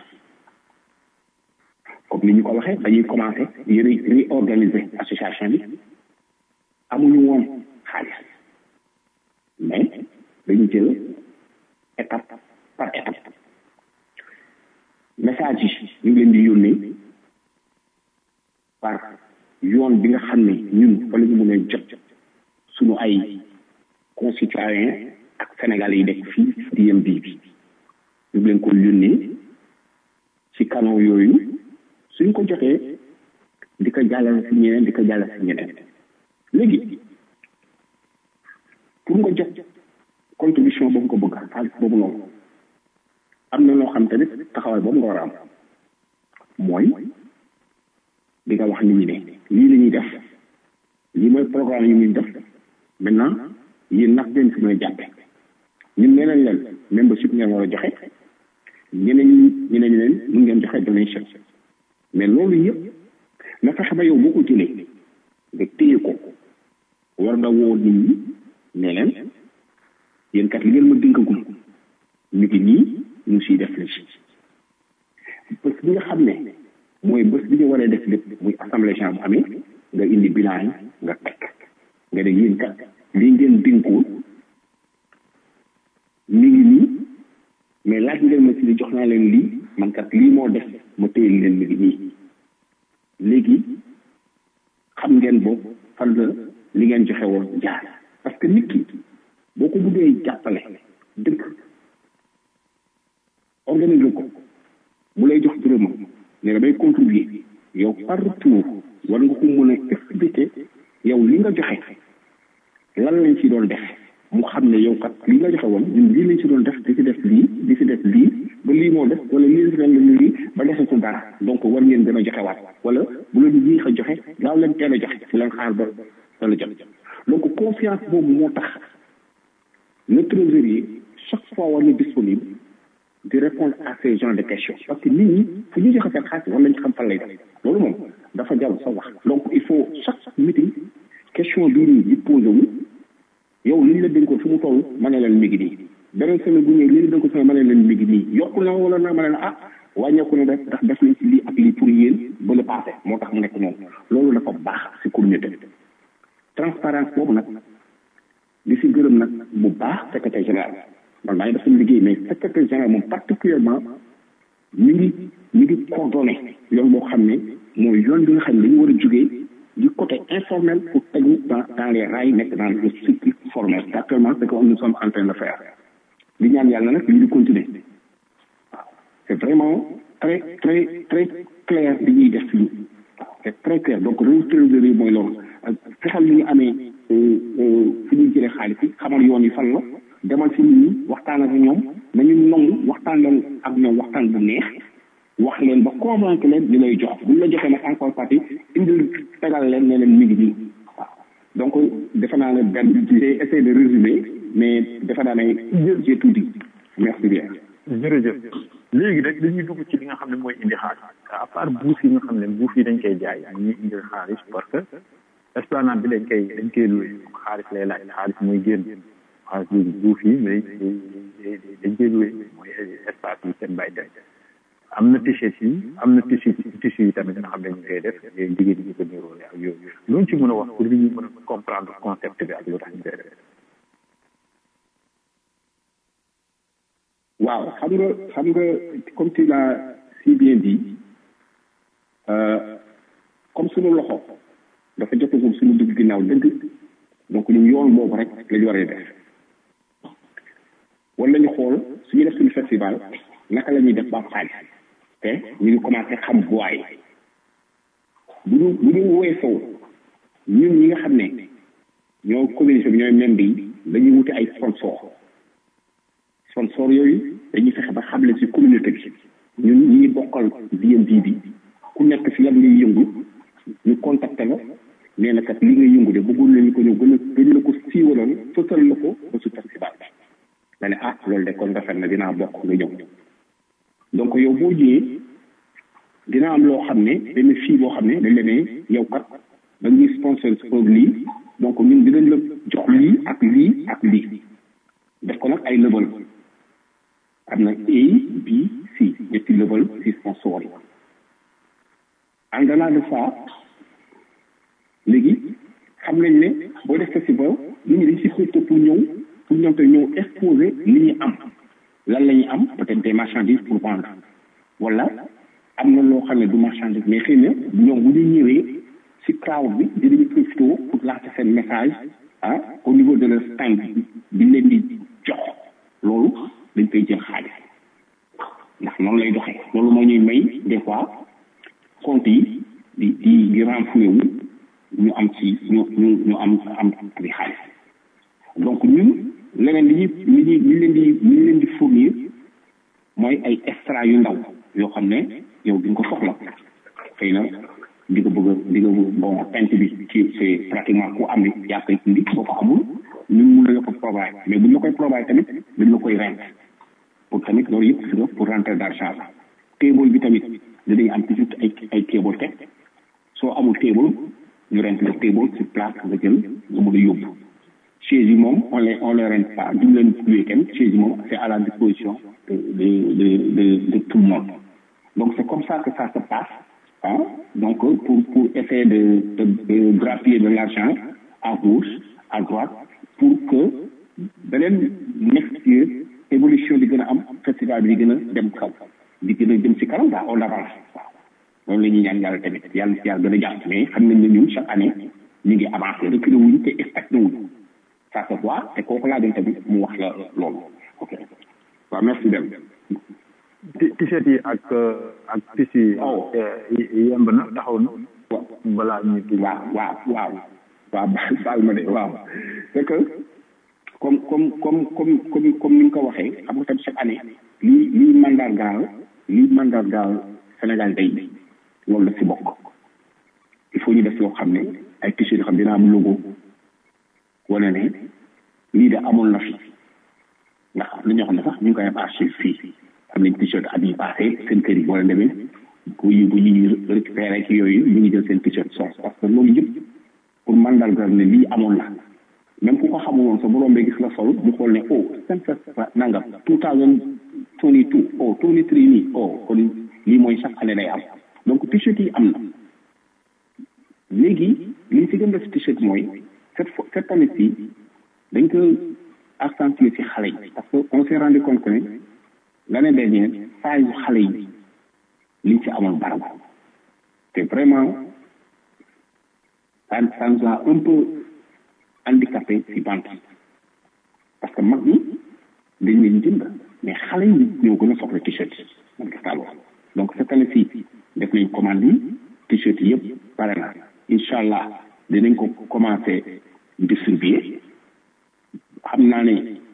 S13: comme ni ñu ko waxee dañuy commencé yëre réorganiser association bi amuñu woon xaalis mais dañu jël étape par étape message yi ñu ngi leen di yónnee par yoon bi nga xam ne ñun fa la ñu mën a jot suñu ay concitoyens ak sénégalais yi nekk fii DMB bi ñu leen ko yónnee ci canaux yooyu suñ ko jotee di ko jàllale si ñeneen di ko jàllale si ñeneen léegi pour nga jot contribution boobu ko bëgg xaalis boobu noonu am na loo xam tamit taxawaay boobu nga war a am mooy di nga wax nit ñi ne lii la ñuy def lii mooy programme yi ñuy def maintenant yéen nag ngeen fi mën a jàppe ñun nee nañ leen membership ngeen war a joxe ñeneen ñi ñeneen ñi leen mun ngeen joxe donation mais loolu yëpp na fexe ba yow boo ko jëlee nga téye ko war nga woo nit ñi ne leen yéen kat li ngeen ma dénkagum ñu ngi nii ñu siy def li bés bi nga xam ne mooy bés bi ñu waree def lépp muy assemblée générale bu amee nga indi bilan yi nga teg nga ne yéen kat lii ngeen dénkoon mi ngi nii mais laaj ngeen ma ci li jox naa leen lii man kat lii moo def ma téye leen mi ngi nii léegi xam ngeen boobu fan la li ngeen joxe woon jaar parce que nit ki boo ko buggee jàppale dëkk organiser ko bu lay jox dërëmam ne damay contribuer yow par retour war nga ko mën a expliquer yow li nga joxe lan lañ ci doon def mu xam ne yow kat li nga joxe woon ñun lii lañ ci doon def di ci def lii di ci def lii ba lii moo def wala lii ren la lii ba desatul dara donc war ngeen gën a joxe waat wala bu leen yéex a joxe gaaw leen teel a joxe fu leen xaar ba dana jot donc confiance boobu moo tax le trésorier chaque fois war na disponible di répondre à ces genres de questions parce que nit ñi fu ñu joxe seen xaalis war nañ xam fan lay def loolu moom dafa jarul sa wax donc il faut chaque meeting question bii nii di posé wu yow li ñu la dénkoon fu mu toll ma ne leen mi ngi nii beneen semaine bu ñëwee li ñu dénkoon sama ma ne leen mi ngi nii yokku na wala na ma ne la ah wàññeeku na def ndax def nañ ci lii ak lii pour yéen ba le passé moo tax mu nekk noonu loolu dafa baax si communauté transparence boobu nag di si gërëm nag bu baax secrétaire général man maa ngi def sama liggéey mais secrétaire général moom particulièrement mi ngi mi ngi coordonné yoon boo xam ne mooy yoon bi nga xam ne dañu war a jógee du côté informel pour tegu dans dans les rails nekk dans le cycle formel actuellement c'est que nous sommes en train de faire li ñaan yàlla nag lii di continuer waaw c'est vraiment très très très clair li ñuy def fii c'est très clair donc rôle trésorier mooy loolu fexal li ñu amee fi ñuy jëlee xaalis yi xamal yoon yi fan la demal si nit ñi waxtaan ak ñoom nañu nangu waxtaan leen ak ñoom waxtaan bu neex wax leen ba convaincre leen ñu lay jox buñ la joxee nag encore partie indil tegal leen ne leen mi ngi nii waaw donc defe naa ne benn j'ai essayé de résumer mais defe naa ne j'ai tout dit merci bien
S12: jërëjëf léegi rek dañuy dugg ci li nga xam ne mooy indi xaalis à part buus yi nga xam ne buuf yi dañ koy jaay ñuy indi xaalis parce que esplanade bi dañ koy dañ koy loué xaalis lay laaj xaalis mooy génn xaalis bi buuf yi mais dañ koy loué mooy espace yi seen bàyyi dem am na t-shirt yi am na tissu tissu yi tamit nga xam ne ñu koy def yooyu jigéen ñi ko niroole ak yooyu loolu ci mën a wax pour li ñu mën a comprendre concept bi ak lu tax ñu koy def
S13: waaw xam nga xam nga comme tu l'as si bien dit comme suñu loxo dafa jotagum suñu dugg ginnaaw dëgg donc ñun yoon boobu rek la ñu war a def wala ñu xool suñu def suñu festival naka la ñuy def ba xaalis te ñu ngi commencé xam buwaay bu ñu bu ñu weesoo ñun ñi nga xam ne ñoo communauté bi ñooy membre yi dañuy wuti ay sponsor sponsor yooyu dañuy fexe ba xamle ci communauté bi ñun ñi ngi bokkal DMV bi ku nekk ci lan ngay yëngu ñu contacté la nee na kat li ngay yëngu de bëggoon nañu ko ñëw gën a gën la ko siiwaloon fësal la ko ba su festival nga ne ah loolu de kon rafet na dinaa bokk nga ñëw donc yow boo ñëwee dina am loo xam ne benn fii boo xam ne dañ la ne yow kat da ñuy sponsor pour lii donc ñun dinañ la jox lii ak lii ak lii def ko nag ay level am na A B C ñetti level ci sponsor yi en delà de ça léegi xam nañ ne boo def festival nit ñi dañ si xëcc pour ñëw pour ñoom te ñëw exposer li ñu am lan la ñuy am peut-être des marchandises pour vendre wala am na loo xam ne du marchandise mais xëy na ñoom bu ñu ñëwee si crowd bi dinañu profité pour lancer seen message ah au niveau de leur stand bi leen di jox loolu dañ koy jël xaalis ndax noonu lay doxee loolu moo ñuy may des fois compte yi di di di renfloué wu ñu am ci ñu ñu ñu am am di xaalis donc ñun leneen li ñuy li ñuy li leen di li leen di fournir mooy ay extra yu ndaw yoo xam ne yow di nga ko soxla xëy na di nga bëgg di nga bon pent bi ci c'est pratiquement ku am ni yaa koy indi boo ko amul ñun mun la ko provide mais buñ la koy provide tamit dañ la koy rent pour tamit loolu yëpp si nga pour rentrer d'argent la table bi tamit dinañ am toujours ay ay table teg soo amul table ñu rent la table sur place nga jël nga mën a yóbbu chaise yi moom on les on les rente pas duñ leen loué kenn chaise yi moom c'est à la disposition de de de de de tout le monde donc c'est comme ça que ça se passe hein donc pour pour essayer de de de grappiller de l'argent à gauche à droite pour que beneen next year évolution di gën a am festival bi di gën a dem kaw di gën a jëm ci kanam daal on avance waaw loolu la ñuy ñaan yàlla tamit yàlla ci yàlla gën a jàpp mais xam nañ ne ñun chaque année ñu ngi avancé reculé wuñ te expecté wuñ ça se voit te kooku laa doon tamit mu wax la loolu ok waaw merci dem
S12: t-shirt yi ak ak tissu yi yemb na taxaw na balaa ñu kii
S13: waaw waaw waaw waaw baal ma de waaw c'est que comme comme comme comme comme comme ni nga ko waxee xam nga tam chaque année lii lii mandargaal lii mandargaal Sénégal day loolu la si bokk il faut ñu def yoo xam ne ay t-shirt yoo xam dina am logo wane ne lii de amoon na fi ndax am na ñoo xam ne sax ñu ngi koy am archive fii am nañ t-shirt at yi passé seen kër yi wala demee bu ñu bu ñuy récupéré ci yooyu ñu ngi jël seen t-shirt sos parce que loolu yëpp pour mandargal ne lii amoon na même ku ko xamul woon sa borom bee gis la sol mu xool ne oh seen festival nangam two thousand twenty two oh twenty three nii oh kon lii mooy chaque année day am donc t-shirt yi am na léegi li ñu si gën def t-shirt mooy cette fois cette année ci dañ ko accentuer ci xale yi parce que on s'est rendu compte que ne l'année dernière saa yu xale yi liñ ci amoon barab te vraiment ça ça nous a un peu handicapé ci vente parce que mag ñi dañ leen jënd mais xale yi ñoo gën a soxla t-shirt man gis naa loolu donc cette année ci def nañ commande yi t-shirt yëpp pare na incha allah dinañ ko commencé distribuer xam naa ne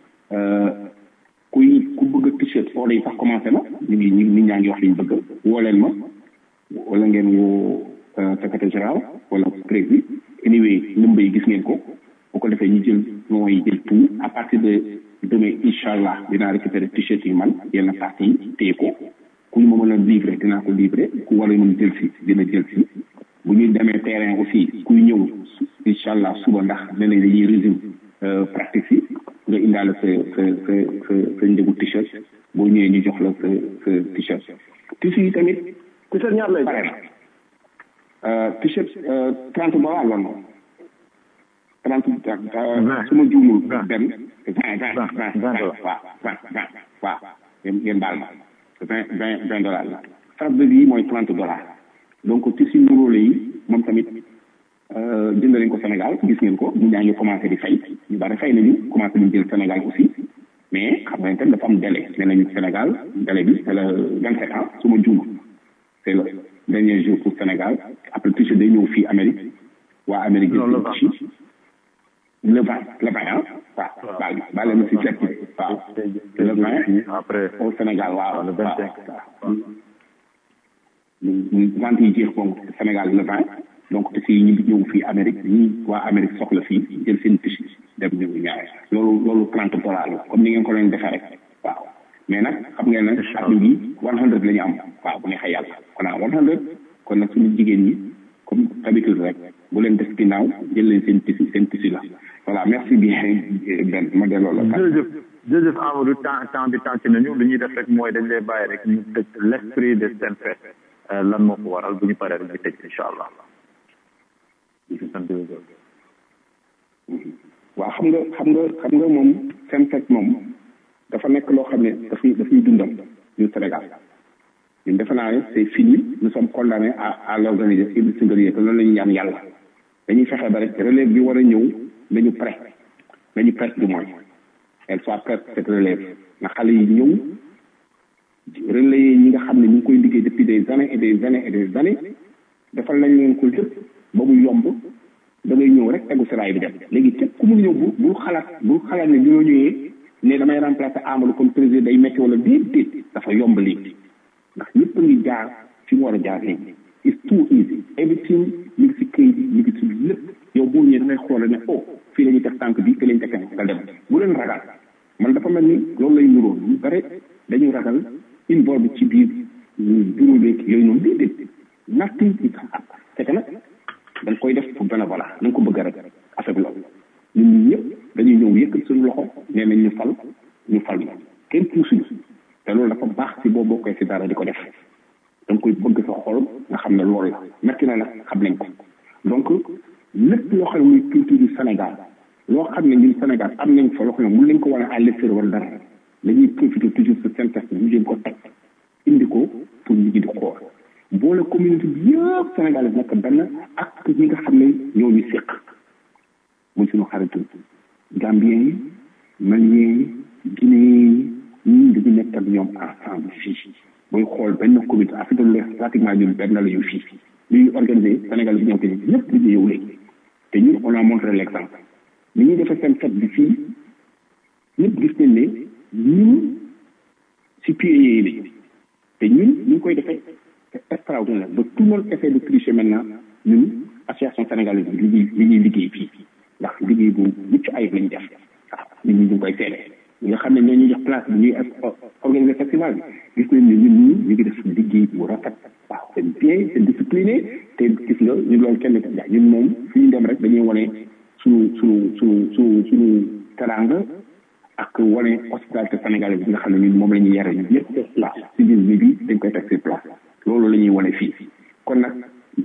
S13: kuy ku bëgg t-shirt order yi sax commencé na ñu ngi ñu nit ñaa ngi wax liñ bëgg woo leen ma wala ngeen woo secrétaire général wala président anyway number yi gis ngeen ko bu ko defee ñu jël ñoo yi jël tout à partir de demee incha allah dinaa récupérer t-shirt yi man yenn partie yi téye ko ku ñu ma mën a livrer dinaa ko livrer ku war a mën jël si dina jël si bu ñuy demee terrain aussi kuy ñëw incha allah suba ndax ne nañ dañuy résume pratique yi nga indaale sa sa sa sa sa njëgu t-shirt boo ñëwee ñu jox la sa sa t-shirt tissu yi tamit
S8: t-shirt ñaar lay
S13: pare na t-shirt trente dollars la noonu trente su ma juumul benn vingt vingt vingt vingt waaw vingt vingt waaw ngeen ngeen baal ma vingt vingt vingt dollars la fabrique yi mooy trente dollars donc tissu nuróole yi moom tamit jënd nañ ko Sénégal gis ngeen ko ñu ñaa ngi commencé di fay ñu bari fay nañu commencé nañu jël Sénégal aussi mais xam nga tam dafa am délai nee nañu Sénégal délai bi c'est le vingt sept ans su ma juumul c'est le dernier jour pour Sénégal après t-shirt day ñëw fii Amérique waa Amérique jël seen t-shirt le vingt le vingt ah waaw baal baal leen si fekk waaw le vingt
S11: après
S13: au Sénégal waaw
S11: le vingt cinq
S13: vente yi jeex donc Sénégal le vingt donc te fii ñu ñëw fii Amérique ñi waa Amérique soxla fii jël seen tissu dem ñu ñaare loolu loolu trente dollars la comme ni ngeen ko leen defee rek waaw mais nag xam ngeen nag at bi one hundred la ñu am waaw bu neexee yàlla kon a one hundred kon nag suñu jigéen ñi comme d'habitude rek bu leen def ginnaaw jël leen seen tissu seen tissu la voilà merci bien Ben ma delloo la
S11: jërëjëf jërëjëf Amadou temps temps bi tànc nañu li ñuy def rek mooy dañ lay bàyyi rek ñu tëj l'esprit de Senfed lan moo ko waral bu ñu paree rek ñu tëj incha allah
S13: waaw xam nga xam nga xam nga moom Senfed moom dafa nekk loo xam ne dafay dafay dundam ñun Sénégal ñun defe naa ne c'est fini nous sommes condamnés à à l'organiser ibli singalie te loolu la ñu ñaan yàlla dañuy fexe ba rek relève bi war a ñëw nañu prêt nañu prêt du moins elle soit prête cette relève na xale yi ñëw relayer ñi nga xam ne ñu ngi koy liggéey depuis des années et des années et des années defal nañ leen ko lépp ba mu yomb da ngay ñëw rek tegu seraay bi dem léegi képp ku mun ñëw bu bul xalaat bul xalaat ne ñoo ñëwee ne damay remplacer Amadou comme président day metti wala déet déet dafa yomb léegi ndax ñëpp a ngi jaar fi mu war a jaar léegi it's too easy everything mi ngi si këyit bi mi ngi si lépp yow boo ñëwee da ngay xool ne oh fii la ñuy teg tànk bi fii la ñuy teg tànk nga dem bu leen ragal man dafa mel ni loolu lay nuróo ñu bare dañuy ragal involve ci biir bureau beeg yooyu noonu déedéet nothing is hard c'est que nag da nga koy def pour bénévolat na nga ko bëgg rek affaire bi loolu ñun ñi ñëpp dañuy ñëw yëkkat suñu loxo nee nañ ñu fal ñu fal ñu kenn puusuñu te loolu dafa baax si boo bokkee si dara di ko def da nga koy bëgg sa xol nga xam ne loolu la metti na nag xam nañ ko donc lépp loo xam ne muy culture du Sénégal loo xam ne ñun Sénégal am nañ fa loo xam ne mun nañ ko wane à l'extérieur wala dara dañuy profiter toujours sur seen test ñu jéem ko teg indi ko pour ñu di xool boole communauté bi yëpp Sénégal yi nekk benn ak ñi nga xam ne ñoo ñu séq muy suñu xaritu Gambien yi Malien yi Guinéen yi ñun dañu nekk ak ñoom ensemble fii booy xool benn communauté Afrique de l'Ouest pratiquement ñun benn la ñu fii li ñuy organisé Sénégal bi ñëw te ñëpp dañu yow léegi te ñun on a montré l'exemple ni ñuy defee seen fête bi fii ñëpp gis nañ ne ñun si pieds yi lañu te ñun ñu ngi koy defee extraordinaire ba tout le monde essaie de tricher maintenant ñun association sénégalaise bi li ñuy li ñuy liggéey fii ndax liggéey bu mucc ayib lañu def waaw nit ñi ñu ngi koy seede ñi nga xam ne ñoo ñuy jox place bi ñuy organiser festival bi gis nañ ne ñun ñii ñu ngi def liggéey bu rafet waaw c'est bien c'est discipliné te gis nga ñun loolu kenn ko jaay ñun moom fu ñu dem rek dañuy wane suñu suñu suñu suñu suñu teranga ak wane hospitalité sénégalaise bi nga xam ne ñun moom la ñuy yare ñun ñëpp waaw si biir bi bi dañ koy teg sur place loolu la ñuy wane fii kon nag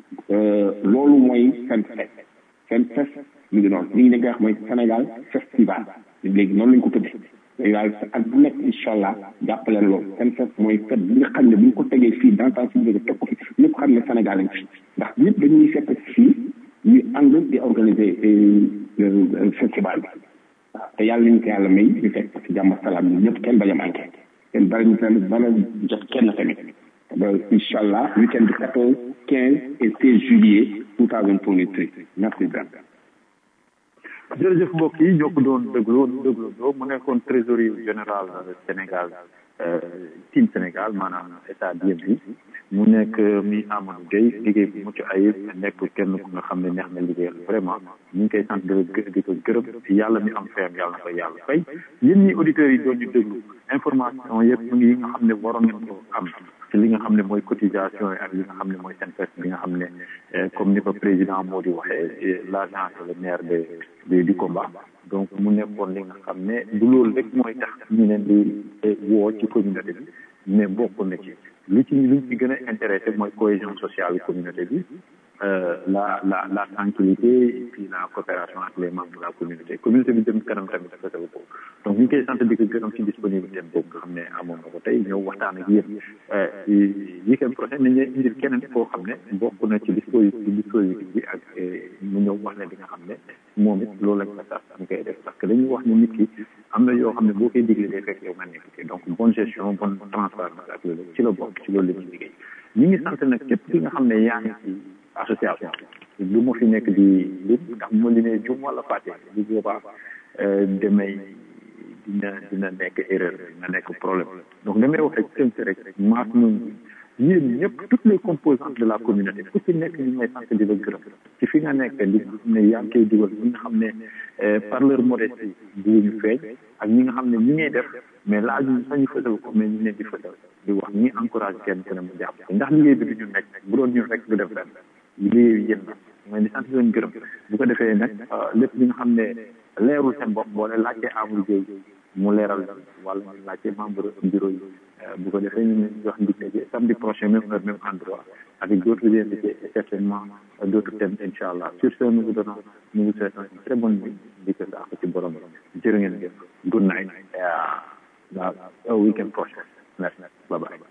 S13: loolu mooy seen fest seen fest mu ngi noonu li ñu nga wax mooy Sénégal festival léegi noonu lañ ko tuddee léegi daal ak bu nekk incha allah jàppaleen loolu seen fest mooy fête bi nga xam ne bu ñu ko tegee fii dans temps si biir teg ko fi ñëpp xam ne Sénégal lañ fi ndax ñëpp dañuy fekk fii ñuy ànd di organiser festival bi waaw te yàlla nañu ko yàlla may ñu fekk si jàmm salaam ñun ñëpp kenn bañ a manqué kenn bari ñu tamit bana jot kenn tamit ba incha allah week-end du 14 15 et 16 juillet 2023 merci bien
S11: jërëjëf mbokk yi ñoo ko doon déglu déglu doo mu nekkoon trésorier général Sénégal
S12: team Sénégal maanaam état DMV mu nekk mi Amadou Gueye liggéey bu mucc ayib nekk kenn ku nga xam ne neex na liggéeyal vraiment ñu ngi koy sant di di ko gërëm yàlla mi am fayam yàlla na ko yàlla fay yéen ñi auditeurs yi doon ñu déglu information yëpp mu ngi yi nga xam ne waroon ngeen ko am ci li nga xam ne mooy cotisation yi ak li nga xam ne mooy seen fes bi nga xam ne comme ni ko président moo di waxee l' agent et le maire de de du combat donc mu nekkoon li nga xam ne du loolu rek mooy tax ñu leen di woo ci communauté bi mais bokk na ci li ci li ci gën a intéressé mooy cohésion sociale communauté bi la la la tranquillité et puis la coopération avec les membres de la communauté communauté bi dem kanam tamit dafa taw boobu donc ñu ngi koy sant di ko gërëm ci disponibilité boobu nga xam ne amoon na ko tey ñëw waxtaan ak yéen weekend prochain nañ leen indil keneen koo xam ne bokk na ci dispositif dispositif bi ak mu ñëw wax ne di nga xam ne moom it loolu lañ ko sax ñu koy def parce que dañuy wax ne nit ki am na yoo xam ne boo koy digle day fekk yow nga nekk ci donc bonne gestion bonne transparence ak loolu ci la bokk ci loolu la ñuy liggéey ñi ngi sant nag képp ki nga xam ne yaa ngi ci association du ma fi nekk di lim ndax bu ma limee jum wala fàtte bu boobaa demay dina dina nekk erreur dina nekk problème donc damay wax rek tënk rek maas ñun yéen ñëpp toutes les composantes de la communauté ku ci nekk ñu ngay sant di la gërëm ci fi nga nekk li nga xam ne yaa ngi koy dugal ñi nga xam ne par leur modestie ñu feeñ ak ñi nga xam ne ñu ngay def mais laaj ñu sañu fësal ko mais ñu leen di fësal di wax ñi encouragé kenn ku ne mu jàpp ndax liggéey bi du ñu nekk bu doon ñun rek du def ren liggéey yéen la mooy di sant di leen gërëm bu ko defee nag lépp li nga xam ne leerul seen bopp boo leen laajtee Amadou Gueye mu leeral wala ñu laajte membre bureau yi bu ko defee ñu jox ndig ne samedi prochain même heure même endroit avec d'autres invités et certainement d'autres thèmes incha allah sur ce nous vous donnons nous vous souhaitons une très bonne nuit di ko saako ci borom jërë ngeen jëf good night et à weekend prochain merci bye bye